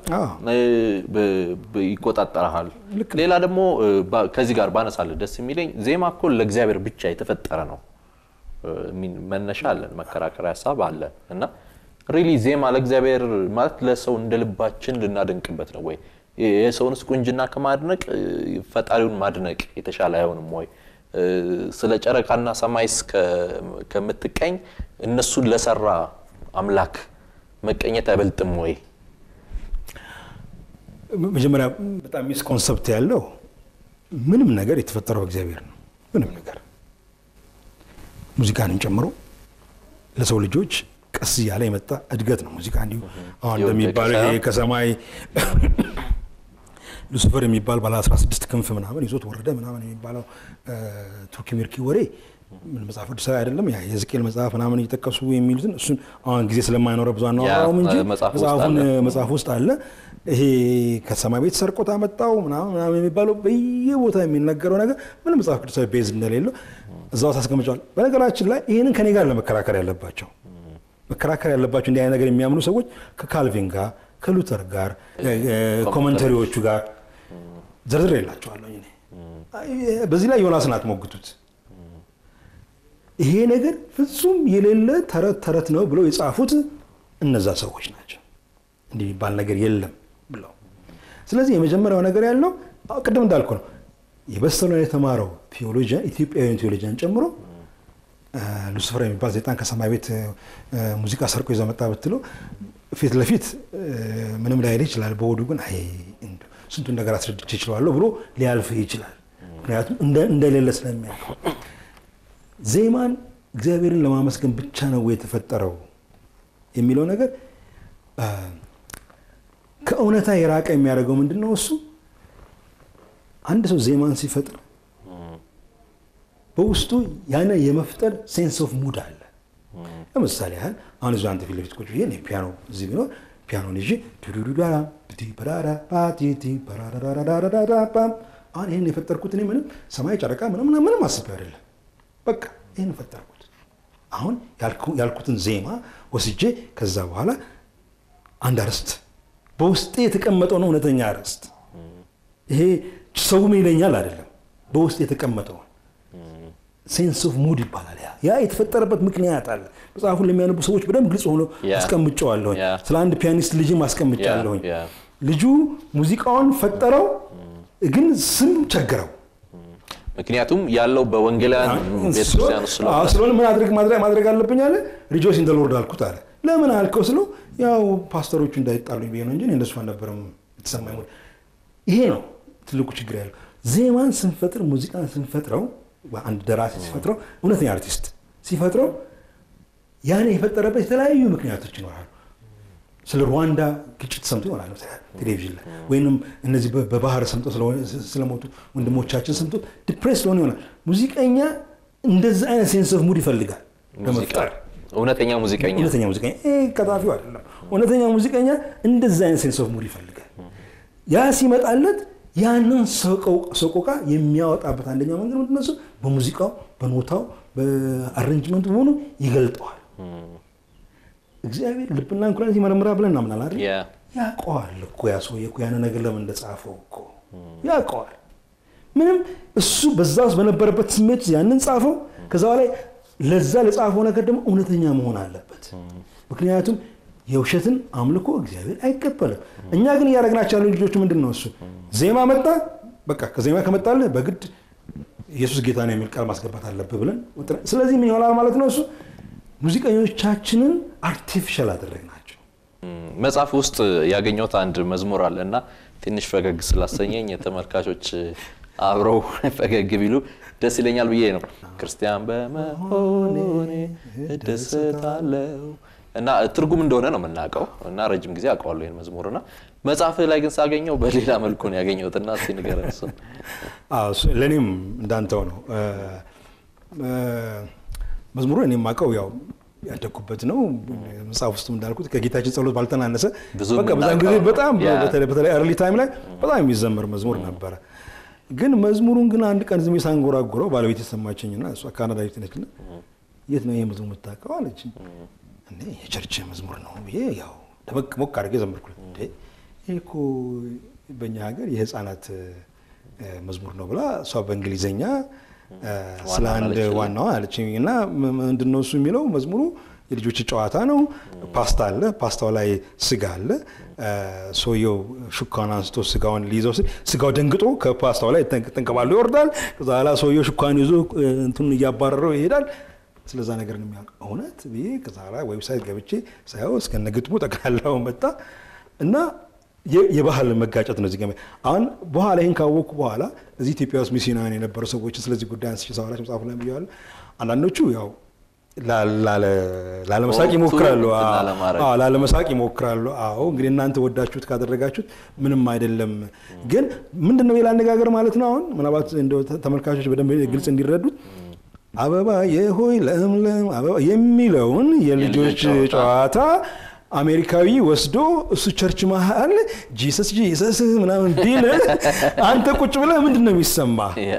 ይቆጣጠረሃል። ሌላ ደግሞ ከዚህ ጋር ባነሳልህ ደስ የሚለኝ ዜማ እኮ ለእግዚአብሔር ብቻ የተፈጠረ ነው። መነሻ አለን፣ መከራከሪያ ሀሳብ አለን እና ሪሊ ዜማ ለእግዚአብሔር ማለት ለሰው እንደ ልባችን ልናደንቅበት ነው ወይ? የሰውንስ ቁንጅና ከማድነቅ ፈጣሪውን ማድነቅ የተሻለ አይሆንም ወይ? ስለ ጨረቃና ሰማይስ ከምትቀኝ እነሱን ለሰራ አምላክ መቀኘት አይበልጥም ወይ? መጀመሪያ በጣም ሚስ ኮንሰፕት ያለው ምንም ነገር የተፈጠረው እግዚአብሔር ነው። ምንም ነገር ሙዚቃንም ጨምሮ ለሰው ልጆች ቀስ እያለ የመጣ እድገት ነው። ሙዚቃ እንዲሁ አሁን እንደሚባለው ይሄ ከሰማይ ሉሲፈር የሚባል ባለ 16 ክንፍ ምናምን ይዞት ወረደ ምናምን የሚባለው ቱርኪ ሚርኪ ወሬ ምን መጽሐፍ ቅዱሳዊ አይደለም። ያ የሕዝቅኤል መጽሐፍ ምናምን እየጠቀሱ የሚሉትን እሱን አሁን ጊዜ ስለማይኖረ ብዙ አናወራውም እንጂ መጽሐፉን መጽሐፍ ውስጥ አለ። ይሄ ከሰማይ ቤት ሰርቆት አመጣው ምናምን ምናምን የሚባለው በየቦታ የሚነገረው ነገር ምንም መጽሐፍ ቅዱሳዊ ቤዝ እንደሌለው እዛው ታስቀምጫዋል። በነገራችን ላይ ይህንን ከኔ ጋር ለመከራከር ያለባቸው መከራከር ያለባቸው እንዲህ አይነት ነገር የሚያምኑ ሰዎች ከካልቪን ጋር ከሉተር ጋር ኮመንተሪዎቹ ጋር ዝርዝር የላቸዋለሁ። በዚህ ላይ ዮናስን አትሞግቱት። ይሄ ነገር ፍጹም የሌለ ተረት ተረት ነው ብለው የጻፉት እነዛ ሰዎች ናቸው። እንዲህ የሚባል ነገር የለም ብለው። ስለዚህ የመጀመሪያው ነገር ያለው ቅድም እንዳልኩ ነው። የበሰለውን የተማረው ቴዎሎጂያን ኢትዮጵያዊያን ቴዎሎጂያን ጨምሮ ሉሲፈር የሚባል ዜጣን ከሰማይ ቤት ሙዚቃ ሰርቆ ይዘው መጣ ብትለው ፊት ለፊት ምንም ላይል ይችላል። በሆዱ ግን አይ ስንቱን ነገር አስረድቼ ይችላለሁ ብሎ ሊያልፍ ይችላል። ምክንያቱም እንደሌለ ስለሚያውቀው ዜማን እግዚአብሔርን ለማመስገን ብቻ ነው የተፈጠረው የሚለው ነገር ከእውነታ የራቀ የሚያደርገው ምንድን ነው? እሱ አንድ ሰው ዜማን ሲፈጥር በውስጡ ያነ የመፍጠር ሴንስ ኦፍ ሙድ አለ። ለምሳሌ ያህል አሁን እዚሁ አንተ ፊት ለፊት ቁጭ ብዬ ፒያኖ እዚህ ቢኖር ፒያኖን ይዤ አሁን ይህን የፈጠርኩት እኔ ምንም ሰማይ ጨረቃ ምንም ምንም አስቤ አይደለም። በቃ ይህን ፈጠርኩት። አሁን ያልኩትን ዜማ ወስጄ ከዛ በኋላ አንድ አርዕስት በውስጤ የተቀመጠውን እውነተኛ አርዕስት ይሄ ሰውም ይለኛል አይደለም፣ በውስጥ የተቀመጠውን ሴንስ ኦፍ ሙድ ይባላል። ያ ያ የተፈጠረበት ምክንያት አለ። መጽሐፉን ለሚያነቡ ሰዎች በደንብ ግልጽ ሆኖ አስቀምጨዋለሁኝ። ስለ አንድ ፒያኒስት ልጅም አስቀምጫለሁኝ። ልጁ ሙዚቃውን ፈጠረው፣ ግን ስም ቸገረው። ምክንያቱም ያለው በወንጌላውያን ቤተክርስቲያን ስለሆነ ምን አድርግ ማድረግ አለብኝ አለ። ሪጆይስ ኢን ዘ ሎርድ አልኩት አለ። ለምን አልከው ስለው ያው ፓስተሮቹ እንዳይጣሉኝ ብዬ ነው እንጂ እንደሱ አልነበረም የተሰማኝ። ይሄ ነው ትልቁ ችግር ያለው። ዜማን ስንፈጥር ሙዚቃን ስንፈጥረው አንድ ደራሲ ሲፈጥረው እውነተኛ አርቲስት ሲፈጥረው ያን የፈጠረበት የተለያዩ ምክንያቶች ይኖራሉ። ስለ ሩዋንዳ ግጭት ሰምቶ ይሆናል ቴሌቪዥን ላይ ወይም እነዚህ በባህር ሰምጦ ስለሞቱ ወንድሞቻችን ሰምቶ ዲፕሬስ ስለሆነ ይሆናል። ሙዚቀኛ እንደዚህ አይነት ሴንስ ኦፍ ሙድ ይፈልጋል ለመፍጠር። እውነተኛ ሙዚቀኛ እውነተኛ ሙዚቀኛ ቀጣፊው አይደለም። እውነተኛ ሙዚቀኛ እንደዚህ አይነት ሴንስ ኦፍ ሙድ ይፈልጋል። ያ ሲመጣለት ያንን ሰቆቃ የሚያወጣበት አንደኛው መንገድ ምንድን ነው? እሱ በሙዚቃው፣ በኖታው፣ በአሬንጅመንቱ በሆኑ ይገልጠዋል። እግዚአብሔር ልብና ኩላሊት ይመረምራል ብለን እናምናለን አይደል? ያውቀዋል እኮ ያ ሰውዬ እኮ ያን ነገር ለምን እንደጻፈው እኮ ያውቀዋል። ምንም እሱ በዛ ውስጥ በነበረበት ስሜት ያንን ጻፈው። ከዛ በላይ ለዛ ለጻፈው ነገር ደግሞ እውነተኛ መሆን አለበት። ምክንያቱም የውሸትን አምልኮ እግዚአብሔር አይቀበልም። እኛ ግን እያደረግናቸው ያሉ ልጆቹ ምንድን ነው እሱ ዜማ መጣ፣ በቃ ከዜማ ከመጣልህ በግድ ኢየሱስ ጌታ ነው የሚል ቃል ማስገባት አለብህ ብለን ስለዚህ ምን ይሆናል ማለት ነው እሱ ሙዚቀኞቻችንን አርቲፊሻል አደረግናቸው። መጽሐፍ ውስጥ ያገኘሁት አንድ መዝሙር አለ እና ትንሽ ፈገግ ስላሰኘኝ ተመልካቾች አብረው ፈገግ ቢሉ ደስ ይለኛል ብዬ ነው። ክርስቲያን በመሆኔ እደሰታለሁ እና ትርጉም እንደሆነ ነው የምናውቀው እና ረጅም ጊዜ አውቀዋለሁ ይህን መዝሙር እና መጽሐፍ ላይ ግን ሳገኘው በሌላ መልኩ ነው ያገኘሁት እና እስኪ ንገረን እሱን። ለእኔም እንዳንተው ነው መዝሙሩ እኔ የማውቀው ያው ያደግኩበት ነው። መጽሐፍ ውስጥ እንዳልኩት ከጌታችን ጸሎት ባልተናነሰ በቃ በዛን ጊዜ በጣም በተለይ አርሊ ታይም ላይ በጣም የሚዘመር መዝሙር ነበረ። ግን መዝሙሩን ግን አንድ ቀን ዝም ሳንጎራጉረው ባለቤት የሰማችኝና እሷ ካናዳዊት ነች። የት ነው ይሄ መዝሙር የምታውቀው አለች። እኔ የቸርች መዝሙር ነው ብዬ ያው ደመቅ ሞቅ አድርጌ ዘመርኩለት። ይህ እኮ በእኛ ሀገር የህፃናት መዝሙር ነው ብላ እሷ በእንግሊዘኛ ስለ አንድ ዋናዋ አለችኝ እና ምንድን ነው እሱ የሚለው መዝሙሩ የልጆች ጨዋታ ነው። ፓስታ አለ፣ ፓስታው ላይ ስጋ አለ። ሰውየው ሹካን አንስቶ ስጋውን ሊይዘው ሲል ስጋው ደንግጦ ከፓስታው ላይ ተንከባሎ ይወርዳል። ከዛ በኋላ ሰውየው ሹካን ይዞ እንትን እያባረረው ይሄዳል። ስለዛ ነገር ነው የሚያውቅ እውነት ብዬ ከዛ በኋላ ዌብሳይት ገብቼ ሳየው እስከነ ግጥሙ ጠቅላላው መጣ እና የባህል መጋጨት ነው። እዚህ አሁን በኋላ ይህን ካወቅኩ በኋላ እዚህ ኢትዮጵያ ውስጥ ሚስዮናውያን የነበሩ ሰዎች ስለዚህ ጉዳይ አንስቼ ሳወራቸው መጽሐፉ ላይ ብያዋለሁ። አንዳንዶቹ ያው ላለመሳቅ ይሞክራሉ፣ ላለመሳቅ ይሞክራሉ። አዎ እንግዲህ እናንተ ወዳችሁት ካደረጋችሁት ምንም አይደለም። ግን ምንድን ነው ሌላ አነጋገር ማለት ነው። አሁን ምናልባት ተመልካቾች በደንብ ግልጽ እንዲረዱት አበባ የሆይ ለምለም አበባ የሚለውን የልጆች ጨዋታ አሜሪካዊ ወስዶ እሱ ቸርች መሀል ጂሰስ ጂሰስ ምናምን ቢል አንተ ቁጭ ብለህ ምንድን ነው የሚሰማ?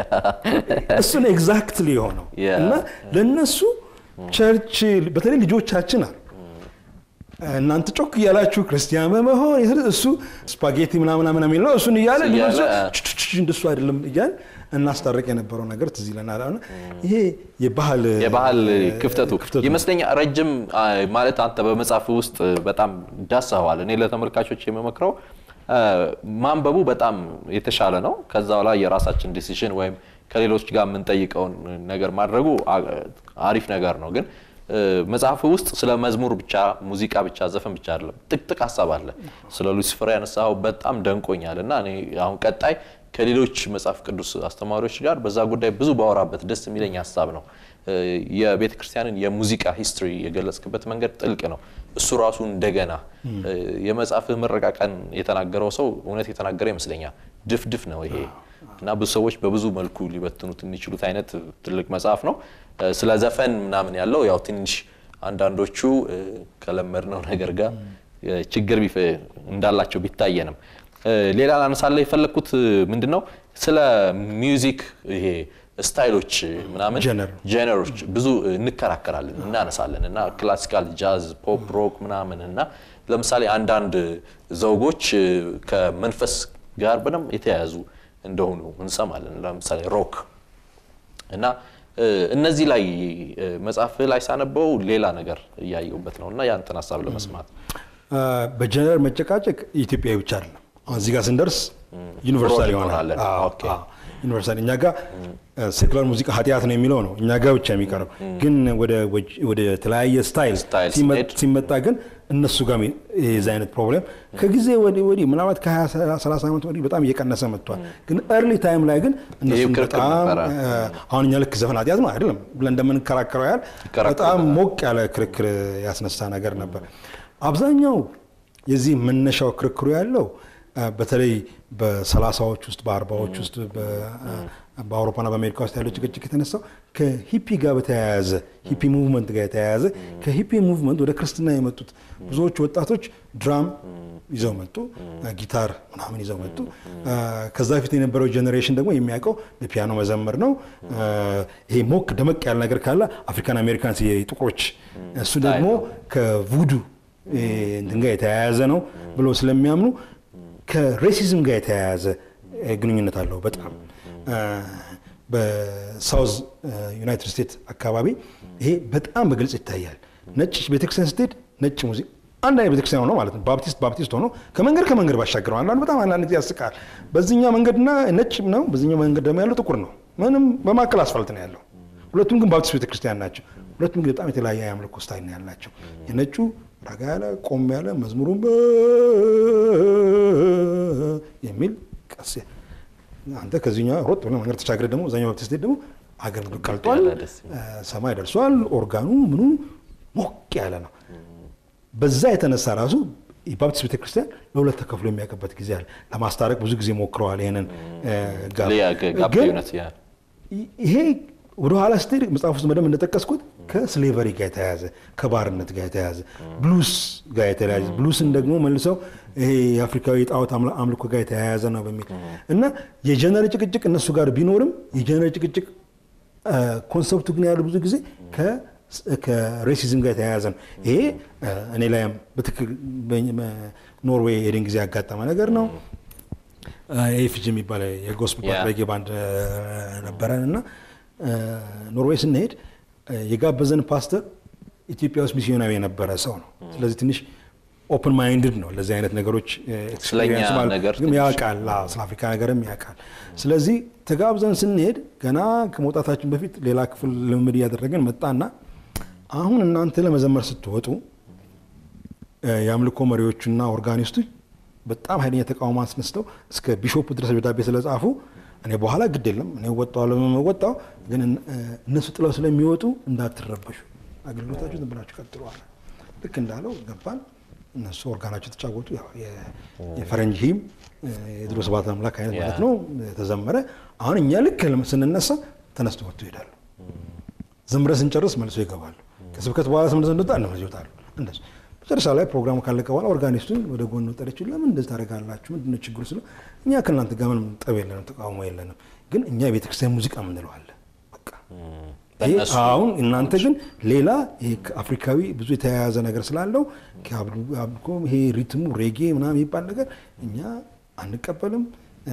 እሱን ኤግዛክትሊ የሆነው እና ለእነሱ ቸርች በተለይ ልጆቻችን አሉ እናንተ ጮክ እያላችሁ ክርስቲያን በመሆን እሱ ስፓጌቲ ምናምን የሚለው እሱን እያለ ልጆች እንደሱ አይደለም እያል እናስታረቅ የነበረው ነገር ትዝ ይለናል። ይሄ የባህል የባህል ክፍተቱ ይመስለኛል ረጅም ማለት አንተ በመጽሐፍ ውስጥ በጣም ዳሰዋል። እኔ ለተመልካቾች የምመክረው ማንበቡ በጣም የተሻለ ነው። ከዛ በኋላ የራሳችን ዲሲሽን ወይም ከሌሎች ጋር የምንጠይቀውን ነገር ማድረጉ አሪፍ ነገር ነው። ግን መጽሐፍ ውስጥ ስለ መዝሙር ብቻ ሙዚቃ ብቻ ዘፈን ብቻ አይደለም፣ ጥቅጥቅ ሀሳብ አለ። ስለ ሉሲፈር ያነሳው በጣም ደንቆኛል እና እኔ አሁን ቀጣይ ከሌሎች መጽሐፍ ቅዱስ አስተማሪዎች ጋር በዛ ጉዳይ ብዙ ባወራበት ደስ የሚለኝ ሀሳብ ነው። የቤተ ክርስቲያንን የሙዚቃ ሂስትሪ የገለጽክበት መንገድ ጥልቅ ነው። እሱ ራሱ እንደገና የመጽሐፍህ ምረቃ ቀን የተናገረው ሰው እውነት የተናገረ ይመስለኛል። ድፍድፍ ነው ይሄ እና ብዙ ሰዎች በብዙ መልኩ ሊበትኑት የሚችሉት አይነት ትልቅ መጽሐፍ ነው። ስለ ዘፈን ምናምን ያለው ያው ትንሽ አንዳንዶቹ ከለመድነው ነገር ጋር ችግር እንዳላቸው ቢታየንም ሌላ ላነሳለ የፈለግኩት ምንድን ነው ስለ ሚውዚክ ይሄ ስታይሎች ምናምን ጀነሮች ብዙ እንከራከራለን እናነሳለን እና ክላሲካል ጃዝ ፖፕ ሮክ ምናምን እና ለምሳሌ አንዳንድ ዘውጎች ከመንፈስ ጋር በደንብ የተያያዙ እንደሆኑ እንሰማለን ለምሳሌ ሮክ እና እነዚህ ላይ መጽሐፍ ላይ ሳነበው ሌላ ነገር እያየሁበት ነው እና ያንተን ሀሳብ ለመስማት በጀነር መጨቃጨቅ ኢትዮጵያዊ ብቻ አይደለም አሁን እዚህ ጋር ስንደርስ ዩኒቨርሳል ይሆናል። ዩኒቨርሳል እኛ ጋር ሴኩላር ሙዚቃ ኃጢአት ነው የሚለው ነው እኛ ጋር ብቻ የሚቀረው ግን ወደ ተለያየ ስታይል ሲመጣ ግን እነሱ ጋር የዚ አይነት ፕሮብሌም ከጊዜ ወዲህ ምናልባት ከ30 ዓመት ወዲህ በጣም እየቀነሰ መጥቷል። ግን ኤርሊ ታይም ላይ ግን እነሱ በጣም አሁን እኛ ልክ ዘፈን ኃጢአት ነው አይደለም ብለን እንደምንከራከረው ያህል በጣም ሞቅ ያለ ክርክር ያስነሳ ነገር ነበር። አብዛኛው የዚህ መነሻው ክርክሩ ያለው በተለይ በሰላሳዎች ውስጥ በአርባዎች ውስጥ በአውሮፓና በአሜሪካ ውስጥ ያለው ጭቅጭቅ የተነሳው ከሂፒ ጋር በተያያዘ ሂፒ ሙቭመንት ጋር የተያያዘ ከሂፒ ሙቭመንት ወደ ክርስትና የመጡት ብዙዎቹ ወጣቶች ድራም ይዘው መጡ፣ ጊታር ምናምን ይዘው መጡ። ከዛ በፊት የነበረው ጄኔሬሽን ደግሞ የሚያውቀው በፒያኖ መዘመር ነው። ይሄ ሞክ ደመቅ ያለ ነገር ካለ አፍሪካን አሜሪካንስ የጥቁሮች እሱ ደግሞ ከቡዱ እንትን ጋር የተያያዘ ነው ብሎ ስለሚያምኑ ከሬሲዝም ጋር የተያያዘ ግንኙነት አለው በጣም በሳውዝ ዩናይትድ ስቴትስ አካባቢ ይሄ በጣም በግልጽ ይታያል። ነጭ ቤተክርስቲያን ስትሄድ ነጭ ሙዚቃ አንድ አይነት ቤተክርስቲያን ሆኖ ማለት ነው። ባፕቲስት ባፕቲስት ሆኖ ከመንገድ ከመንገድ ባሻገር ነው። አንዳንድ በጣም አንዳንድ ጊዜ ያስቃል። በዚህኛው መንገድና ነጭ ነው፣ በዚህኛው መንገድ ደግሞ ያለው ጥቁር ነው። ምንም በማካከል አስፋልት ነው ያለው። ሁለቱም ግን ባፕቲስት ቤተክርስቲያን ናቸው። ሁለቱም ግን በጣም የተለያየ የአምልኮ ስታይል ነው ያላቸው። የነጩ ረጋ ያለ ቆም ያለ መዝሙሩን የሚል ቀስ አንተ ከዚህኛው ሮጥ ብለህ መንገድ ተሻግረህ ደግሞ እዛኛው ባፕቲስት ደግሞ አገልግሎት ቀልጧል፣ ሰማይ ደርሷል፣ ኦርጋኑ ምኑ ሞቅ ያለ ነው። በዛ የተነሳ ራሱ የባፕቲስት ቤተክርስቲያን ለሁለት ተከፍሎ የሚያውቅበት ጊዜ አለ። ለማስታረቅ ብዙ ጊዜ ሞክረዋል። ይህንን ይሄ ወደኋላ ስትሄድ መጽሐፍ ውስጥ በደንብ እንደጠቀስኩት ከስሌቨሪ ጋር የተያያዘ ከባርነት ጋር የተያያዘ ብሉስ ጋር የተያያዘ ብሉስን ደግሞ መልሰው ይሄ የአፍሪካዊ ጣዖት አምልኮ ጋር የተያያዘ ነው በሚል እና የጀነር ጭቅጭቅ እነሱ ጋር ቢኖርም የጀነር ጭቅጭቅ ኮንሰፕቱ ግን ያሉ ብዙ ጊዜ ከሬሲዝም ጋር የተያያዘ ነው። ይሄ እኔ ላይም በትክክል ኖርዌይ ሄደን ጊዜ ያጋጠመ ነገር ነው። ኤፍጂ የሚባል የጎስፕል ሬጌ ባንድ ነበረን እና ኖርዌይ ስንሄድ የጋበዘን ፓስተር ኢትዮጵያ ውስጥ ሚስዮናዊ የነበረ ሰው ነው። ስለዚህ ትንሽ ኦፕን ማይንድድ ነው ለዚህ አይነት ነገሮች ያውቃል፣ ስለ አፍሪካ ነገርም ያውቃል። ስለዚህ ተጋብዘን ስንሄድ ገና ከመውጣታችን በፊት ሌላ ክፍል ልምምድ እያደረገን መጣና አሁን እናንተ ለመዘመር ስትወጡ የአምልኮ መሪዎቹና ኦርጋኒስቶች በጣም ኃይለኛ ተቃውሞ አስነስተው እስከ ቢሾፑ ድረስ ደብዳቤ ስለጻፉ እኔ በኋላ ግድ የለም እኔ ወጣው ወጣው፣ ግን እነሱ ጥለው ስለሚወጡ እንዳትረበሹ፣ አገልግሎታችሁ ዝም ብላችሁ ቀጥሉ አለ። ልክ እንዳለው ገባን። እነሱ ኦርጋናቸው ተጫወቱ። የፈረንጅ ሂም የድሮ ስብሐት አምላክ አይነት ማለት ነው ተዘመረ። አሁን እኛ ልክ ስንነሳ ተነስቶ ወጥቶ ይሄዳሉ። ዘምረን ስንጨርስ መልሶ ይገባሉ። ከስብከት በኋላ ስምንት ስንወጣ እነሱ ይወጣሉ። እንደሱ መጨረሻ ላይ ፕሮግራሙ ካለቀ በኋላ ኦርጋኒስቱን ወደ ጎን ወጠረችው። ለምን እንደዚህ ታደርጋላችሁ? ምንድነው ችግሩ? ስለ እኛ ከእናንተ ጋር ምንም ጠብ የለንም፣ ተቃውሞ የለንም። ግን እኛ የቤተክርስቲያን ሙዚቃ ምንለዋለን። በቃ አሁን እናንተ ግን ሌላ አፍሪካዊ ብዙ የተያያዘ ነገር ስላለው ይሄ ሪትሙ ሬጌ ምናምን የሚባል ነገር እኛ አንቀበልም።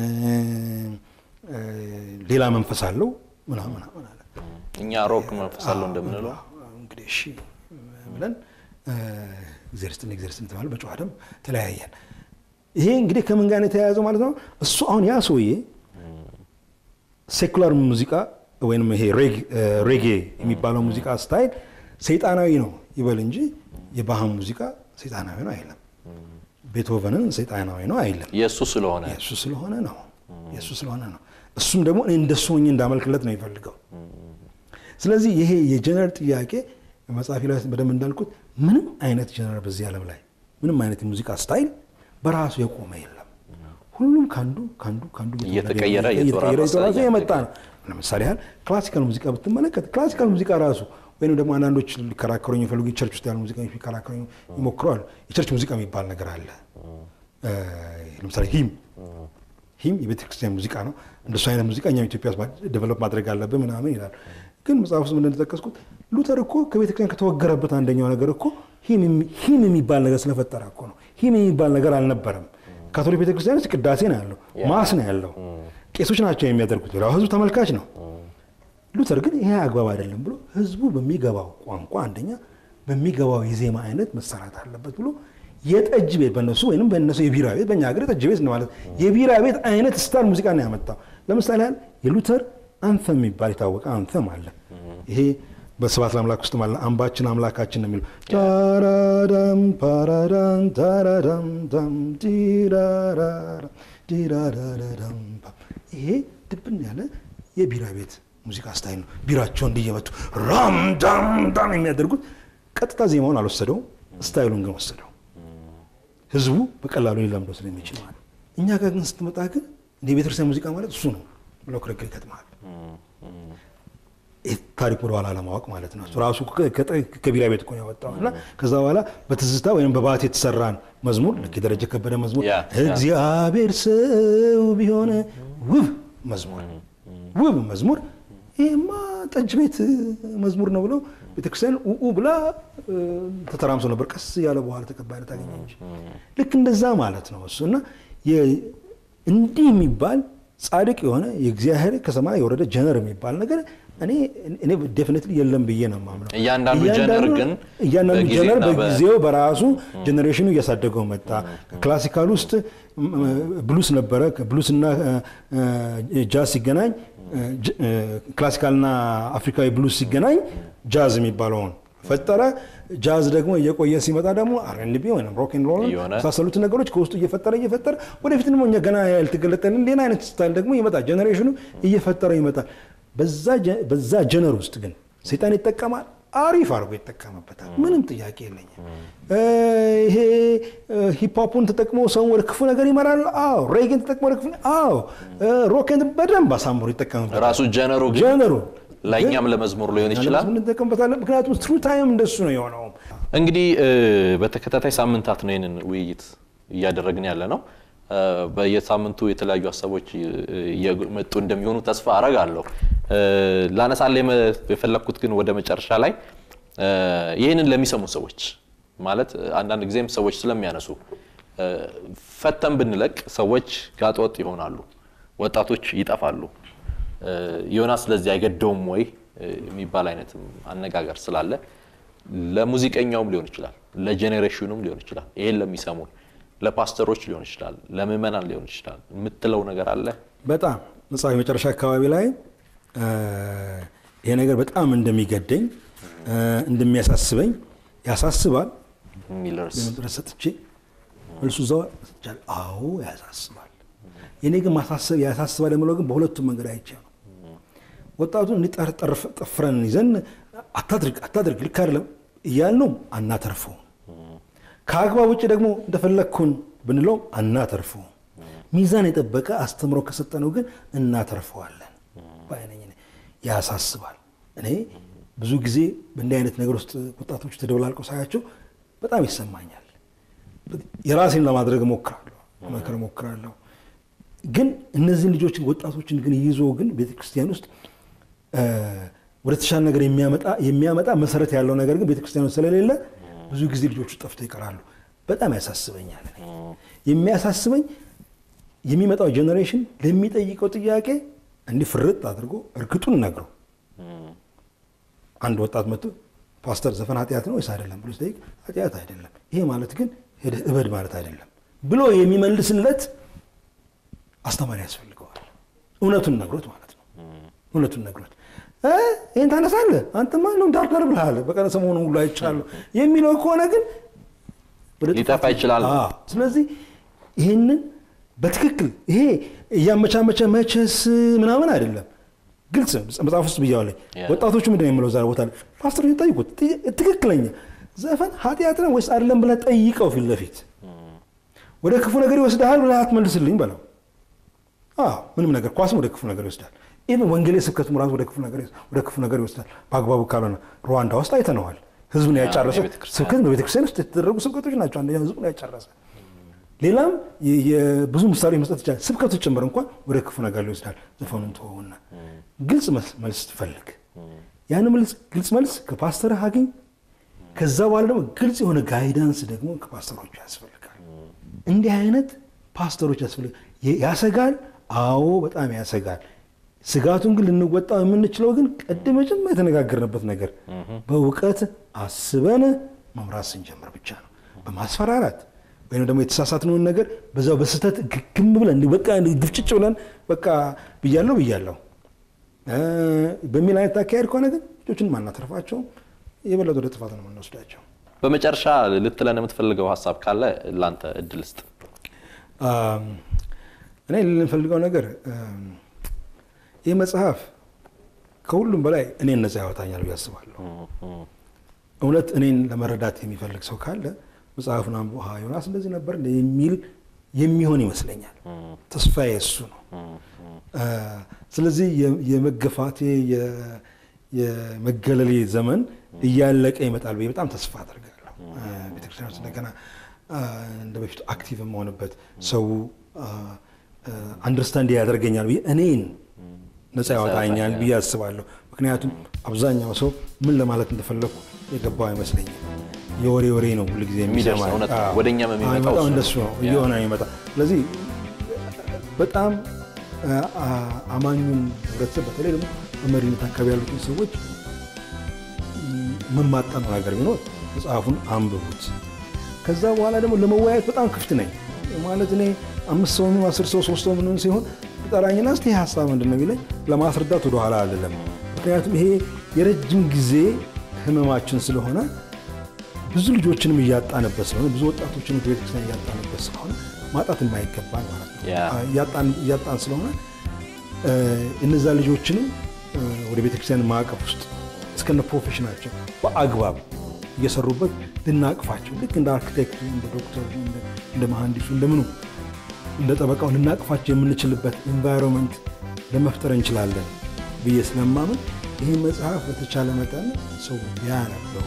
ሌላ መንፈስ አለው ምናምን ምናምን አለ። እኛ ሮክ መንፈስ አለው እንደምንለው እንግዲህ እሺ ብለን እግዚአብሔር ይስጥልኝ እግዚአብሔር ይስጥልኝ ተባለ። በጨዋ ደም ተለያየን። ይሄ እንግዲህ ከምን ጋር ነው የተያያዘው ማለት ነው? እሱ አሁን ያ ሰውዬ ሴኩላር ሙዚቃ ወይም ይሄ ሬጌ የሚባለው ሙዚቃ ስታይል ሰይጣናዊ ነው ይበል እንጂ የባህን ሙዚቃ ሰይጣናዊ ነው አይለም። ቤትሆቨንን ሰይጣናዊ ነው አይለም። የእሱ ስለሆነ የእሱ ስለሆነ ነው የእሱ ስለሆነ ነው። እሱም ደግሞ እኔ እንደሱ ሆኜ እንዳመልክለት ነው የሚፈልገው። ስለዚህ ይሄ የጀነር ጥያቄ መጽሐፊ ላይ በደንብ እንዳልኩት ምንም አይነት ጀነር በዚህ ዓለም ላይ ምንም አይነት የሙዚቃ ስታይል በራሱ የቆመ የለም። ሁሉም ከአንዱ ከአንዱ ከአንዱ እየተቀየረ እየተወራረሰ የመጣ ነው። ለምሳሌ ያህል ክላሲካል ሙዚቃ ብትመለከት ክላሲካል ሙዚቃ ራሱ ወይም ደግሞ አንዳንዶች ሊከራከሩ የሚፈልጉ የቸርች ውስጥ ያሉ ሙዚቀኞች ሊከራከሩ ይሞክረዋል። የቸርች ሙዚቃ የሚባል ነገር አለ። ለምሳሌ ሂም ሂም የቤተክርስቲያን ሙዚቃ ነው። እንደሱ አይነት ሙዚቃ እኛም ኢትዮጵያ ውስጥ ዴቨሎፕ ማድረግ አለብን ምናምን ይላል። ግን መጽሐፍ ውስጥ እንደተጠቀስኩት ሉተር እኮ ከቤተክርስቲያን ከተወገረበት አንደኛው ነገር እኮ ሂም የሚባል ነገር ስለፈጠረ እኮ ነው። ሂም የሚባል ነገር አልነበረም። ካቶሊክ ቤተክርስቲያን ውስጥ ቅዳሴ ነው ያለው፣ ማስ ነው ያለው፣ ቄሶች ናቸው የሚያደርጉት፣ ሌላው ህዝቡ ተመልካች ነው። ሉተር ግን ይሄ አግባብ አይደለም ብሎ ህዝቡ በሚገባው ቋንቋ አንደኛ በሚገባው የዜማ አይነት መሰራት አለበት ብሎ የጠጅ ቤት በነሱ ወይም በነሱ የቢራ ቤት በእኛ ሀገር የጠጅ ቤት ማለት የቢራ ቤት አይነት ስታር ሙዚቃ ነው ያመጣው። ለምሳሌ ያህል የሉተር አንተም የሚባል የታወቀ አንተም አለ። ይሄ በስብሐት ለአምላክ ውስጥ ማለት አምባችን አምላካችን ነው የሚለው ታራዳም ፓራዳም ታራዳም ዳም ዲራራራ ዲራራራዳም ይሄ ድብን ያለ የቢራ ቤት ሙዚቃ ስታይል ነው። ቢራቸው እንዲየመቱ ራም ዳም ዳም የሚያደርጉት ቀጥታ ዜማውን አልወሰደውም፣ ስታይሉን ግን ወሰደው። ህዝቡ በቀላሉ ሊለምደው ስለሚችል ማለት እኛ ጋር ግን ስትመጣ ግን እንደ ቤተክርስቲያን ሙዚቃ ማለት እሱ ነው ብለው ክርክር ይገጥማል። ታሪክ ወደ ኋላ ለማወቅ ማለት ነው። እሱ ራሱ ከቢራ ቤት እኮ ነው ያወጣው እና ከዛ በኋላ በትዝታ ወይም በባት የተሰራን መዝሙር ልክ የደረጀ ከበደ መዝሙር ያ፣ ያ። እግዚአብሔር ሰው ቢሆን ውብ መዝሙር ውብ መዝሙር ይህማ ጠጅ ቤት መዝሙር ነው ብለው ቤተክርስቲያን ኡኡ ብላ እ፣ ተተራምሶ ነበር። ቀስ ያለ በኋላ ተቀባይነት አገኘ እንጂ ልክ እንደዛ ማለት ነው እሱ እና የ- እንዲህ የሚባል ጻድቅ የሆነ የእግዚአብሔር ከሰማይ የወረደ ጀነር የሚባል ነገር እኔ እኔ ዴፊኒትሊ የለም ብዬ ነው የማምነው። እያንዳንዱ ጀነር ግን እያንዳንዱ በጊዜና ጀነር በ- በጊዜው በራሱ ጀኔሬሽኑ እያሳደገው መጣ። ክላሲካል ውስጥ ም- ብሉስ ነበረ። ብሉስ እና ጃዝ ሲገናኝ ጅ- ክላሲካልና አፍሪካዊ ብሉስ ሲገናኝ ጃዝ የሚባለውን ፈጠረ። ጃዝ ደግሞ እየቆየ ሲመጣ ደግሞ አርኤንቢ ወይም ሮክ ኤንድ ሮል እየሆነ የመሳሰሉት ነገሮች ከውስጡ እየፈጠረ እየፈጠረ ወደፊት ደግሞ እኛ ገና ያልተገለጠልን ሌላ አይነት ስታይል ደግሞ ይመጣል። ጀኔሬሽኑ እየፈጠረ ይመጣል። በዛ ጀ- በዛ ጀነር ውስጥ ግን ሰይጣን ይጠቀማል። አሪፍ አድርጎ ይጠቀምበታል። ምንም ጥያቄ የለኝም። እ፣ ይሄ ሂፕሆፑን ተጠቅሞ ሰውን ወደ ክፉ ነገር ይመራል። አዎ። ሬጌን ተጠቅሞ ወደ ክፉ አዎ። ሮኬን በደንብ አሳምሮ ይጠቀምበታል። ራሱ ጀነሩ ግን ጀነሩ ለእኛም ለመዝሙር ሊሆን ይችላል። እንጠቀምበታለን። ምክንያቱም ትሩ ታይም እንደሱ ነው የሆነው። እንግዲህ እ፣ በተከታታይ ሳምንታት ነው ይህንን ውይይት እያደረግን ያለ ነው። እ፣ በየሳምንቱ የተለያዩ ሀሳቦች እ፣ እየመጡ እንደሚሆኑ ተስፋ አረጋለሁ። እ፣ ላነሳለ የመ- የፈለግኩት ግን ወደ መጨረሻ ላይ እ፣ ይህንን ለሚሰሙ ሰዎች ማለት እ፣ አንዳንድ ጊዜም ሰዎች ስለሚያነሱ እ፣ ፈተን ብንለቅ ሰዎች ጋጠወጥ ይሆናሉ፣ ወጣቶች ይጠፋሉ። እ፣ ዮናስ ስለዚህ አይገደውም ወይ እ፣ የሚባል አይነትም አነጋገር ስላለ ለሙዚቀኛውም ሊሆን ይችላል፣ ለጄኔሬሽኑም ሊሆን ይችላል፣ ይሄን ለሚሰሙን ለፓስተሮች ሊሆን ይችላል፣ ለምዕመናን ሊሆን ይችላል የምትለው ነገር አለ? በጣም መጽሐፍ መጨረሻ አካባቢ ላይ እ፣ ይሄ ነገር በጣም እንደሚገደኝ እ፣ እንደሚያሳስበኝ ያሳስባል የሚል ርዕስ ድረስ ሰጥቼ መልሱ እዛው ሰጥቻለሁ። አዎ ያሳስባል። የኔ ግን ማሳሰብ ያሳስባል የምለው ግን በሁለቱም መንገድ አይቼ ነው። ወጣቱን እንዲህ ጠፍረን ይዘን አታድርግ አታድርግ ልክ አይደለም እያልነው አናተርፈውም። ከአግባብ ውጭ ደግሞ እንደፈለግኩን ብንለው አናተርፈውም። ሚዛን የጠበቀ አስተምሮ ከሰጠነው ግን እናተርፈዋለን። በአይነኝ ያሳስባል። እኔ ብዙ ጊዜ በእንዲህ አይነት ነገር ውስጥ ወጣቶች ተደበላልቀው ሳያቸው በጣም ይሰማኛል። የራሴን ለማድረግ እሞክራለሁ፣ መከር እሞክራለሁ። ግን እነዚህን ልጆችን ወጣቶችን ግን ይዞ ግን ቤተክርስቲያን ውስጥ ወደ ተሻለ ነገር የሚያመጣ መሰረት ያለው ነገር ግን ቤተክርስቲያን ውስጥ ስለሌለ ብዙ ጊዜ ልጆቹ ጠፍተው ይቀራሉ። በጣም ያሳስበኛል። እኔ የሚያሳስበኝ የሚመጣው ጄኔሬሽን ለሚጠይቀው ጥያቄ እንዲህ ፍርጥ አድርጎ እርግጡን ነግረው አንድ ወጣት መጥቶ ፓስተር ዘፈን ኃጢአት ነው ወይስ አይደለም ብሎ ሲጠይቅ ኃጢአት አይደለም፣ ይሄ ማለት ግን ሄደህ እበድ ማለት አይደለም ብሎ የሚመልስለት አስተማሪ ያስፈልገዋል። እውነቱን ነግሮት ማለት ነው። እውነቱን ነግሮት ይህን ታነሳለህ አንተማ ነው ዳርዳር ብልሃል በቀረ ሰሞኑ ሁሉ አይቻለሁ የሚለው ከሆነ ግን ሊጠፋ ይችላል። ስለዚህ ይህንን በትክክል ይሄ እያመቻመቸ መቸስ ምናምን አይደለም። ግልጽ መጽሐፍ ውስጥ ብያዋለኝ። ወጣቶቹ ምንድን ነው የምለው ዛ ቦታ ላይ ፓስተሮች ጠይቁት። ትክክለኛ ዘፈን ኃጢአት ነው ወይስ አይደለም ብለህ ጠይቀው ፊት ለፊት ወደ ክፉ ነገር ይወስድሃል ብለህ አትመልስልኝ በለው። ምንም ነገር ኳስም ወደ ክፉ ነገር ይወስዳል። ኢቨን ወንጌሌ ስብከቱም ራሱ ወደ ክፉ ነገር ይወስዳል። በአግባቡ ካልሆነ ሩዋንዳ ውስጥ አይተነዋል። ህዝብን ያጫረሰ ስብከት በቤተክርስቲያን ውስጥ የተደረጉ ስብከቶች ናቸው። አንደኛው ህዝቡን ያጫረሰ ሌላም ብዙ ምሳሌ መስጠት ይቻላል። ስብከቱ ጭምር እንኳን ወደ ክፉ ነገር ይወስዳል። ዘፈኑን ተወውና ግልጽ መልስ ትፈልግ። ያን ግልጽ መልስ ከፓስተርህ አግኝ። ከዛ በኋላ ደግሞ ግልጽ የሆነ ጋይዳንስ ደግሞ ከፓስተሮቹ ያስፈልጋል። እንዲህ አይነት ፓስተሮች ያስፈልጋል። ያሰጋል። አዎ በጣም ያሰጋል። ስጋቱን ግን ልንወጣው የምንችለው ግን ቀደም መጀመሪያ የተነጋገርንበት ነገር በእውቀት አስበን መምራት ስንጀምር ብቻ ነው። በማስፈራራት ወይም ደግሞ የተሳሳትነውን ነገር በዛው በስህተት ግግም ብለን በቃ ድፍጭጭ ብለን በቃ ብያለሁ ብያለሁ በሚል አይነት አካሄድ ከሆነ ግን ልጆችን ማናተርፋቸው የበለጠ ወደ ጥፋት ነው የምንወስዳቸው። በመጨረሻ ልትለን የምትፈልገው ሀሳብ ካለ ለአንተ እድል ስጥ። እኔ ልንፈልገው ነገር ይህ መጽሐፍ ከሁሉም በላይ እኔን ነፃ ያወጣኛል ብዬ አስባለሁ። እውነት እኔን ለመረዳት የሚፈልግ ሰው ካለ መጽሐፉን አንብቦ ዮናስ እንደዚህ ነበር የሚል የሚሆን ይመስለኛል። ተስፋዬ እሱ ነው። ስለዚህ የመገፋቴ የመገለሌ ዘመን እያለቀ ይመጣል ብዬ በጣም ተስፋ አደርጋለሁ። ቤተክርስቲያን ውስጥ እንደገና እንደ በፊቱ አክቲቭ የመሆንበት ሰው አንደርስታንድ ያደርገኛል ብዬ እኔን ነፃ ያወጣኛል ብዬ አስባለሁ። ምክንያቱም አብዛኛው ሰው ምን ለማለት እንደፈለግኩ የገባው አይመስለኝም። የወሬ ወሬ ነው ሁልጊዜ የሚሰማ ወደኛም የሚመጣው እንደሱ ነው እየሆነ የሚመጣ ስለዚህ በጣም አማኙን ህብረተሰብ በተለይ ደግሞ በመሪነት አካባቢ ያሉትን ሰዎች መማጠነው ነገር ቢኖር መጽሐፉን አንብቡት። ከዛ በኋላ ደግሞ ለመወያየት በጣም ክፍት ነኝ ማለት እኔ አምስት ሰው ምን አስር ሰው ሶስት ሰው ምን ሲሆን ጠራኝና እስቲ ይህ ሀሳብ ምንድን ነው ቢለኝ ለማስረዳት ወደኋላ አይደለም። ምክንያቱም ይሄ የረጅም ጊዜ ህመማችን ስለሆነ ብዙ ልጆችንም እያጣንበት ስለሆነ ብዙ ወጣቶችን ቤተክርስቲያን እያጣንበት ስለሆነ ማጣት የማይገባን ማለት ነው እያጣን ስለሆነ እነዛ ልጆችንም ወደ ቤተክርስቲያን ማዕቀፍ ውስጥ እስከነ ፕሮፌሽናቸው በአግባብ እየሰሩበት ልናቅፋቸው ልክ እንደ አርኪቴክቱ፣ እንደ ዶክተሩ፣ እንደ መሐንዲሱ፣ እንደምኑ እንደ ጠበቃው ልናቅፋቸው የምንችልበት ኤንቫይሮንመንት ለመፍጠር እንችላለን ብዬ ስለማምን ይህ መጽሐፍ በተቻለ መጠን ሰው ቢያነበው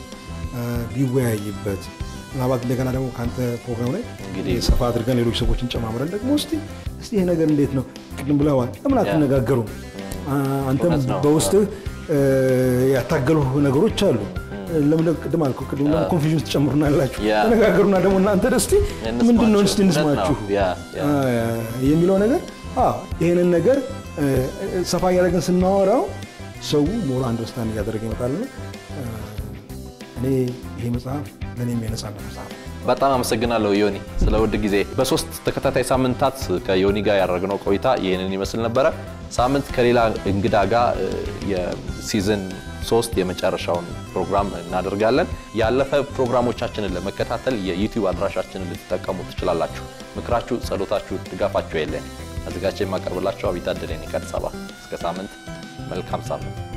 ቢወያይበት ምናልባት እንደገና ደግሞ ከአንተ ፕሮግራም ላይ ሰፋ አድርገን ሌሎች ሰዎችን ጨማምረን ደግሞ እስቲ እስቲ ይሄ ነገር እንዴት ነው ቅድም ብለዋል፣ ለምን አትነጋገሩም? አንተም በውስጥህ ያታገሉ ነገሮች አሉ። ለምን ቅድም አልኩህ፣ ቅድም ለምን ኮንፊዥን ትጨምሩና ያላችሁ ተነጋገሩና ደግሞ እናንተ ደስቲ ምንድን ነው እስቲ እንስማችሁ የሚለው ነገር ይህንን ነገር ሰፋ እያደረግን ስናወራው ሰው ሞር አንደርስታንድ እያደረገ ይመጣልና እኔ ይሄ መጽሐፍ ለእኔ የነጻነት መጽሐፍ በጣም አመሰግናለሁ ዮኒ ስለ ውድ ጊዜ። በሶስት ተከታታይ ሳምንታት ከዮኒ ጋር ያደረግነው ቆይታ ይህንን ይመስል ነበረ። ሳምንት ከሌላ እንግዳ ጋር የሲዝን ሶስት የመጨረሻውን ፕሮግራም እናደርጋለን። ያለፈ ፕሮግራሞቻችንን ለመከታተል የዩቲዩብ አድራሻችንን ልትጠቀሙ ትችላላችሁ። ምክራችሁ፣ ጸሎታችሁ፣ ድጋፋችሁ የለን። አዘጋጅ የማቀርብላችሁ አቢታ ደሌኒ ከአዲስ አበባ። እስከ ሳምንት መልካም ሳምንት